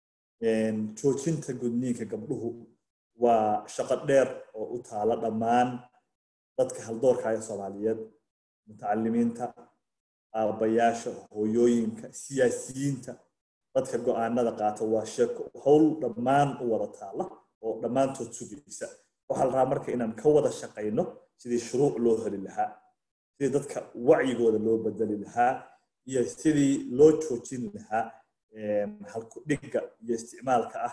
C: joojinta gudniinka gabdhuhu waa shaqo dheer oo u taala dhammaan dadka haldoorka ee soomaaliyeed mutacalimiinta aabbayaasha hooyooyinka siyaasiyiinta dadka go-aanada qaata waa sheeko howl dhammaan u wada taala oo dhammaantood sugaysa waxaa la rabaa marka inaan ka wada shaqayno sidii shuruuc loo heli lahaa sidii dadka wacyigooda loo bedeli lahaa iyo sidii loo joojin lahaa halku dhigga iyo isticmaalka ah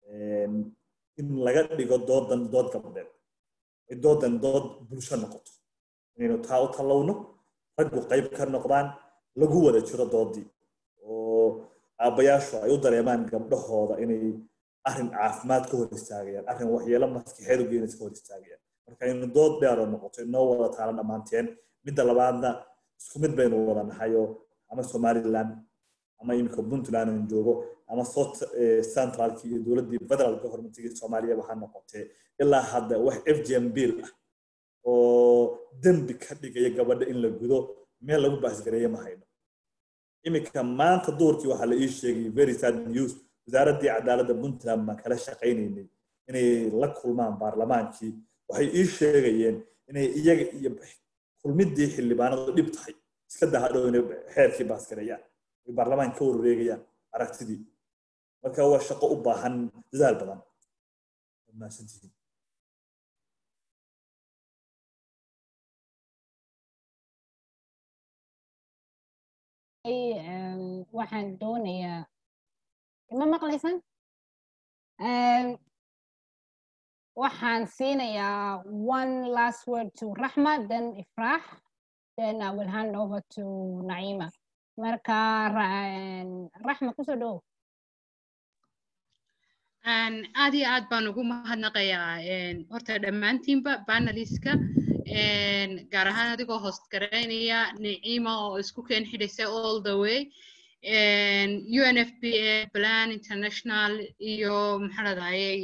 C: in laga dhigo doodan dood gabdheed ay doodan dood bulsho noqoto inaynu taa u tallowno raggu qayb ka noqdaan lagu wada jiro doodii oo aabbayaashu ay u dareemaan gabdhahooda inay arrin caafimaad ka hor istaagayaan arrin waxyeelo maskaxeed u geynaysa ka hor istaagayaan marka inu dood dheeroo noqoto inoo wada taala dhammaanteen midda labaadna isku mid baynu wada nahay oo ama somaliland ama imika puntland aan joogo ama south centralkii iyo dowladdii federal governmentigii soomaaliya waxaa noqotee ilaa hadda wax f g m bill ah oo dembi ka dhigaya gabadha in la gudo meel lagu baasgareeye ma hayno iminka maanta duurkii waxaa la ii sheegay very sad news wasaaraddii cadaaladda puntland baan kala shaqaynaynay inay la kulmaan baarlamaankii waxay ii sheegayeen inay iyaga iyo kulmiddii xildhibaanadu dhib tahay iska dahadhow inay xeerkii baasgareeyaan ay baarlamaanka ka warwareegayaan aragtidii marka waa shaqo u baahan dadaal badan mahadsantihiin
A: waxaan doonayaa ma maqlaysaan waxaan siinayaa one last word to raxma then ifraax then i will hand over to naima marka raxma kusoo dhow
B: aad iyo aad baan ugu mahadnaqayaa horta dhammaantiinba banaliska gaar ahaan adigoo host garaynaya nicima oo isku keen xidhaysa all the way unfpa plan international iyo maxaa ladahayay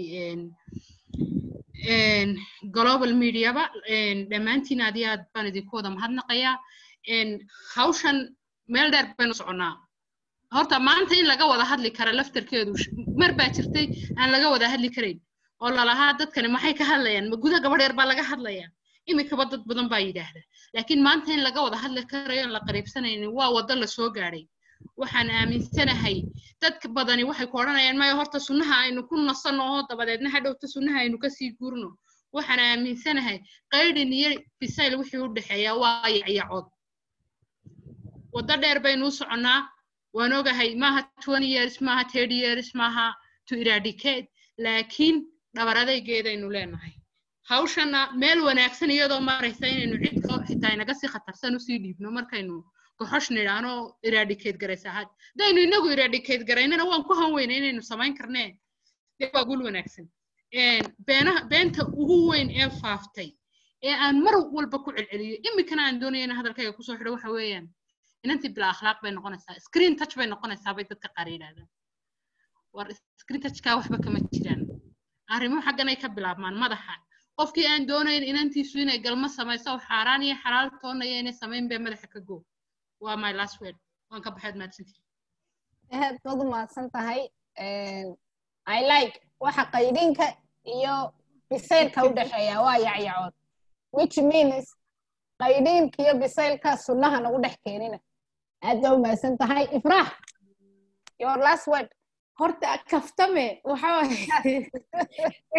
B: global mediaba dhammaantiin aad iyo aad baan idinku wada mahadnaqayaa hawshan meel dheer baynu soconnaa horta maanta in laga wada hadli kara laftarkeedu mar baa jirtay aan laga wada hadli karayn oo lalahaa dadkani maxay ka hadlayaan ma guda gabadh yar baa laga hadlayaa imikaba dad badan baa yidhaahda laakiin maanta in laga wada hadli karayo aan la qariibsanaynin waa waddo la soo gaadhay waxaan aaminsanahay dadka badani waxay ku odhanayaan maya horta sunnaha aynu ku nasanno oo dabadeedna hadhowta sunnaha aynu kasii guurno waxaan aaminsanahay qaydhin iyo bisayl wixii u dhexeeya waa yacyacood waddo dheer baynu u soconnaa waan ogahay maaha twenty years maaha thirty years maaha to eradicate laakiin dhabar adaygeedaynu leenahay hawshana meel wanaagsan iyadoo maraysa inaynu cidka xitaa inaga sii khatarsan usii dhiibno markaynu goxosh nidhaano eradicate garaysa had hadaynu inagu eradicate garaynana waan ku hanweyna inaynu samayn karnee dee waa gul wanaagsan beenaha beenta ugu weyn ee faaftay ee aan mar walba ku celceliyo iminkana aan doonaya in hadalkayga kusoo xidho waxa weeyaan inantii bila akhlaaq bay noqonaysaa screen touch bay noqonaysaa bay dadka qaar yidhahdaan war screen touchkaa waxba kama jiraan arrimuhu xagganay ka bilaabmaan madaxa qofkii aan doonayn inantiisu inay galmo samayso oo xaaraan iyo xalaal toonaya inay samayn bee madaxa ka go waa my last word waan ka baxaad mahadsantihi
A: aad baad u mahadsan tahay i like waxa qaydinka iyo bisaylka u dhexeeya waa yacyacood which means qaydinka iyo bisaylka sunnaha nagu dhex keenina aad baa u mahadsan tahay ifraax your last word
D: horta kaftame waxa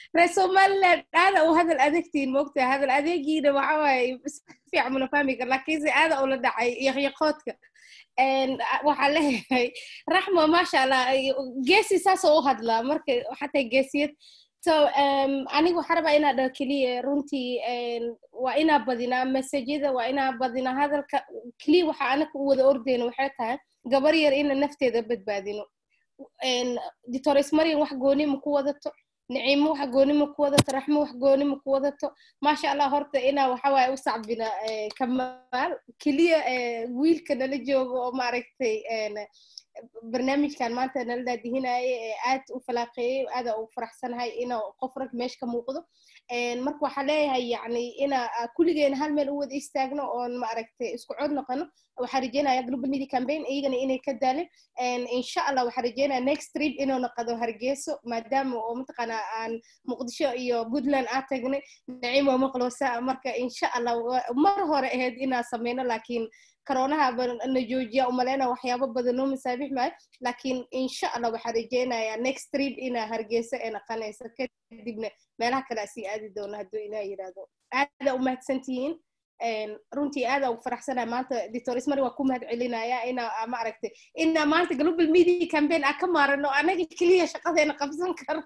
D: reer somaliland aada u hadal adegtiin moogtaa hadal adeegiina waxa waaye si fiican muna fahmi kar laakiinse aada ula dhacay yaqyaqoodka waxaa leeyahay raxmo maasha allah geesi saasoo u hadlaa marka xataa geesiyad so aniga waxaa rabaa inaa dhaho keliya runtii waa inaa badinaa mesajyada waa inaa badinaa hadalka keliya waxa anaka u wada ordeyno waxay tahay gabar yar ina nafteeda badbaadino dictores marian wax goonima ku wadato نعيمة wax goonimo ku wadato raxmo wax goonimo ku wadato maasha allah horta inaa waxa waaye u sacbina kamaal keliya wiilka nala joogo oo maaragtay barnaamijkan maanta nala daadihinaaye ee aad u falaaqeeyey aada u faraxsanahay ina qof rag meesha ka muuqdo marka waxaa leeyahay yani ina kulligeena hal meel u wada istaagno oon maaragtay isku cod noqono waxaa rajeynaya global media campaign iyagana inay ka daalin insha allah waxaa rajeynaya next trip inuu noqdo hargeyso maadaama oo mataqaana aan muqdisho iyo puntland aa tagnay naciim waa maqloosa marka insha allah mar hore ahayd inaa sameyno laakiin كورونا نجوجيا وملينا وحيابا بدنو مسابيح معي لكن إن شاء الله وحرجينا يا next trip إنا هرجيسة إنا قنايسة كدبنا مالها كلاسي آدي دونا هدو إنا يرادو هذا أمهات سنتين runtii aada u faraxsana maanta dictores mari waa ku mahad celinaya ina ma aragtay ina maanta global media campaign aa ka maarano anaga keliya shaqadeena qabsan karo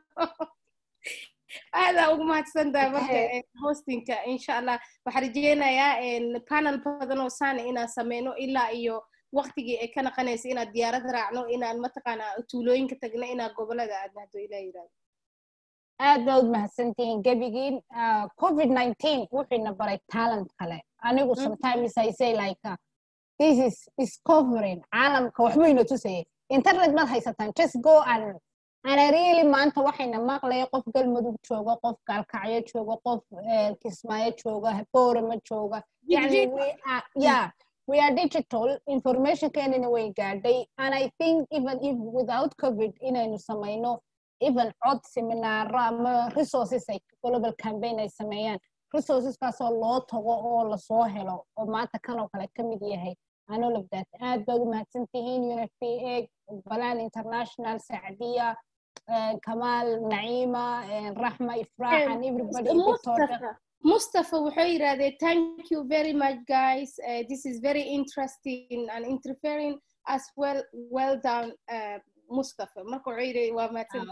D: aada ugu mahadsantahay marka hostingka insha allah waxaa rajeynayaa panel badan oo saana inaan sameyno ilaa iyo waqtigii ay ka naqanaysa inaad diyaarad raacno inaan mataqaana tuulooyinka tagno inaan gobolada aadna hadduu ilaa yirahdo
A: aad baad mahadsantihiin gebigiin covid nineteen wuxuuna baray talent kale anigu sometimes i say like uh, this is discovering caalamka waxbayna tusayay internet maad haysataan just go and ana really maanta waxayna maqlaya qof galmudug jooga qof gaalkacyo jooga qof kismaayo jooga boorama jooga yani we are, yeah we are digital informationkeenina way gaadhay and i think even if without covid inaynu samayno even cod seminaaro ama resources ay global campaign ay sameeyaan resourceskaasoo loo tago oo lasoo helo oo maanta kanoo kale ka mid yahay and all of that aad baad u mahadsan tihiin unfpa balan international sacdiya كمال نعيمة رحمة إفراح and everybody
D: Mustafa. Mustafa wuxuu yidhahdee thank you very much guys uh, this is very interesting and interfering as well well done uh, Mustafa marka wuxuu yidhi waa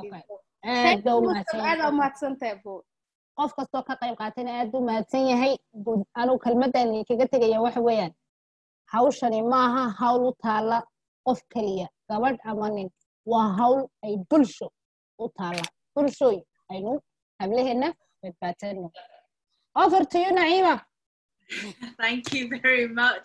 D: mahadsantahay mahadsantahay bo
A: qof kastoo ka qayb qaatana aad u mahadsan yahay anugu kelmaddan kaga tegaya waxa weeyaan hawshani maaha hawl u taala qof keliya gabadh ama nin waa hawl ay bulsho u taala bulshooy aynu hablaheena badbaadsanno over to you naima
N: thank you very much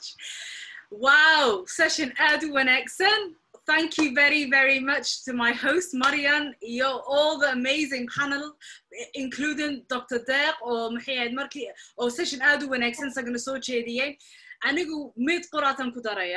N: wow session aad u wanaagsan thank you very very much to my host marian iyo all the amazing panel including dr deq oo maxay ahayd markii oo session aad u wanaagsan isagana soo jeediyey anigu mid qoraatan ku daraya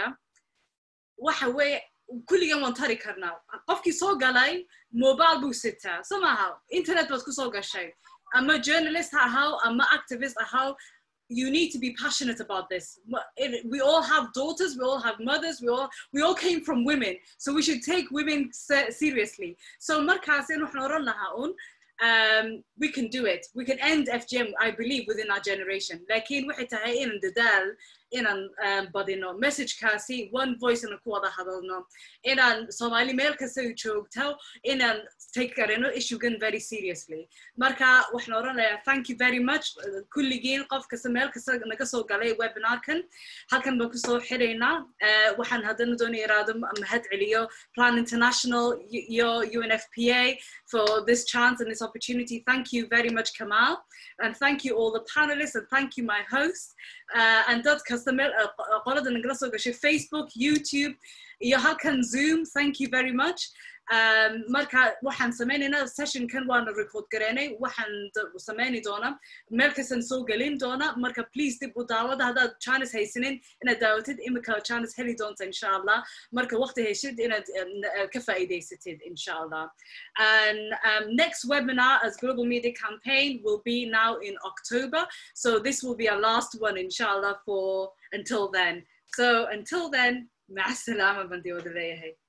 N: waxa weeye kulligan waan tari karnaa qofkii soo galay mobile buu sitaa so maaha internet baad kusoo gashay ama journalist ha ahaw ama activist ahaw you need to be passionate about this we all have daughters we all have mothers we all we all came from women so we should take women seriously so markaas in waxaan oran lahaa un um, we can do it. We can end FGM, I believe, within our generation. Lakin waxay tahay inaan dadaal inaan um, badino messagekaasi one voice inaan ku wada hadalno inaan soomaali meel kasta joogto inaan take karino issuegan very seriously marka waxaan oranayaa thank you very much kulligiin qof kasta meel kasta naga soo galay webinarkan halkan baan kusoo xiraynaa waxaan haddana doonaya iraado mahad celiyo plan international iyo unfpa for this chance and this opportunity thank you very much kamal and thank you all the panelists and thank you my host uh, and dad kasta meel qolada nagala soo gashay facebook youtube iyo halkan zoom thank you very much um, marka waxaan sameynaynaa sessionkan waana record gareynay waxaan sameyni doona meel kastan soo gelin doona marka please dib u daawada haddaad chines haysanin inaad daawatid imika chines heli doonta insha allah marka waqti heshid inaad ka faa'iidaysatid insha allah and um, next webinar as global media campaign will be now in october so this will be our last one inshallah for until then so until then مع السلامة بندي ودليهي